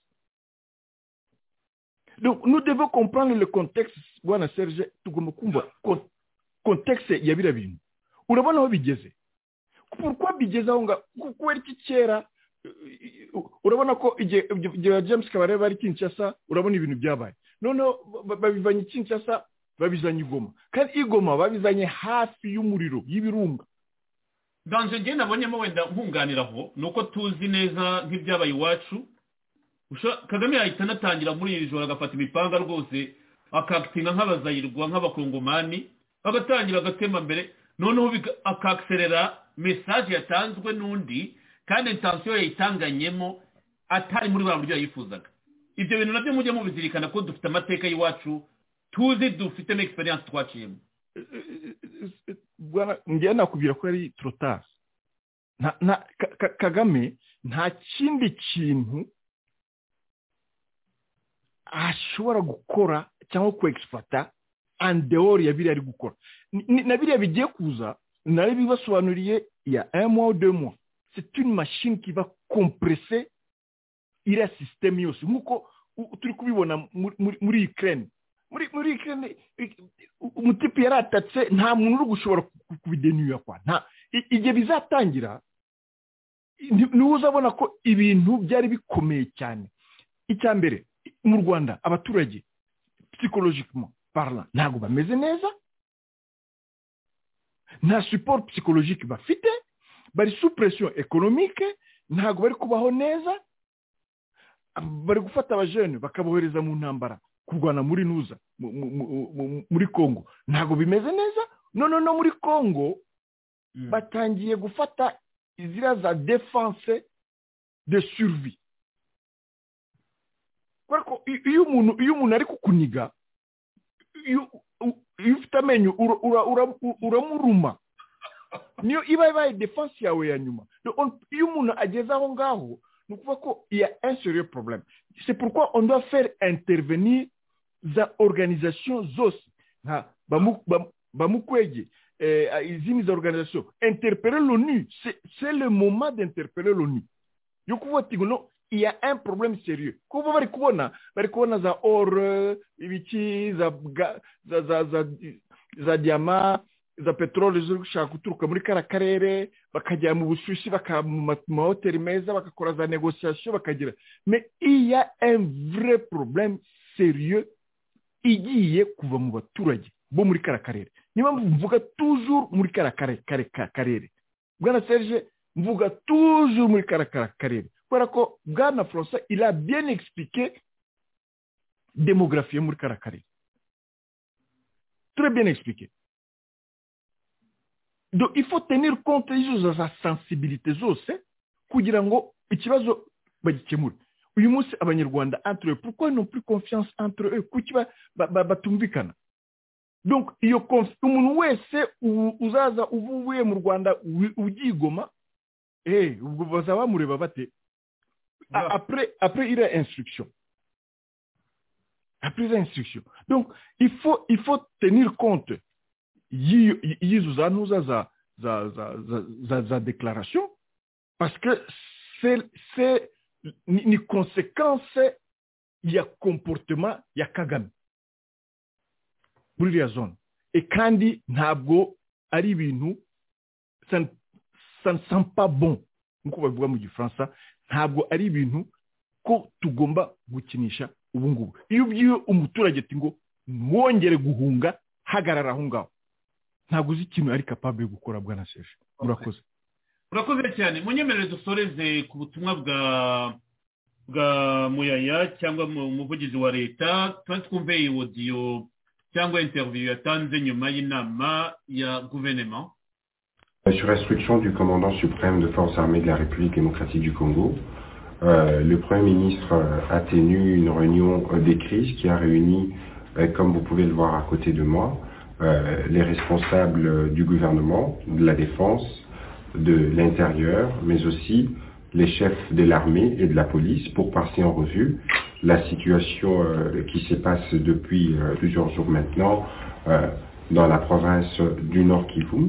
nous devons comprendre le contexte bwana serge tugomba kumva contexte ya biriya bintu urabona aho bigeze pourquoi bigeze aho ngaho kubera iki kera urabona ko igihe james kabare bari kinshasa urabona ibintu byabaye noneho babivanye kinshasa babizanye igoma kandi igoma babizanye hafi y'umuriro y'ibirunga nganze ngewe nabonyemo wenda nkunganiraho ni uko tuzi neza nk'ibyabaye iwacu kagame yahita anatangira muri iri joro agafata imipanga rwose akakitinga nk'abazayirwa nk'abakongomani agatangira agatema mbere noneho akakiserera mesaje yatanzwe n'undi kandi intansiyo yayitanganyemo atari muri buriya buryo yayifuzaga ibyo bintu nabyo mujye mubizirikana ko dufite amateka y'iwacu tuzi dufitemo egisperiyanse twaciyemo njyewe nakubwira ko ari torotari kagame nta kindi kintu ashobora gukora cyangwa kwegisipata andewori ya biriya ari gukora na biriya bigiye kuza nari bibasobanuriye ya emwa ou deux mois c'est une machine qui va compresser iriya sisiteme yose nk'uko turi kubibona muri ukraine muri muri kene umutipe yaratatse nta muntu uri gushobora kubidenyuya kwa nta i- igihe bizatangira ni- niwe uzabona ko ibintu byari bikomeye cyane icya mbere mu rwanda abaturage psychologiquement parlant ntabwo bameze neza nta support psychologique bafite bari sous pression économique ntabwo bari kubaho neza bari gufata abajene bakabohereza mu ntambara kurwana muri nuza mu- mu- mu- mu- muri congo ntabwo bimeze neza none no muri congo batangiye gufata izira za defense de survie kubera ko i- iyo umuntu iyo umuntu ari kukuniga iyo u- iyo ufite amenyo ura- ura- ura- uramuruma niyo iba ibaye defense yawe ya nyuma Donc, on- iyo umuntu ageze aho ngaho ni ukuvuga ko il y a un sérieux problème c'est pourquoi on doit faire intervenir za organisation zose nka bamu- bam- bamukwege eh, izindi za organisation interpeller l'onu c'est c'est le moment d'interpeller l'onu yo kuvuga ati ngo no il y a un problème sérieux kuba bari kubona bari kubona za or eh, ibiki za ga- za za za za diama za peteroli ziri gushaka guturuka muri kara karere bakajya mu bushyushi bakaba mu ma- mu mahoteli meza bagakora za negosiyasiyo bakagira mais il y a un vrai problème sérieux igiye kuva mu baturage bo muri kara karere niyo mpamvu mvuga toujours muri kara kare- kare- ka- karere bwana serge mvuga toujours muri kara kara karere kubera ko bwana françois il a bien expliqué démographie yo muri kara karere très bien expliqué donc il faut tenir compte y'izo za sensibilité zose kugira ngo ikibazo bagikemure uyu munsi abanyarwanda entre eux pourquoi ils n'ont plus confiance entre eux kuki ba- ba- ba- batumvikana donc iyo conf- umuntu wese u- uzaza uvuye mu rwanda wi- ubyigoma eh ubwo bazaba bamureba bate A- après après il y a instruction après il y a instruction donc il faut il faut tenir compte y'iyo- y- y'izo zanuza za za za za za za déclaration parce que c'est c'est ni, ni conséquence ya comportement ya kagame muri iriya zone e kandi ntabwo ari ibintu ça ne- ça ne sent pas bon nk'uko babivuga mu gifaransa ntabwo ari ibintu ko tugomba gukinisha ubu ngubu iyo ubwiwe umuturage ati ngo mwongere guhunga hagarara aho ngaho ntabwo uzi ikintu ari capable yo gukora bwana seje murakoze urakoze cyane munyemerere dusoreze ku butumwa bwa bwa muyaya cyangwa mu muvugizi wa leta tuba twumve iyi wodiyo cyangwa interiviyu yatanze nyuma y'inama ya guverinoma Sur instruction du commandant suprême de forces armées de la République démocratique du Congo, euh, le Premier ministre euh, a tenu une réunion euh, des crises qui a réuni, euh, comme vous pouvez le voir à côté de moi, euh, les responsables euh, du gouvernement, de la défense, de l'intérieur, mais aussi les chefs de l'armée et de la police pour passer en revue la situation euh, qui se passe depuis euh, plusieurs jours maintenant euh, dans la province du Nord Kivu.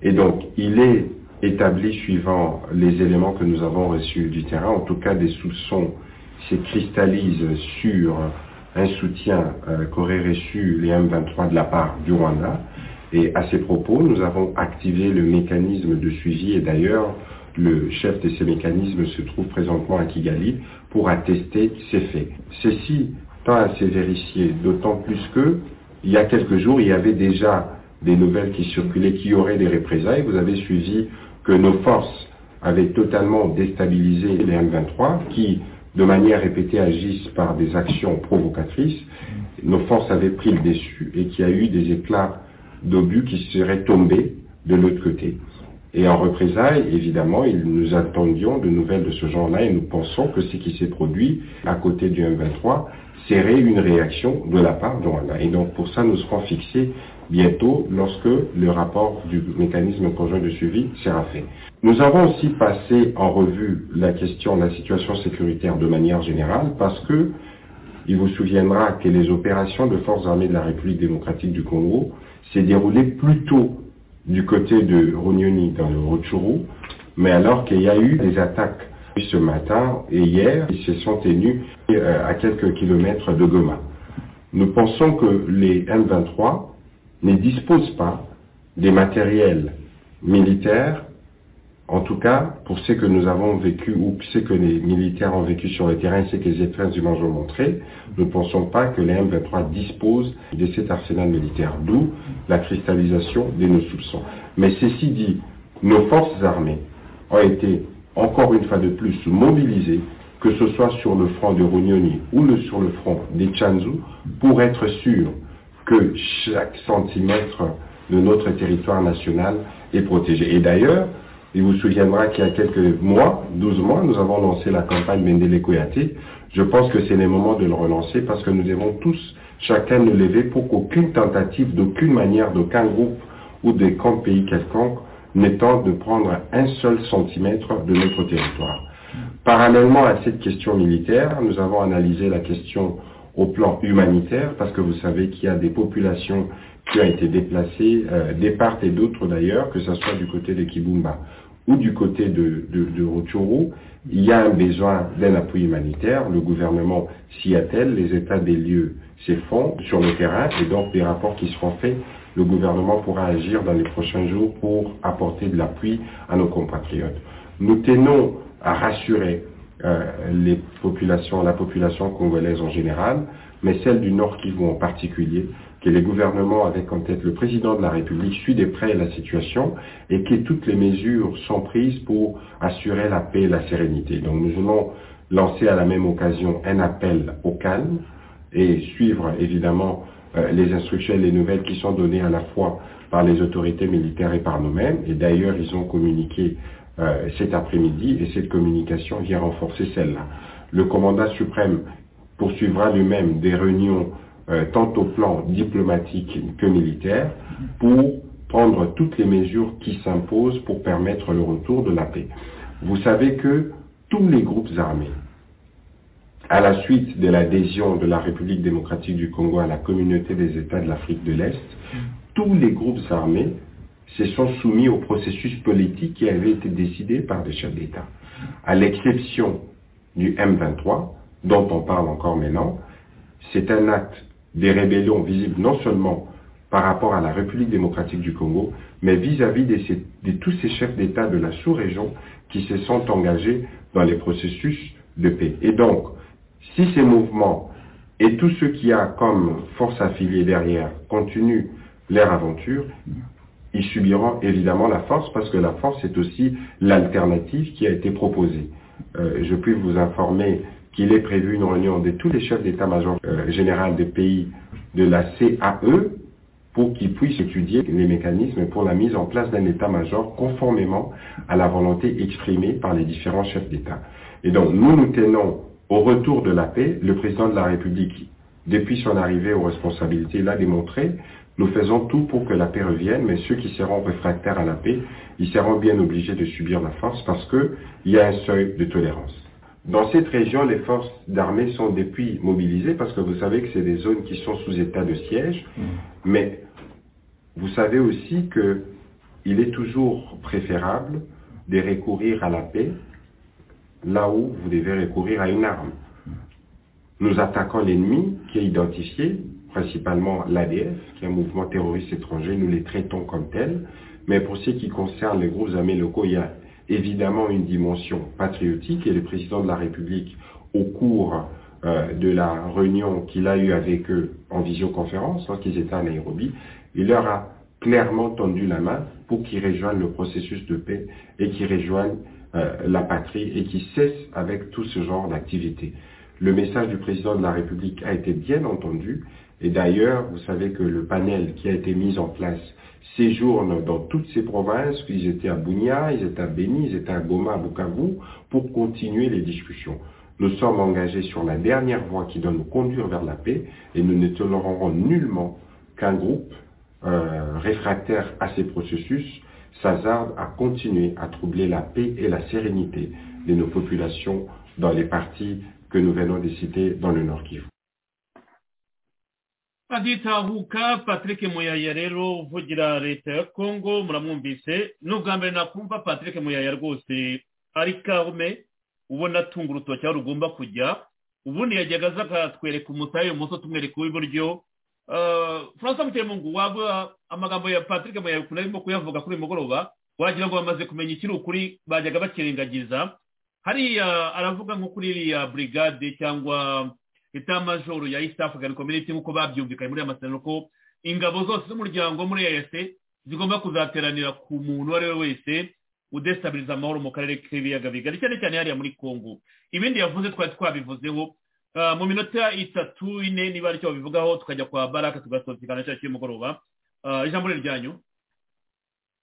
Et donc, il est établi suivant les éléments que nous avons reçus du terrain, en tout cas des soupçons se cristallisent sur un soutien euh, qu'auraient reçu les M23 de la part du Rwanda. Et à ces propos, nous avons activé le mécanisme de suivi et d'ailleurs, le chef de ces mécanismes se trouve présentement à Kigali pour attester ces faits. Ceci tend à se vérifier, d'autant plus que, il y a quelques jours, il y avait déjà des nouvelles qui circulaient qui auraient des représailles. Vous avez suivi que nos forces avaient totalement déstabilisé les M23 qui, de manière répétée, agissent par des actions provocatrices. Nos forces avaient pris le dessus et qu'il y a eu des éclats d'obus qui seraient tombés de l'autre côté. Et en représailles, évidemment, il- nous attendions de nouvelles de ce genre-là et nous pensons que ce qui s'est produit à côté du M23 serait une réaction de la part de Rwanda. Et donc pour ça, nous serons fixés bientôt lorsque le rapport du mécanisme conjoint de suivi sera fait. Nous avons aussi passé en revue la question de la situation sécuritaire de manière générale parce que il vous souviendra que les opérations de forces armées de la République démocratique du Congo s'est déroulée plutôt du côté de Runyoni dans le Rutshuru, mais alors qu'il y a eu des attaques ce matin et hier, ils se sont tenus euh, à quelques kilomètres de Goma. nous pensons que les M23 ne disposent pas des matériels militaires, en tout cas pour ce que nous avons vécu ou ce que les militaires ont vécu sur le terrain et ce que les effets du ont montré, nous ne pensons pas que les M23 disposent de cet arsenal militaire, d'où la cristallisation de nos soupçons. Mais ceci dit, nos forces armées ont été encore une fois de plus mobilisées, que ce soit sur le front de Rounioni ou le- sur le front des Chanzu, pour être sûr que chaque centimètre de notre territoire national est protégé. Et d'ailleurs, il vous souviendra qu'il y a quelques mois, 12 mois, nous avons lancé la campagne Mendele Koyate. Je pense que c'est le moment de le relancer parce que nous devons tous, chacun, nous lever pour qu'aucune tentative, d'aucune manière, d'aucun groupe ou de camp pays quelconque ne tente de prendre un seul centimètre de notre territoire. Parallèlement à cette question militaire, nous avons analysé la question au plan humanitaire, parce que vous savez qu'il y a des populations qui ont été déplacées euh, des parts et d'autres d'ailleurs, que ce soit du côté de Kibumba ou du côté de, de, de Rutshuru. il y a un besoin d'un appui humanitaire. Le gouvernement s'y attelle, les états des lieux s'effondrent sur le terrain, et donc des rapports qui seront faits, le gouvernement pourra agir dans les prochains jours pour apporter de l'appui à nos compatriotes. Nous tenons à rassurer euh, les populations, la population congolaise en général, mais celle du Nord Kivu en particulier, que les gouvernements, avec en tête le président de la République, suit de près la situation et que toutes les mesures sont prises pour assurer la paix et la sérénité. Donc nous voulons lancer à la même occasion un appel au calme et suivre évidemment euh, les instructions et les nouvelles qui sont données à la fois par les autorités militaires et par nous-mêmes. Et d'ailleurs, ils ont communiqué euh, cet après-midi et cette communication vient renforcer celle-là. Le commandant suprême poursuivra lui-même des réunions euh, tant au plan diplomatique que militaire pour prendre toutes les mesures qui s'imposent pour permettre le retour de la paix. Vous savez que tous les groupes armés, à la suite de l'adhésion de la République démocratique du Congo à la communauté des États de l'Afrique de l'Est, tous les groupes armés se sont soumis au processus politique qui avait été décidé par des chefs d'État, à l'exception du M23, dont on parle encore maintenant. C'est un acte des rébellions visible non seulement par rapport à la République démocratique du Congo, mais vis-à-vis de, ces- de tous ces chefs d'État de la sous-région qui se sont engagés dans les processus de paix. Et donc, si ces mouvements et tout ce qui a comme force affiliée derrière continuent leur aventure, ils subiront évidemment la force parce que la force est aussi l'alternative qui a été proposée. Euh, je puis vous informer qu'il est prévu une réunion de tous les chefs d'état-major euh, général des pays de la CAE pour qu'ils puissent étudier les mécanismes pour la mise en place d'un état-major conformément à la volonté exprimée par les différents chefs d'État. Et donc, nous nous tenons au retour de la paix. Le président de la République, depuis son arrivée aux responsabilités, l'a démontré. Nous faisons tout pour que la paix revienne, mais ceux qui seront réfractaires à la paix, ils seront bien obligés de subir la force parce qu'il y a un seuil de tolérance. Dans cette région, les forces d'armée sont depuis mobilisées parce que vous savez que c'est des zones qui sont sous état de siège, mais vous savez aussi que il est toujours préférable de recourir à la paix là où vous devez recourir à une arme. Nous attaquons l'ennemi qui est identifié, principalement l'ADF, qui est un mouvement terroriste étranger, nous les traitons comme tels, mais pour ce qui concerne les groupes armés locaux, il y a évidemment une dimension patriotique et le président de la République, au cours euh, de la réunion qu'il a eue avec eux en visioconférence, lorsqu'ils étaient à Nairobi, il leur a clairement tendu la main pour qu'ils rejoignent le processus de paix et qu'ils rejoignent euh, la patrie et qui cesse avec tout ce genre d'activité. Le message du président de la République a été bien entendu et d'ailleurs, vous savez que le panel qui a été mis en place séjourne dans toutes ces provinces, ils étaient à Bunia, ils étaient à Beni, ils étaient à Goma, à Bukavu, pour continuer les discussions. Nous sommes engagés sur la dernière voie qui doit nous conduire vers la paix et nous ne tolérerons nullement qu'un groupe euh, réfractaire à ces processus s'hasarde à continuer à troubler la paix et la sérénité de nos populations dans les parties que nous venons de citer dans le Nord Kivu. aditahuka patrick muyaya rero uvugira leta ya congo muramwumvise ni ubwa mbere nakumva patrick muyaya rwose ari karume ubona atunga urutoki aho rugomba kujya ubundi yajyaga aza akatwereka umutahe ibumoso tumwereka uw'iburyo francis mutemungu waba amagambo ya patrick muyabikunda arimo kuyavuga kuri uyu mugoroba wagira ngo bamaze kumenya ikiri ukuri bajyaga bakirengagiza hariya aravuga nko kuri iriya burigade cyangwa etamajoro ya east african community nk'uko babyumvikanye muri aya masezerano ko ingabo zose z'umuryango muri eyase zigomba kuzateranira ku muntu uwo ari we wese udesitabiliza amahoro mu karere k'ibiyaga bigari cyane cyane hariya muri congo ibindi yavuze twari twabivuzeho Ah, mu minota itatu ine niba aricyo babivugaho tukajya kwa baraka tugasohokana cya cy'umugoroba Ah, ijambo ni ryanyu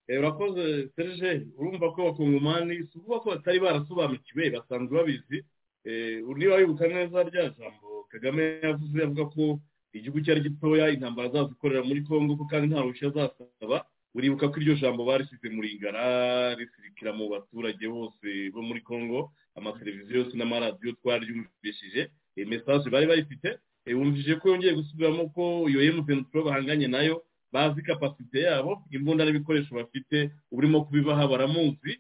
Eh, urakoze serge urumva ko abakongomani si ukuvuga ko batari barasobanukiwe basanzwe babizi Eh, niba wibuka neza rya jambo kagame yavuze avuga ko igihugu cyari gitoya intambara zazikorera muri congo ko kandi nta ruhushya azasaba uribuka ko iryo jambo barishyize mu ringara risirikira mu baturage bose bo muri congo amateleviziyo yose n'amaradiyo twararyumvishije mesaje bari bayifite eh, wumvise ko yongeye gusubiramo ko iyo emutiyeni pro bahanganye nayo bazi kapasite yabo imbunda n'ibikoresho bafite urimo kubibaha baramuzi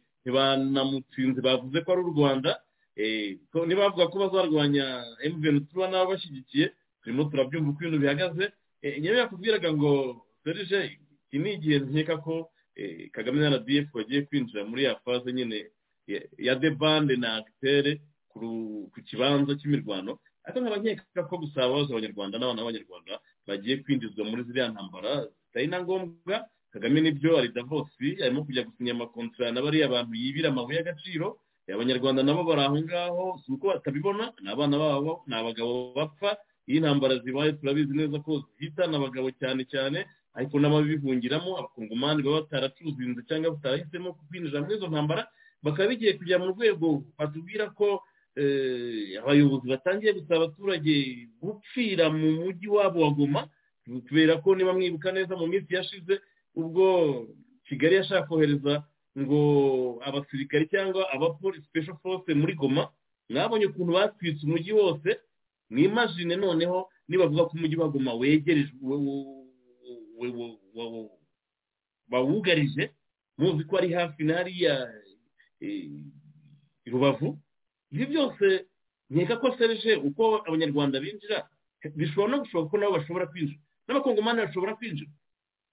ntibanamutsinze bavuze ko ari u rwanda Eh, ko ntibavuga ko bazarwanya emutiyeni pro n'ababashyigikiye turimo turabyumva uko ibintu bihagaze Eh, ngewe yakubwiraga ngo serije iki ni igihe nkeka ko eh, kagame na rdf bagiye kwinjira muri ya faze nyine ya- ya debande na agitere ku kibanza cy'imirwano ariko nkaba nkeka ko gusa abahoze abanyarwanda n'abana b'abanyarwanda bagiye kwinjizwa muri ziriya ntambara zitari na ngombwa kagame nibyo ari davosi arimo kujya gusinya amakontara na bariya bantu yibira amabuye y'agaciro Eh, abanyarwanda nabo bari aho ngaho si uko batabibona ni abana babo ni abagabo bapfa iyo intambara zibaye turabizi neza ko zihitana abagabo cyane cyane ariko n'ababihungiramo abakongomani baba bataracuzinze cyangwa batarahisemo kwinjira muri izo ntambara bakaba bigiye kujya mu rwego batubwira ko eh, abayobozi batangiye gusaba abaturage gupfira mu mujyi wabo wa goma kubera ko niba mwibuka neza mu minsi yashize ubwo kigali yashaka kohereza ngo abasirikari cyangwa abapolisi special force muri goma mwabonye ukuntu batwitse umujyi wose mwimajine noneho nibavuga ko umujyi wa goma wegereje we- we- we- we- we- we- bawugarije muzi ko ari hafi na hariya eh, rubavu ibi byose nkeka ko serije uko abanyarwanda binjira bishobora no gushoboka ko nabo bashobora kwinjira n'abakongomani bashobora kwinjira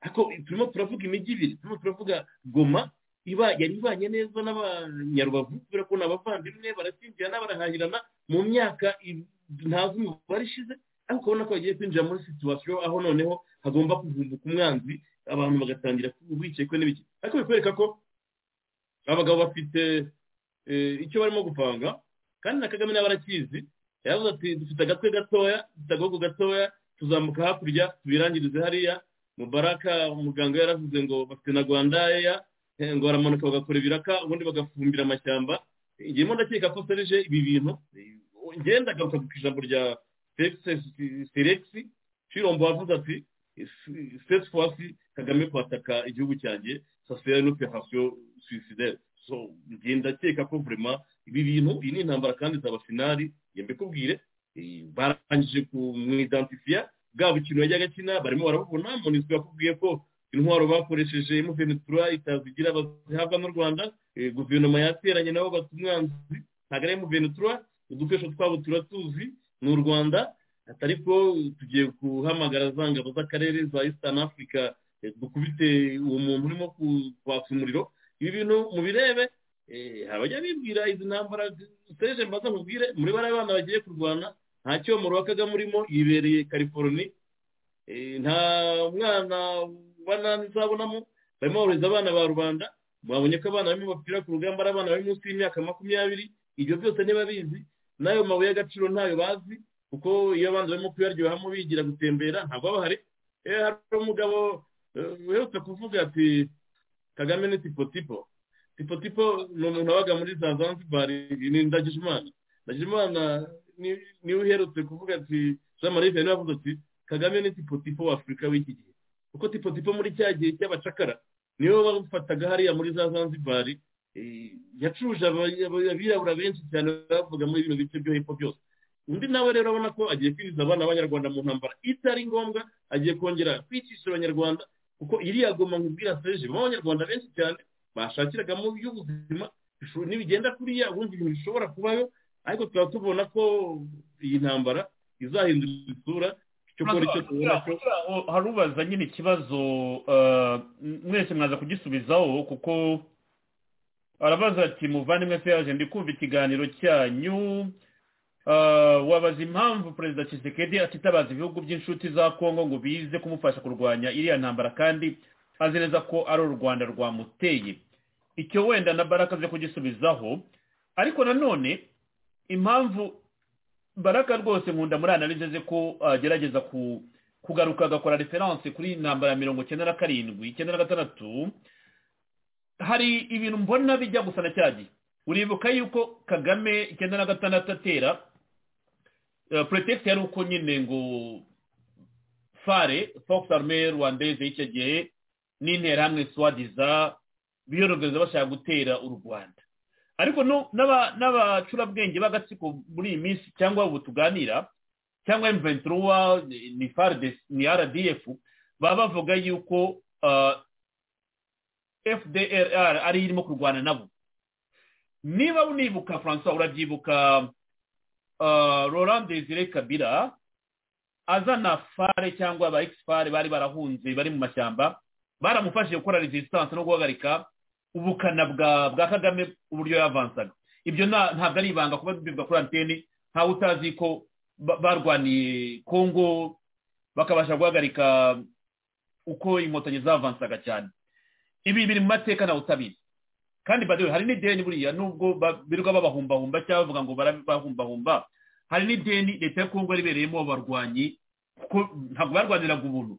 ariko turimo turavuga imijyi ibiri turimo turavuga goma iba yari ibanye neza n'abanyarubavu kubera ko ni abavandimwe barasinzirana barahahirana mu myaka i- ntazi umubare ishize ariko ukabona ko bagiye kwinjira muri situwasiyo aho noneho hagomba kuvumbuka umwanzi abantu bagatangira urwikekwe n'ibiki ariko bikwereka ko abagabo bafite eh, icyo barimo gupanga kandi na kagame nawe arakizi yaravuze ati dufite agatwe gatoya dufite agahungu gatoya tuzamuka hakurya tubirangirize hariya mubaraka umuganga yaravuze ngo bafite na rwandayeya ngo baramanuka bagakora ibiraka ubundi bagafumbira amashyamba ngiyemo ndakeka ko serije ibi bintu ngenda agaruka ku ijambo rya seregisi shirombo wavuze ati sitesi fasi kagame kwataka igihugu cyanjye sasera n'operasiyo suicidere so ngenda akeka ko vurema ibi bintu iyi ni intambara kandi izaba finari mbikubwire barangije kumwidantifiya bwa bukino yajyaga akina barimo barabubona monisiko yakubwiye ko intwaro bakoresheje muvenetura itazigira bazihabwa n'u rwanda Eh, guverinoma yateranye nabo bata umwanzi ntabwo ari muvenetura udukoresho twabo turatuzi ni u rwanda ati ariko tugiye guhamagara za ngabo z'akarere za eastern africa eh, dukubite uwo muntu urimo kwatsa umuriro ibi bintu mubirebe abajya bibwira izi ntambara utereje mbaza mubwire muri bariya bana bagiye kurwana nta cyomoro wa kagame urimo yibereye california Eh, nta mwana banani nzabonamo barimo barohereza abana ba rubanda mwabonye ko abana barimo bapfira ku rugamba ari abana bari munsi y'imyaka makumyabiri ibyo byose ntibabizi n'ayo mabuye y'agaciro ntayo bazi kuko iyo abandi barimo kuyaryohamo bigira gutembera ntabwo baba bahari Eh, hari umugabo eh, uherutse kuvuga ati kagame ni tipo tipo tipo tipo ni umuntu wabaga muri za zanzibar ni ndagijimana ndagijimana ni- niwe uherutse kuvuga ati jean marie vianney yavuze ati kagame ni tipo tipo w'afurika w'iki gihe kuko tipo tipo muri cya gihe cy'abacakara niyo bafataga hariya muri za zanzibar eh, yacuje aba- aba- abirabura benshi cyane bavuga muri bino bice byo hepfo byose undi nawe rero abona ko agiye kwinjiza abana b'abanyarwanda mu ntambara itari ngombwa agiye kongera kwicisha abanyarwanda kuko iriya goma nkubwira seje mu abanyarwanda benshi cyane bashakiragamo iby'ubuzima bisho- nibigenda kuriya ubundi ibintu bishobora kubayo ariko tukaba tubona ko iyi ntambara izahindura isura cyo kubona Kugira icyo tubona cyo ngo harubaza nyine ikibazo eh, mwese mwaza kugisubizaho kuko arabaza ati muvandimwe serge ndi kumva ikiganiro cyanyu Eh, wabaza impamvu perezida kisekedi atitabaza ibihugu by'inshuti za kongo ngo bize kumufasha kurwanya iriya ntambara kandi azi neza ko ari u rwanda rwamuteye icyo wenda na baraka aze kugisubizaho ariko nanone impamvu baraka rwose nkunda muri analize ze ko agerageza ku kugaruka agakora referanse kuri intambara ya mirongo icyenda na karindwi icyenda na gatandatu hari ibintu mbona bijya gusa na cya gihe uribuka yuko kagame icyenda na gatandatu atera eh, pretext yari uko nyine ngo fare fox arme rwandeze y'icyo gihe n'interahamwe swadiza biyorogereza bashaka gutera u rwanda ariko no- n'aba- n'abacurabwenge b'agatsiko muri iyi minsi cyangwa ubu tuganira cyangwa mventura ni fardes ni rdf baba bavuga yuko ah, fdrr ariyo irimo kurwana nabo niba unibuka francois urabyibuka ah, laurent desire kabira azana fare cyangwa aba fare bari barahunze bari mu mashyamba baramufashije gukora resistance no guhagarika ubukana bwa bwa kagame uburyo yavansaga ibyo nta- ntabwo ari ibanga kuba bibwa kuri antene ntawe utazi ko ba- barwaniye kongo bakabasha guhagarika uko inkotanyi zavansaga cyane ibi biri mu mateka nawe utabizi kandi badewe hari n'ideni buriya nubwo ba- birirwa babahumbahumba cyangwa bavuga ngo barabahumbahumba hari n'ideni leta ya kongo ribereyemo abarwanyi kuko ntabwo barwaniraga ubuntu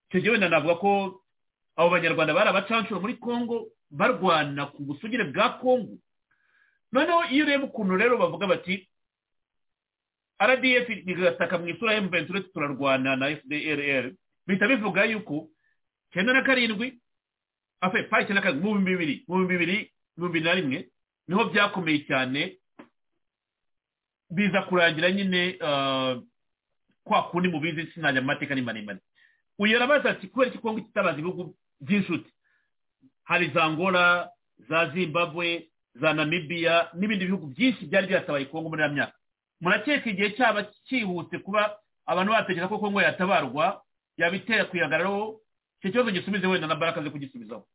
icyo gihe wenda navuga ko abo banyarwanda bari abacancuro muri kongo barwana ku busugire bwa kongo noneho iyo ureba ukuntu rero bavuga bati rdf igasaka mu isura ya mventure turarwana na fdrr bihita bivuga yuko cyenda na karindwi afe pa icyenda na karindwi mu bihumbi bibiri mu bihumbi bibiri mu bibiri na rimwe niho byakomeye cyane biza kurangira nyine ah, kwa kundi mubizi sinajya mu mateka ni maremare uyu arabaza ati kubera iki kongo kitabaza ibihugu by'inshuti hari za angola za zimbabwe za namibiya n'ibindi bihugu byinshi byari byatabaye kongo muri iriya myaka murakeka igihe cyaba cyihuse kuba abantu batekereza ko kongo yatabarwa yabitera kuyagararaho icyo kibazo gisubize wenda na baraka aze kugisubizaho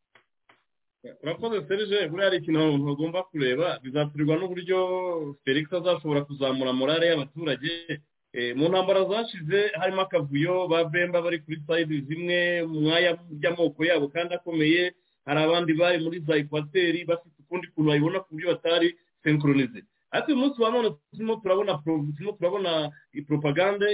urakoze serge buriya hari ikintu abantu bagomba kureba bizaturirwa n'uburyo felix azashobora kuzamura morale y'abaturage Eh, mu ntambara zashize harimo akavuyo ba bemba bari kuri sayidi zimwe mu mwanya by'amoko yabo kandi akomeye hari abandi bari muri za ekwateri bafite ukundi kuntu babibona ku buryo batari senkoronize ariko uyu munsi wa none turimo turabona pro- turimo turabona propagande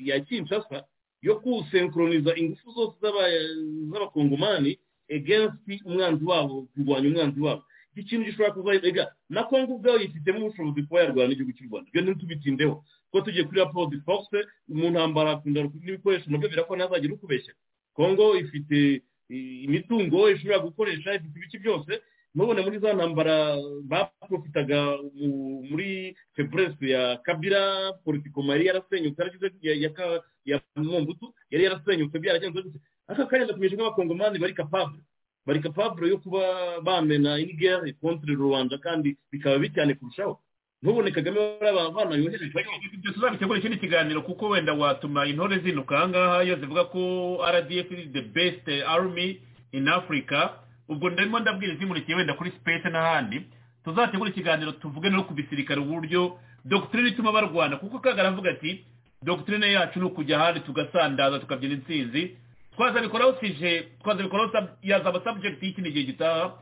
ya kinshasa yo kusenkoroniza ingufu zose z'aba- z'abakongomani against umwanzi wabo kurwanya umwanzi wabo iki kintu gishobora kuzahirega na kongo ubwayo yifitemo ubushobozi kuba yarwana igihugu cy'u rwanda ibyo ntitubitindeho ko tugiye kuri raporo de force mu ntambara akunda n'ibikoresho nabyo birakora ntazagira ukubeshya kongo ifite i- imitungo ishobora gukoresha ifite ibiki byose nubone muri za ntambara baprofitaga mu- muri febrese ya kabira politiko yari yarasenyutse yaragize ya- ya ka- ya mwumbutu yari yarasenyutse byaragenze gute aka karenda kumeje nk'abakongomani bari capable bari capable yo kuba bamena inigere contre rubanda kandi bikaba bicyane kurushaho ntubone kagame barabana yohereje ibyo tuzabitegura ikindi kiganiro kuko wenda watuma intore zinuka ahangaha iyo zivuga ko rdf is the best army in africa ubwo ndimo ndabwira izimurikiye wenda kuri space n'ahandi tuzategura ikiganiro tuvuge no ku bisirikare uburyo dogitirine ituma barwana kuko kagara avuga ati dogitirine yacu ni ukujya ahandi tugasandaza tukabyina intsinzi twazabikoraho tije twazabikoraho sub- yazaba subject y'ikindi gihe gitaha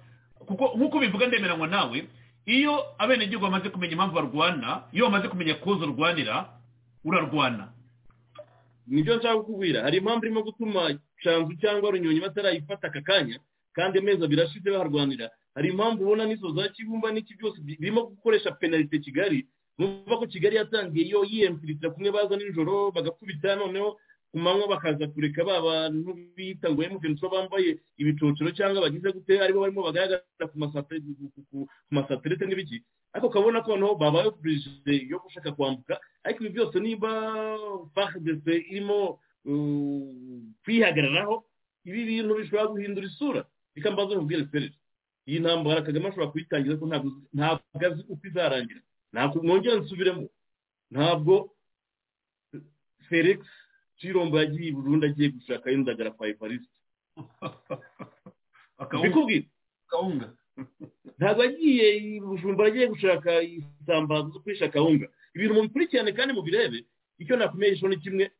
kuko nk'uko ubivuga ndemeranywa nawe iyo abenegihugu bamaze kumenya impamvu barwana iyo bamaze kumenya koza urwanira urarwana nibyo nshaka kukubwira hari impamvu irimo gutuma canzu cyangwa runyonyi batarayifata aka kanya kandi amezi abiri ashize baharwanira hari impamvu ubona n'izo za kibumba n'iki byose bi- birimo gukoresha penalite kigali nuvuga ko kigali yatangiye yo yiyemfiritira kumwe baza nijoro bagakubita noneho ku manywa bakaza kureka ba bantu bita ngo emugenzi bambaye ibicocero cyangwa bagize gute aribo barimo bagaragara ku masate- ku- ku- ku masatelite n'ibiki ariko ukabona ko noneho babaye oburije yo gushaka kwambuka ariko ibi byose niba fardese irimo uh, kwihagararaho ibi bintu bishobora guhindura isura reka mbaze mubwire serge iyi ntambara kagame ashobora kuyitangiza ko ntabwo ntabwo azi uko izarangira ntabwo mwongera nsubiremo ntabwo felix kirombo yagiye i burundu agiye gushaka yundagara kwa evariste mbikubwira kawunga ntabwo agiye i bujumbura agiye gushaka isambaza zo kwisha kawunga ibintu mubikurikirane kandi mubirebe icyo nakumeye cyo ni kimwe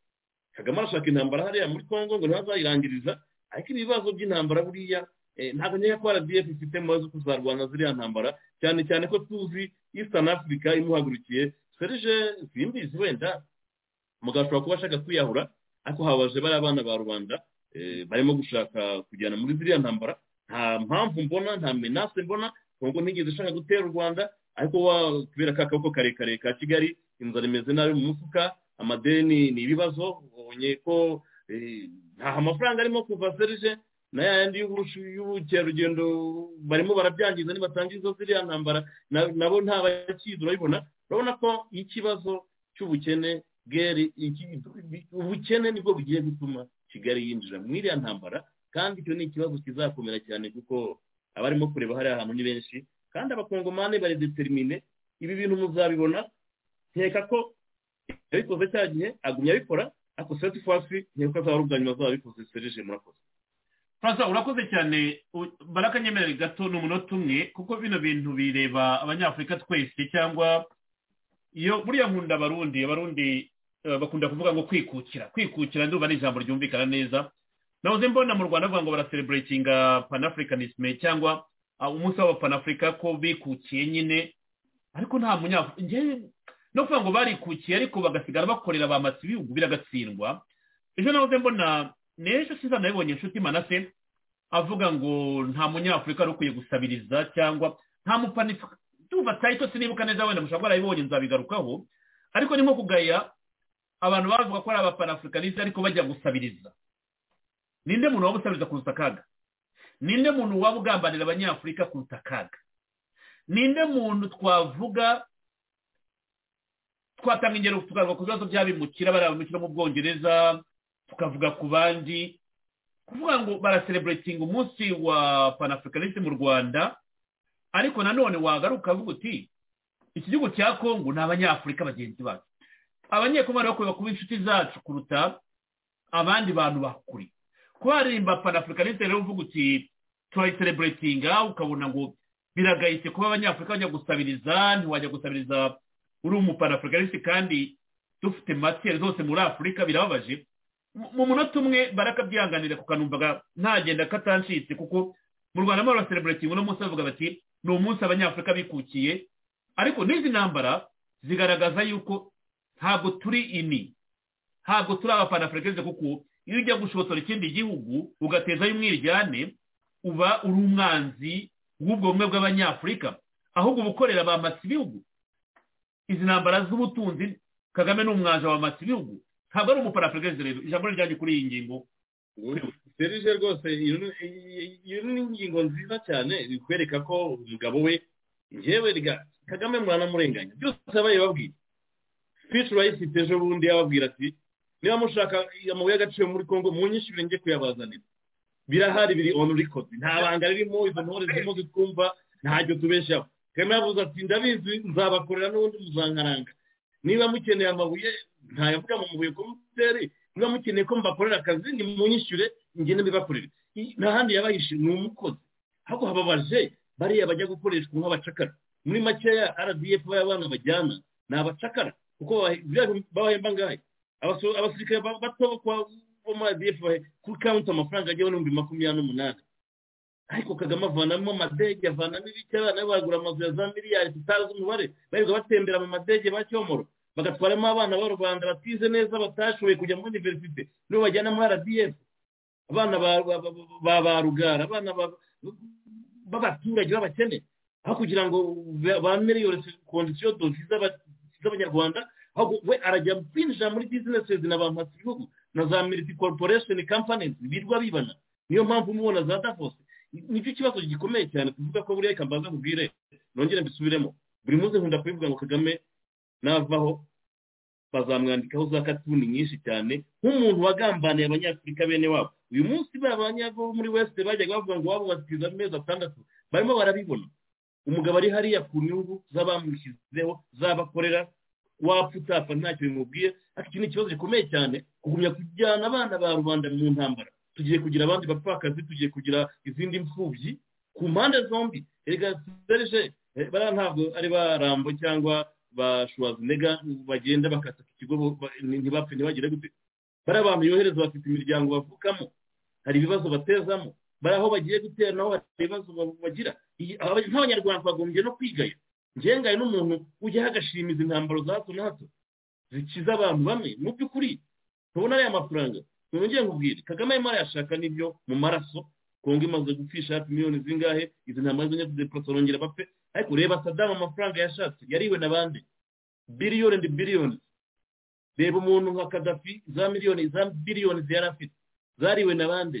kagame arashaka intambara hariya muri congo ngo ntazayirangiriza ariko ibibazo by'intambara buriya eh, ntabwo nkeka ko rdf ifite mu zo kuzarwana ziriya ntambara cyane cyane ko tuzi eastern africa imuhagurukiye serge simbizi wenda mugabo ashobora kuba ashaka kwiyahura ariko habaje bariya bana ba rubanda eh, barimo gushaka kujyana muri ziriya ntambara nta mpamvu mbona nta menase mbona kongo ntigeze ishaka gutera u rwanda ariko wa kubera ka kaboko karekare ka kigali inzara imeze nabi mu mufuka amadeni ni ibibazo ubonye ko eh, nta amafaranga arimo kuva serije na yandi y'ubukerarugendo barimo barabyangiza nibatangiza ziriya ntambara na- nabo nta bakizi urabibona urabona ko ikibazo cy'ubukene bweri iki- ubukene nibwo bugiye gutuma kigali yinjira mu iriya ntambara kandi icyo ni ikibazo kizakomera cyane kuko abarimo kureba hariya hantu ni benshi kandi abakongomani baridetermine ibi bintu muzabibona nkeka ko yabikoze cya gihe agumya abikora ariko seti fasi nkeka ko azaba ubwanyuma azaba abikoze serije murakoze francois urakoze cyane u- barakanyemera gato ni umunota umwe kuko bino bintu bireba abanyafurika twese cyangwa iyo buriya nkunda abarundi abarundi eh, bakunda kuvuga ngo kwikukira kwikukira ndumva ni ijambo ryumvikana neza nahoze mbona mu rwanda bavuga ngo baraseleburetinga panafricanisme cyangwa ah, umunsi w'abapanafurika ko bikukiye nyine ariko nta munyafurika njyewe no kuvuga ngo barikukiye ariko bagasigara bakorera ba masi ibihugu biragatsindwa ejo nahoze mbona n'ejo siza nabibonye inshuti manase avuga ngo nta munyafurika wari ukwiye gusabiriza cyangwa nta mupanifuka tuva tayito sinibuka neza wenda mushobora kuba warabibonye nzabigarukaho ariko ni nko kugaya abantu bavuga ko ari abapanafrikaniste ariko bajya gusabiriza ninde muntu waba usabiriza kuruta akaga ninde muntu waba ugambanira abanyafurika kuruta akaga ninde muntu twavuga twatanga ingero tukavuga ku bibazo by'abimukira bariya bimukira mu bwongereza tukavuga ku bandi kuvuga ngo baraseleburetinga umunsi wa panafricaniste mu rwanda ariko nanone wagaruka ukavuga uti iki gihugu cya kongo ni abanyafurika bagenzi bacu abanyekongo bari bakwiye kuba inshuti zacu kuruta abandi bantu bakuri kuba waririmba panafricaniste rero uvuga uti turayiseleburetinga ukabona ngo biragayitse kuba abanyafurika bajya gusabiriza ntiwajya gusabiriza uri umupanafricaniste kandi dufite matiyeri zose muri afurika birababaje mu- mu munota umwe barakabyihanganira kukanumvaga ntagenda katancitse kuko mu rwanda muri baseleburetingi uno munsi bavuga bati ni umunsi abanyafurika bikukiye ariko n'izi ntambara zigaragaza yuko ntabwo turi ini ntabwo turi abapanafrikaniste kuko iyo ujya gushotora ikindi gihugu ugatezayo umwiryane uba uri umwanzi w'ubwo bumwe bw'abanyafurika ahubwo uba ukorera ba masi ibihugu izi ntambara z'ubutunzi kagame ni umwaje wa masi ibihugu ntabwo ari umupanafrikaniste rero ijambo rijyanye kuri iyi ngingo serije rwose iyo ni- iyo ni ingingo nziza cyane ikwereka ko umugabo we njyewe rya kagame muranamurenganya byose yabaye babwira fishi rayisi ejo bundi yababwira ati niba mushaka amabuye y'agaciro muri congo munyishyure njye kuyabazanira birahari biri onu rikodi nta banga ririmo izo ntore zirimo zitwumva ntacyo tubeshyaho kagame yavuze ati ndabizi nzabakorera n'ubundi muzankaranga niba mukeneye amabuye ntayavuga mu mabuye ko mutere niba mukeneye ko mbakorera akazi nimunyishyure njye ntibibakorere I- nta handi yabahishe ni umukozi ahubwo hababaje bariya bajya gukoreshwa nk'abacakara muri makeya rdf bariya bana bajyana ni abacakara kuko babahe- biriya bintu babahemba ngahe Abaso- abasirikare ba- bato bo kwa- bo muri rdf kuri kawunti amafaranga ajyaho n'ibihumbi makumyabiri n'umunani ariko kagame avanamo amadege avanamo ibiki abana be bagura amazu ya za miliyari tutazi umubare barirwa batembera mu madege ba cyomoro bagatwaramo abana ba rubanda batize neza batashoboye kujya muri univerisite nibo bajyana muri rdf abana ba- ba- ba- ba ba rugara abana ba- b'abaturage b'abakene aho kugira ngo ba- bameliyore kondisiyo dozi z'aba- z'abanyarwanda ahubwo we arajya kwinjira muri bizinesi na ba matibihugu na za militi koroporesheni kampanizi birwa bibana niyo mpamvu umubona za davose nicyo kibazo gikomeye cyane kuvuga ko buriya reka mbanza nkubwire nongere mbisubiremo buri munsi nkunda kubivuga ngo kagame navaho bazamwandikaho za katuni nyinshi cyane nk'umuntu wagambaniye abanyafurika bene wabo uyu munsi bariya banyabo muri wesite bajyaga bavuga ngo wabo batiza amezi atandatu barimo barabibona umugabo ari hariya ku nyungu z'abamushyizeho z'abakorera wapfa utapfa ntacyo bimubwiye ariko iki ni ikibazo gikomeye cyane kugumya kujyana abana ba rubanda mu ntambara tugiye kugira abandi bapfakazi tugiye kugira izindi mfubyi ku mpande zombi reka serije bariya ntabwo ari ba rambo cyangwa ba shuwazinega bagenda bakata ikigo ba- ntibapfe ntibagire gute bari abantu yohereza bafite imiryango bavukamo hari ibibazo batezamo bari aho bagiye gutera naho hari ibibazo ba- bagira Iyi- aba- nk'abanyarwanda bagombye no kwigaya ngengaye n'umuntu ujyaho agashimiza intambaro za hato na hato zikiza abantu bamwe mu by'ukuri tubona ariya mafaranga nongeye nkubwire kagame arimo arayashaka n'ibyo mu maraso kongo imaze gupfisha hafi miliyoni zingahe izi ntambaro z'abanyabudeporoso barongera bapfe ariko reba sadamu amafaranga yashatse yariwe na bande biliyoni ndi biliyoni reba umuntu nka kadafi za miliyoni za biliyoni yari afite zariwe na bande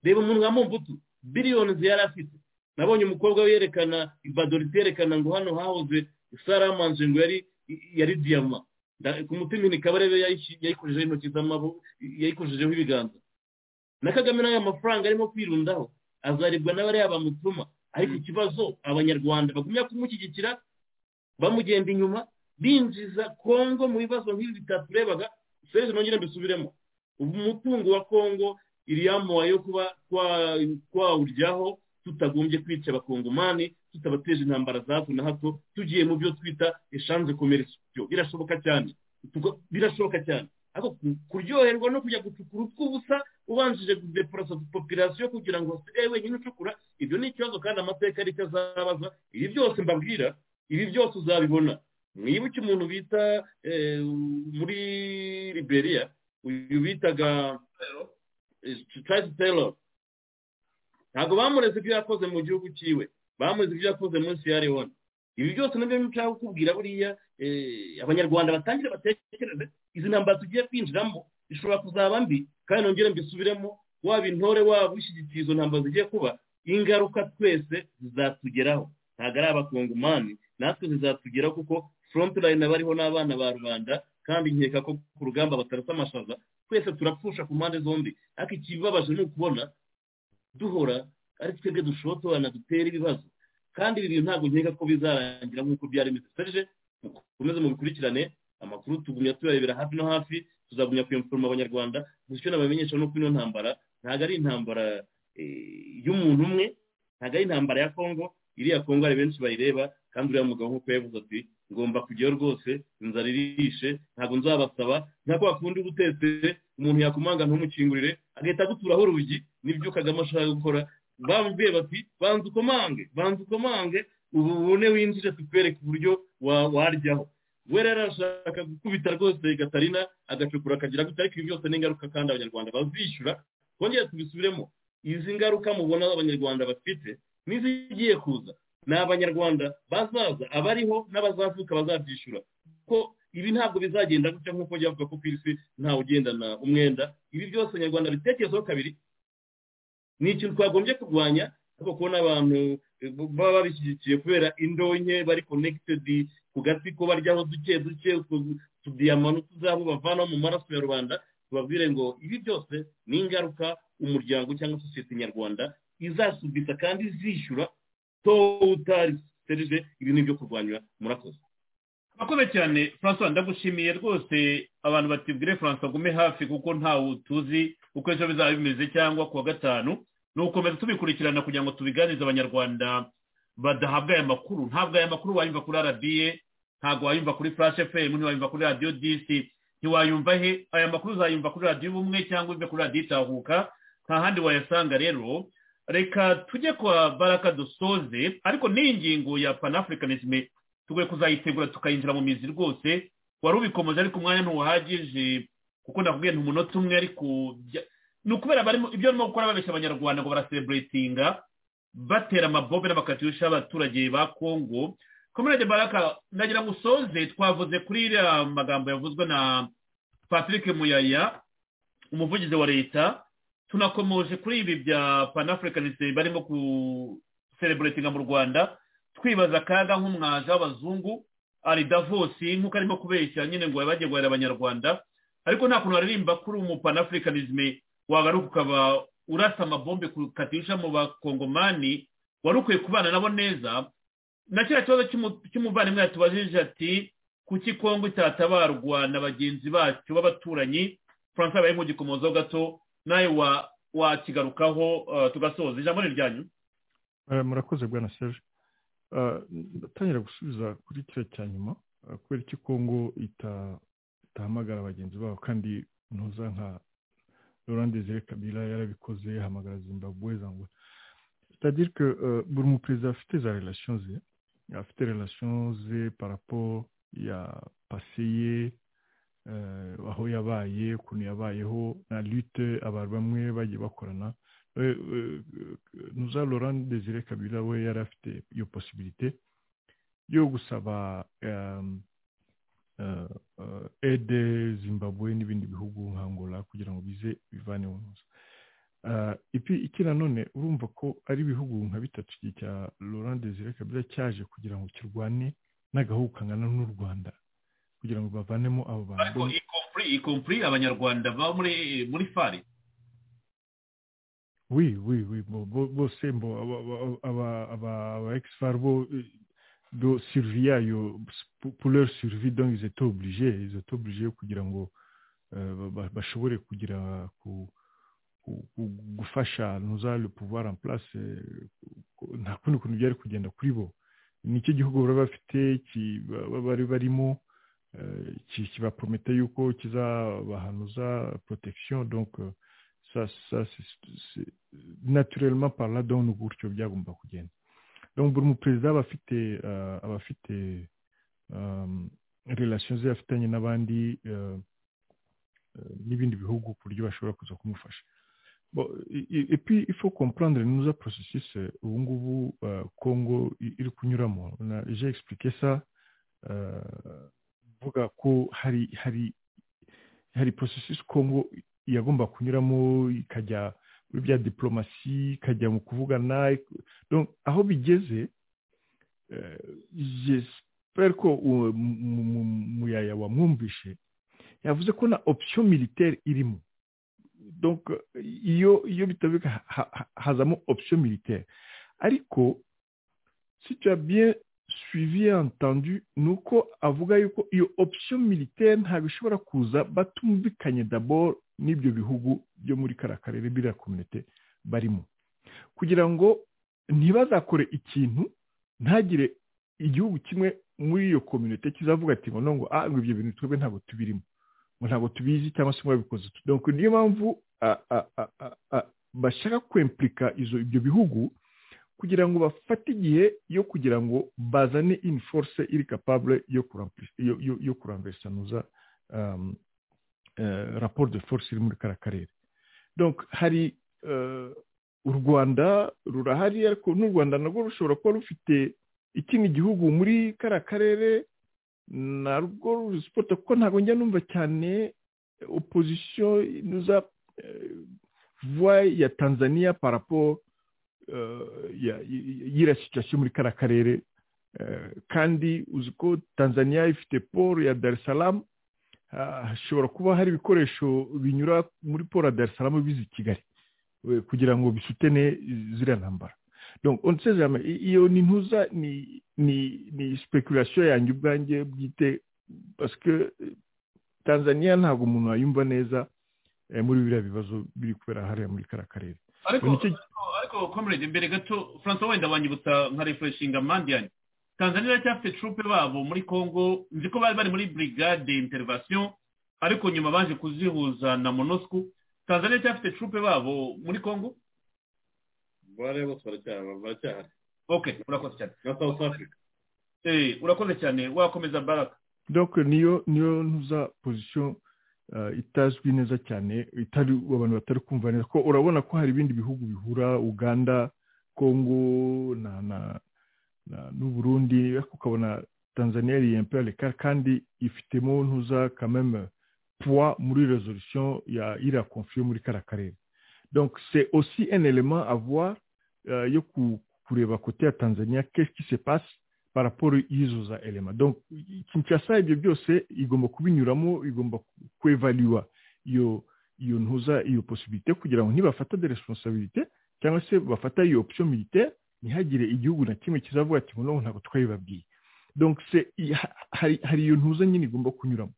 reba umuntu nka mumbutu biliyoni yari afite nabonye umukobwa we yerekana ibadori iterekana ngo hano hahoze saramanje ngo yari yari diyama Nda- ku mutima ni kabarebe yayishi- yayikojejeho intoki z'amaboko yayikojejeho ibiganza na kagame n'ayo mafaranga arimo kwirundaho azaribwa n'abariya bamutuma ariko ikibazo abanyarwanda bagumya kumushyigikira bamugenda inyuma binjiza kongo mu bibazo nk'ibi bitaturebaga serge nongere mbisubiremo ubu umutungo wa kongo iriyamuha yo kuba twa- twawuryaho tutagombye kwica abakongomani tutabateje intambara za hato na hato tugiye mu byo twita eshanze komerisiyo birashoboka cyane Tuko- birashoboka cyane ariko ku- kuryoherwa no kujya gucukura utw'ubusa ubanjije gudeporasa popirasiyo kugira ngo asigaye wenyine ucukura ibyo ni ikibazo kandi amateka aricyo azabaza ibi byose mbabwira ibi byose uzabibona mwibuke umuntu bita eh, muri liberia uyu bitaga Tracy Taylor ntabwo bamureze ibyo yakoze mu gihugu cyiwe bamureze ibyo yakoze muri Sierra Leone ibi byose nabyo nshaka kukubwira buriya eh, abanyarwanda batangire batekereze izi ntambara tugiye kwinjiramo ishobora kuzaba mbi kandi nongere mbisubiremo waba intore waba ushyigikiye izo ntambara zigiye kuba ingaruka twese zizatugeraho ntabwo ari abakongomani natwe zizatugeraho kuko frontline bariho n'abana ba rubanda kandi nkeka ko ku rugamba batarasa amashaza twese turapfusha ku mpande zombi ariko ikibabaje ni ukubona duhora ari twebwe dushotorana dutera ibibazo kandi ibi bintu ntabwo nkeka ko bizarangira nk'uko byari bimeze serge mukomeze mubikurikirane amakuru tugumya tuyarebera hafi no hafi tuzagumya kuyamforoma abanyarwanda gutyo nabamenyesha nuko ino ntambara ntabwo ari intambara eh, y'umuntu umwe ntabwo ari intambara ya kongo iriya kongo hari benshi bayireba kandi uriya mugabo nk'uko yavuze ati ngomba kujyayo rwose inzara irishe ntabwo nzabasaba ntabwo wakunda uba utetse umuntu yakumanga ntumukingurire agahita aguturaho urugi nibyo kagame ashaka gukora bamubwiye bati banza ukomange banza ukomange ubu ubone winjire tukwereke uburyo wa- waryaho we rero arashaka gukubita rwose gatarina agacukura akagira gute ariko ibi byose ni ingaruka kandi abanyarwanda bazishyura twongere tubisubiremo izi ngaruka mubona abanyarwanda bafite n'izigiye kuza ni abanyarwanda bazaza abariho n'abazavuka bazabyishyura ko ibi ntabwo bizagenda gutya nk'uko njya bavuga ko ku isi ntawe ugendana umwenda ibi byose abanyarwanda bitekerezaho kabiri ni ikintu twagombye kurwanya ariko kubona abantu eh, baba babishyigikiye kubera indonke bari konegitedi ku gati ko baryaho duke duke utwo tudiyama n'utuzabo bavanaho mu maraso ya rubanda tubabwire ngo ibi byose ni ingaruka umuryango cyangwa sosiyete nyarwanda izasubisa kandi izishyura towutari serije ibi ni ibyo kurwanya murakoze murakoze cyane francois ndagushimiye rwose abantu batibwire francois gume hafi kuko ntawe tuzi uko ejo bizaba bimeze cyangwa ku wa gatanu ni ugukomeza tubikurikirana kugira ngo tubiganirize abanyarwanda badahabwa aya makuru ntabwo aya makuru wayumva kuri rba ntabwo wayumva kuri flash fm ntiwayumva kuri radiyo disi ntiwayumva he aya makuru uzayumva kuri radiyo ubumwe cyangwa uve kuri radiyo itahuka nta handi wayasanga rero reka tujye kwa baraka dusoze ariko n'iyi ngingo ya panafurikanisime tugoye kuzayitegura tukayinjira mu mizi rwose wari ubikomeje ariko umwanya ntuwuhagije kuko nakubwiye nti umunota umwe ariko bya- ni ukubera barimo ibyo barimo gukora babeshya abanyarwanda ngo baraseburetinga batera amabobe n'amakatiyusha y'abaturage ba kongo komerede baraka ndagira ngo usoze twavuze kuri iriya magambo yavuzwe na patrick muyaya umuvugizi wa leta tunakomoje kuri ibi bya panafurikanisime barimo kusereburetinga mu rwanda twibaza akaga nk'umwaje w'abazungu ari davosi nk'uko arimo kubeshya nyine ngo bagiye guhera abanyarwanda ariko nta kuntu waririmba kuri umupanafurikanisime wagaruka ukaba urasa amabombe ku katisha mu bakongomani wari ukwiye kubana nabo neza na kiriya kibazo cy'umuvandimwe yatubajije ati kuki kongo itatabarwa na bagenzi bacu b'abaturanyi francois baye nk'ugikomozaho gato nawe wakigarukaho tugasoza ijambo ni ryanyu murakoze bwana serge ndatangira gusubiza kuri kiriya cya nyuma kubera iki kongo itahamagara bagenzi babo kandi ntuza nka Laurent kabila yarabikoze yahamagara zimbabwe zangwa c'est-à-dire que euh, Burmou Président a des relations, il a fait des relations par rapport il a passé euh, aho yabaye ukuntu yabayeho na lutte abantu bamwe bagiye bakorana nuza laurent desire kabila we yari afite iyo possibilité yo gusaba aide zimbabwe n'ibindi bihugu nka angola kugira ngo bize bivane mu nzu ipi iki nanone urumva ko ari ibihugu nka bitatu cya laurent desire kabila cyaje kugira ngo kirwane n'agahugu kangana n'u rwanda kugira ngo bavanemo abo bantu ikompuri abanyarwanda baba muri fari wi wi wi bose mbo aba egisifari bo do sirivi yayo puleur sirivi donc ils étaient obligés ils étaient obligés kugira ngo bashobore kugira ku gufasha nuza le pouvoir en place nta kundi kuntu byari kugenda kuri bo nicyo gihugu bari bafite bari barimo kibapromete yuko kizabahanuza protection donc naturellement par là donc gutyo byagomba kugenda donc buri muperezida aba afite aba afite relations ze afitanye n'abandi n'ibindi bihugu ku buryo bashobora kuza kumufasha Bon, et, et puis il faut comprendre nous processus ubu ngubu uh, congo iri kunyuramo j'ai expliqué ça mvuga uh, ko hari hari hari processus congo yagomba kunyuramo ikajya muri bya diplomasi ikajya mu kuvugana donc aho bigeze uh, j'espère ko muyaya wamwumvishe yavuze ko na option militaire irimo donc iyo iyo bitabika hazamo option militaire ariko si tu as bien suivi entendu ni uko avuga yuko iyo option militaire ntabwo ishobora kuza batumvikanye d'abord n'ibyo bihugu byo muri kariya karere biriya komite barimo kugira ngo ntibazakore ikintu ntagire igihugu kimwe muri iyo komite kizavuga ati ngo ngo ah ibyo bintu twebwe ntabwo tubirimo ntabwo tubizi cyangwa se mwabikoze donc niyo mpamvu bashaka kwempurika ibyo bihugu kugira ngo bafate igihe yo kugira ngo bazane in force iri capable yo kurambesanuza raporo de force iri muri kariya karere donc hari u rwanda rurahari ariko n'u rwanda narwo rushobora kuba rufite ikindi gihugu muri kariya karere narwo ruzi siporo kuko ntabwo njya numva cyane opozisiyo nuza vuba ya tanzania parapo y'iriya situwasiyo muri kariya karere kandi uzi ko tanzania ifite poro ya darisaramu hashobora kuba hari ibikoresho binyura muri poro ya darisaramu biza i kigali kugira ngo bisutene ziriya ntambara donc on sait jamais iyo ni ntuza ni ni ni speculation yanjye ubwanjye bwite parce que tanzania ntabwo umuntu yayumva neza muri biriya bibazo biri kubera hariya muri kariya karere ariko komerede mbere gato francois wenda wanyibutsa nka refreshinga mandiani tanzania iracyafite trupe babo muri congo nzi ko bari bari muri brigade intervention ariko nyuma baje kuzihuza na monosco tanzania iracyafite trupe babo muri congo bare bose baracyahari baracyahari ok urakoze cyane na south africa eh urakoze cyane wakomeza baraka donc niyo niyo ntuza position itazwi neza cyane itari abantu batari kumva neza ko urabona ko hari ibindi bihugu bihura uganda congo na na n'u burundi ariko ukabona tanzania iri imperiale kandi ifitemo ntuza kameme poids muri resolution ya iriya conflit muri kariya karere donc c'est aussi un élément à voir euh, yo kureba côté ya tanzania qu'est-ce qui se passe par rapport y'izo za elema donc kinshasa ibyo byose igomba kubinyuramo igomba kwevaluwa iyo iyo ntuza iyo possibilité kugira ngo ntibafata de responsabilité cyangwa se bafata iyo option militaire ntihagire igihugu na kimwe kizavuga ati noneho ntabwo twabibabwiye donc c'est- il y a- hari hari iyo ntuza nyine igomba kunyuramo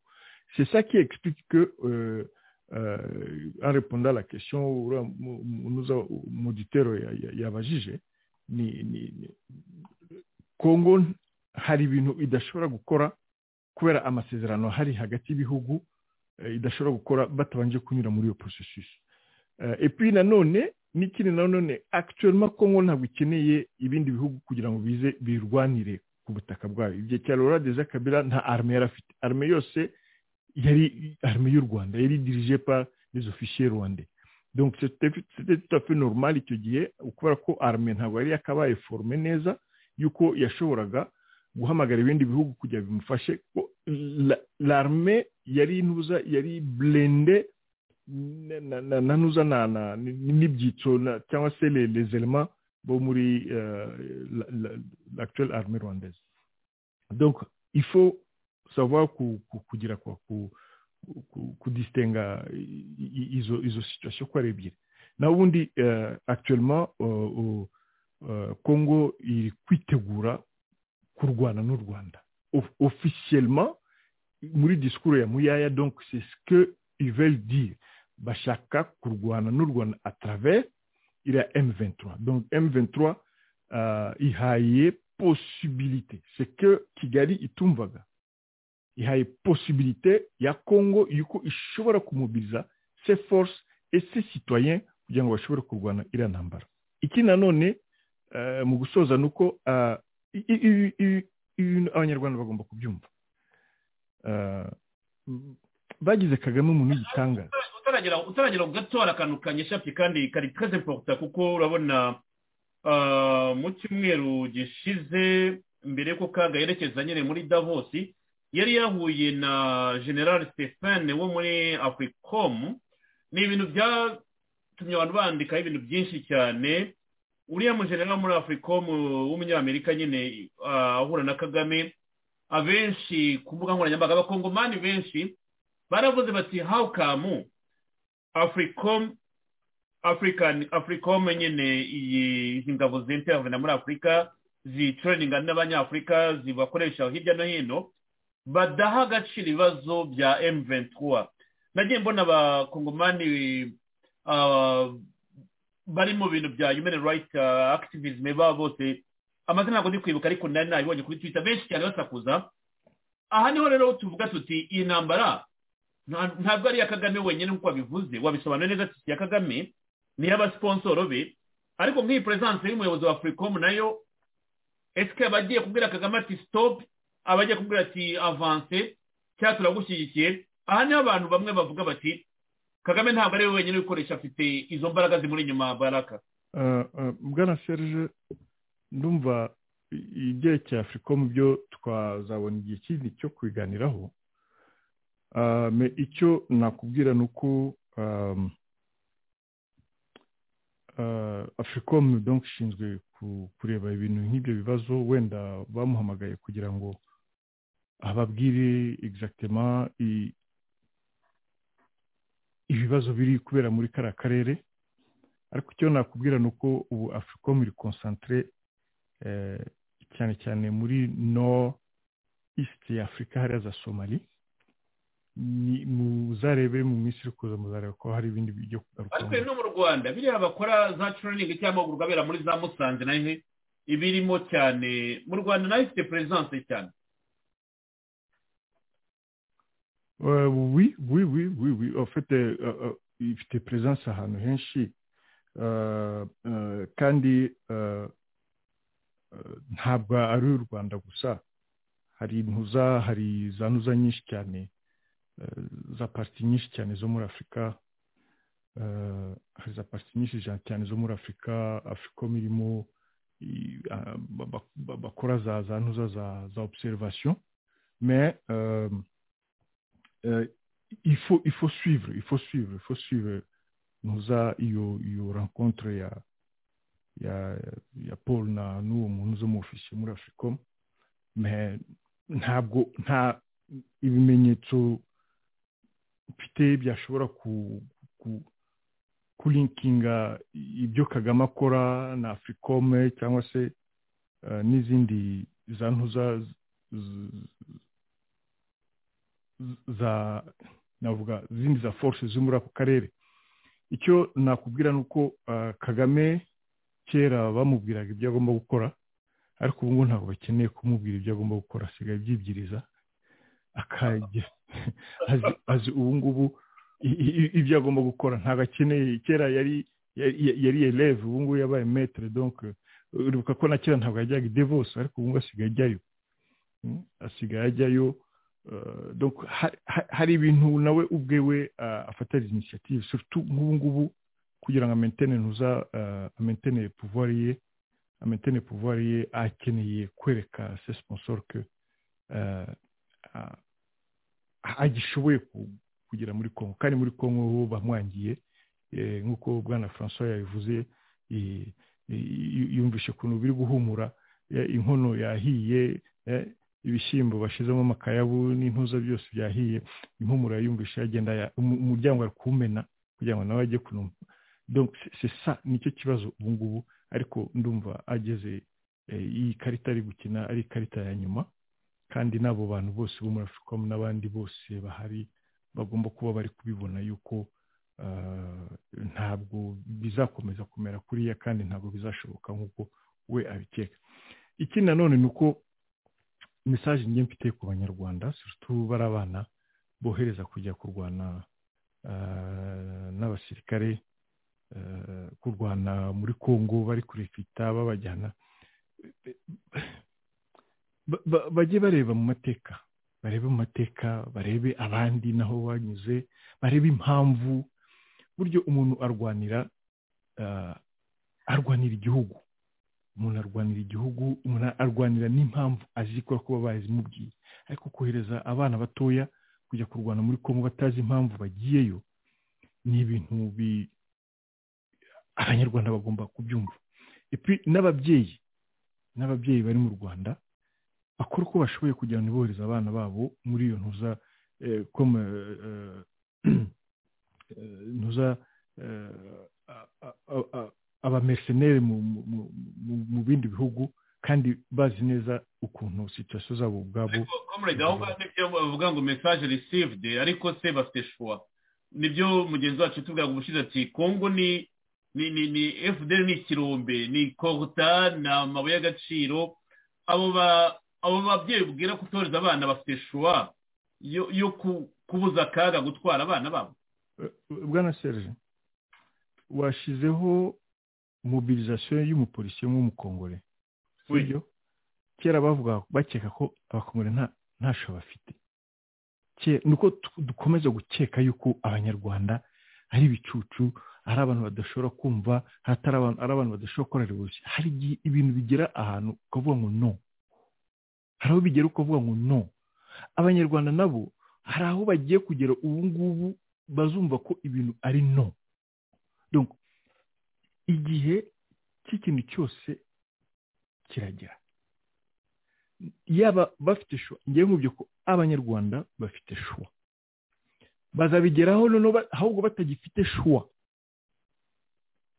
c'est ça qui explique que euh, euh, en répondant à la question uriya mu- mu- muza muditero ya- ya- yabajije ni ni ni- kongo hari ibintu idashobora gukora kubera amasezerano hari hagati y'ibihugu eh, idashobora gukora batabanje kunyura muri iyo processus Euh, et puis nanone n'ikindi nanone actuellement kongo ntabwo ikeneye ibindi bihugu kugira ngo bize birwanire ku butaka bwayo igihe cya lora deza kabila nta arme yari afite arme yose yari arme y'u rwanda yari dirigée par les officiers rwandais donc c'était c'était tout à fait normal icyo gihe kubera ko arme ntabwo yari yakabaye forme neza yuko yashoboraga guhamagara ibindi bihugu kugira ngo bimufashe ko la- l'arme yari intuza yari blende na- na- na- nanuza na- na- ni- n'ibyiciro na- cyangwa se les les éléments bo muri euh, la- la- l'actuelle armée rwandaise donc il faut savoir ku- ku- kugira kwa ku- ku- kudistinga i- i- izo izo situation ko ari ebyiri naho ubundi euh, actuellement euh, euh, euh, congo iri kwitegura kurwana n'u rwanda Of- officiellement muri discours ya muyaya donc c'est ce que ils veulent dire bashaka kurwana n'u rwanda à travers iriya m23 donc m23 euh, ihaye possibilité c'est que kigali itumvaga ihaye possibilité ya congo yuko ishobora kumobiliza ses forces et ses citoyens kugira ngo bashobore kurwana iriya ntambara iki nanone euh, mu gusoza ni uko euh, i- i- i- i- ibintu abanyarwanda bagomba kubyumva Euh, bagize kagame umuntu w'igitangaza utaragera utaragera ku gatora akantu kanyeshapi kandi kari twese poruta kuko urabona ah, mu cyumweru gishize mbere yuko kaga yerekeza nyine muri davosi yari yahuye na general stephane wo muri africom ni ibintu byatumye abantu bandikaho ibintu byinshi cyane uriya mujenerali wo muri africom w'umunyamerika nyine ah, ahura na kagame abenshi ku mbuga nkoranyambaga abakongomani benshi baravuze bati how come africom african africom nyine iyi izi ngabo zintervena muri afurika zitraninga n'abanyafurika zibakoresha hirya no hino badaha agaciro ibibazo bya m23 nagiye mbona abakongomani ah, bari mu bintu bya human rights ah, activism baba bose amazina ntabwo ndi kwibuka ariko nari nabibonye kuri twitter benshi cyane basakuza aha niho rero tuvuga tuti iyi ntambara nta- ntabwo ari iya kagame wenyine nk'uko wabivuze wabisobanura neza ati si iya kagame ni iy'abasiponsoro be ariko nk'iyi perezidansi y'umuyobozi wa afuricom nayo esike aba agiye kubwira kagame ati sitopu aba agiye kubwira ati avanse cyangwa turagushyigikiye aha niho abantu bamwe bavuga bati kagame ntabwo ari we wenyine wikoresha afite izo mbaraga zimuri inyuma baraka Euh, euh, bwana serge ndumva i- ibyerekeye afurika mu byo twazabona igihe kindi cyo kubiganiraho Ah, me icyo nakubwira ni uko um, uh, africom donc ishinzwe ku- kureba ibintu nk'ibyo bibazo wenda bamuhamagaye kugira ngo ababwire exactement i- ibibazo biri kubera muri kariya karere ariko icyo nakubwira ni uko ubu africom iri concentre eh, cyane cyane muri nord east ya afurika hariya za somali ni muzarebe mu minsi iri kuza muzarebe ko hari ibindi byo ariko rero no mu rwanda biriya bakora za training cyangwa amahugurwa abera muri za musanze nayo he, ibirimo cyane mu rwanda nayo ifite perezidansi cyane Euh, oui, oui, oui, oui, oui. En fait, euh, euh, ifite présence ahantu henshi Euh, euh, kandi euh, euh, ntabwo ari u rwanda gusa hari ntuza hari za ntuza nyinshi cyane euh, za parti nyinshi cyane zo muri afurika euh, hari za parti nyinshi ja- cyane zo muri afurika afuricom irimo i- ah, ba- ba- ba- bakora za za ntuza za za observation mais euh, euh, il faut il faut suivre il faut suivre il faut suivre nous a iyo iyo rencontre ya ya ya Paul na n'uwo muntu uza mu ofisi muri Africom mais ntabwo nta ibimenyetso mfite byashobora ku ku, ku kulinkinga ibyo kagame akora na afurikome cyangwa se eh, n'izindi za ntuza z- z- za navuga zindi za force zo muri ako karere icyo nakubwira ni uko eh, kagame kera bamubwiraga ibyo agomba gukora ariko ubu ngubu ntabwo bakeneye kumubwira ibyo agomba gukora asigaye abyibwiriza akajya azi- azi ubu ngubu i- i- ibyo agomba gukora ntabwo akeneye kera yari yari- yari eleve ubu ngubu yabaye metre donc euh, uribuka ko na kera ntabwo yajyaga i devos ariko ubu ngubu asigaye ajyayo Mm, asigaye ajyayo euh, donc ha- ha- hari ibintu nawe ubwewe ah, afatariza initiative surtout nk'ubu ngubu kugira ngo amentene ntuza amentene pouvoir ye ametene pouvoir ye akeneye kwereka se sponsor ko agishoboye ku- kugera muri congo kandi muri congo bo bamwangiye eh, nk'uko bwana francois yabivuze eh, eh, yumvishe ukuntu biri guhumura eh, inkono yahiye eh, ibishyimbo bashyizemo amakayabu n'intuza byose byahiye impumuro yayumvishe yagenda ya- umu- umuryango ari kuwumena kugira ngo nawe ajye kunuma donc c'est- c'est ça nicyo kibazo ubu ngubu ariko ndumva ageze eh, iyi karita ari gukina ari ikarita ya nyuma kandi n'abo bantu bose bo muri afuricom n'abandi bose bahari bagomba kuba bari kubibona yuko ah, ntabwo bizakomeza kumera kuriya kandi ntabwo bizashoboka nk'uko we abikeka ikindi nanone ni uko mesaje njye mfite ku banyarwanda surtout bari abana bohereza kujya kurwana ah, n'abasirikare eh, kurwana muri congo bari kurifita babajyana ba- ba- bajye bareba mu mateka barebe mu mateka barebe abandi naho banyuze barebe impamvu buryo umuntu arwanira eh, arwanira igihugu umuntu arwanira igihugu umuntu arwanira n'impamvu azikora kuba bazimubwiye ariko kohereza abana batoya kujya kurwana muri congo batazi impamvu bagiyeyo ni ibintu bi abanyarwanda bagomba kubyumva epi n'ababyeyi n'ababyeyi bari mu rwanda bakora uko bashoboye kugira ngo bohereze abana babo muri iyo ntuza eh, comme, eh, eh, eh, ntuza eh, a- a- a- a- abamercenere mu- mu- mu- mu- mu bindi bihugu kandi bazi neza ukuntu situasiyo zabo ubwabo comrade aho ngaho nibyo bavuga ngo message received ariko se bafite shuwa nibyo mugenzi wacu tuvuga ngo ubushize ati kongo ni ni ni ni fdr ni ikirombe ni koruta ni amabuye y'agaciro abo ba abo babyeyi bubwira kutoreza abana bafite shuwa yo yo ku- kubuza akaga gutwara abana babo bwana serge washizeho mobilisation y'umupolisi w'umukongore sibyo kera bavuga bakeka ko abakongore nta ntasho bafite Ke- ni uko tu- dukomeza gukeka yuko abanyarwanda ari ibicucu ari abantu badashobora kumva hatari abantu ari abantu badashobora gukora revolution hari igihe ibintu bigera ahantu ukavuga ngo no hari aho bigera ukavuga ngo no abanyarwanda nabo hari aho bagiye kugera ubu ngubu bazumva ko ibintu ari no Donc, igihe cy'ikintu cyose kiragera yaba bafite shuwa ngewe nkubye ko abanyarwanda bafite shuwa bazabigeraho noneho ba- ahubwo batagifite shuwa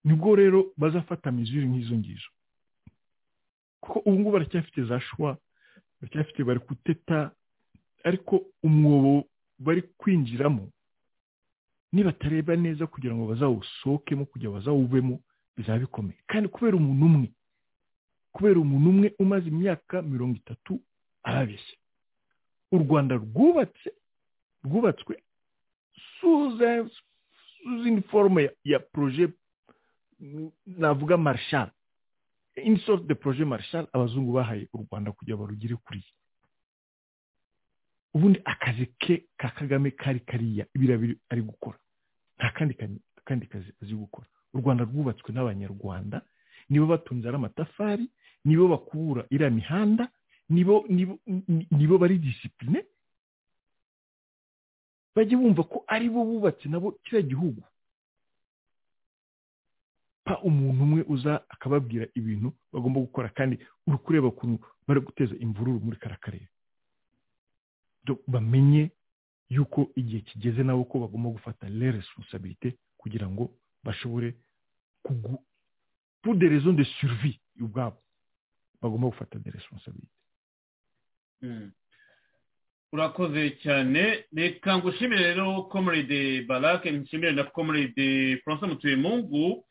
nibwo rero bazafata mizuri nk'izo ngizo kuko ubu ngubu baracyafite za shuwa baracyafite bari kuteta ariko umwobo bari kwinjiramo nibatareba neza kugira ngo bazawusohokemo kugira ngo bazawuvemo bizaba bikomeye kandi kubera umuntu umwe kubera umuntu umwe umaze imyaka mirongo itatu arabeshya u rwanda rwubatse rwubatswe suze- suzindi forume ya, ya proje mm, navuga marshal in sort de proje marshal abazungu bahaye u rwanda kugira barugire kuriya ubundi akazi ke ka kagame kari kariya biriya biri ari gukora nta kandi ka- kandi kazi azi gukora u rwanda rwubatswe n'abanyarwanda nibo batunze ari amatafari nibo bakubura iriya mihanda nibo nibo ni- nibo bari disipurine bajye bumva ko ari bo bubatse nabo kiriya gihugu pa umuntu umwe uza akababwira ibintu bagomba gukora kandi uri kureba ukuntu bari guteza imvururu muri kara karere Donc, bamenye yuko igihe kigeze nabo ko bagomba gufata le responsabilité kugira ngo bashobore kugu pour des raisons de survie ubwabo bagomba gufata des responsabilités urakoze cyane reka ngushimire rero komerede barake nshimire na komerede francois mutuyemungu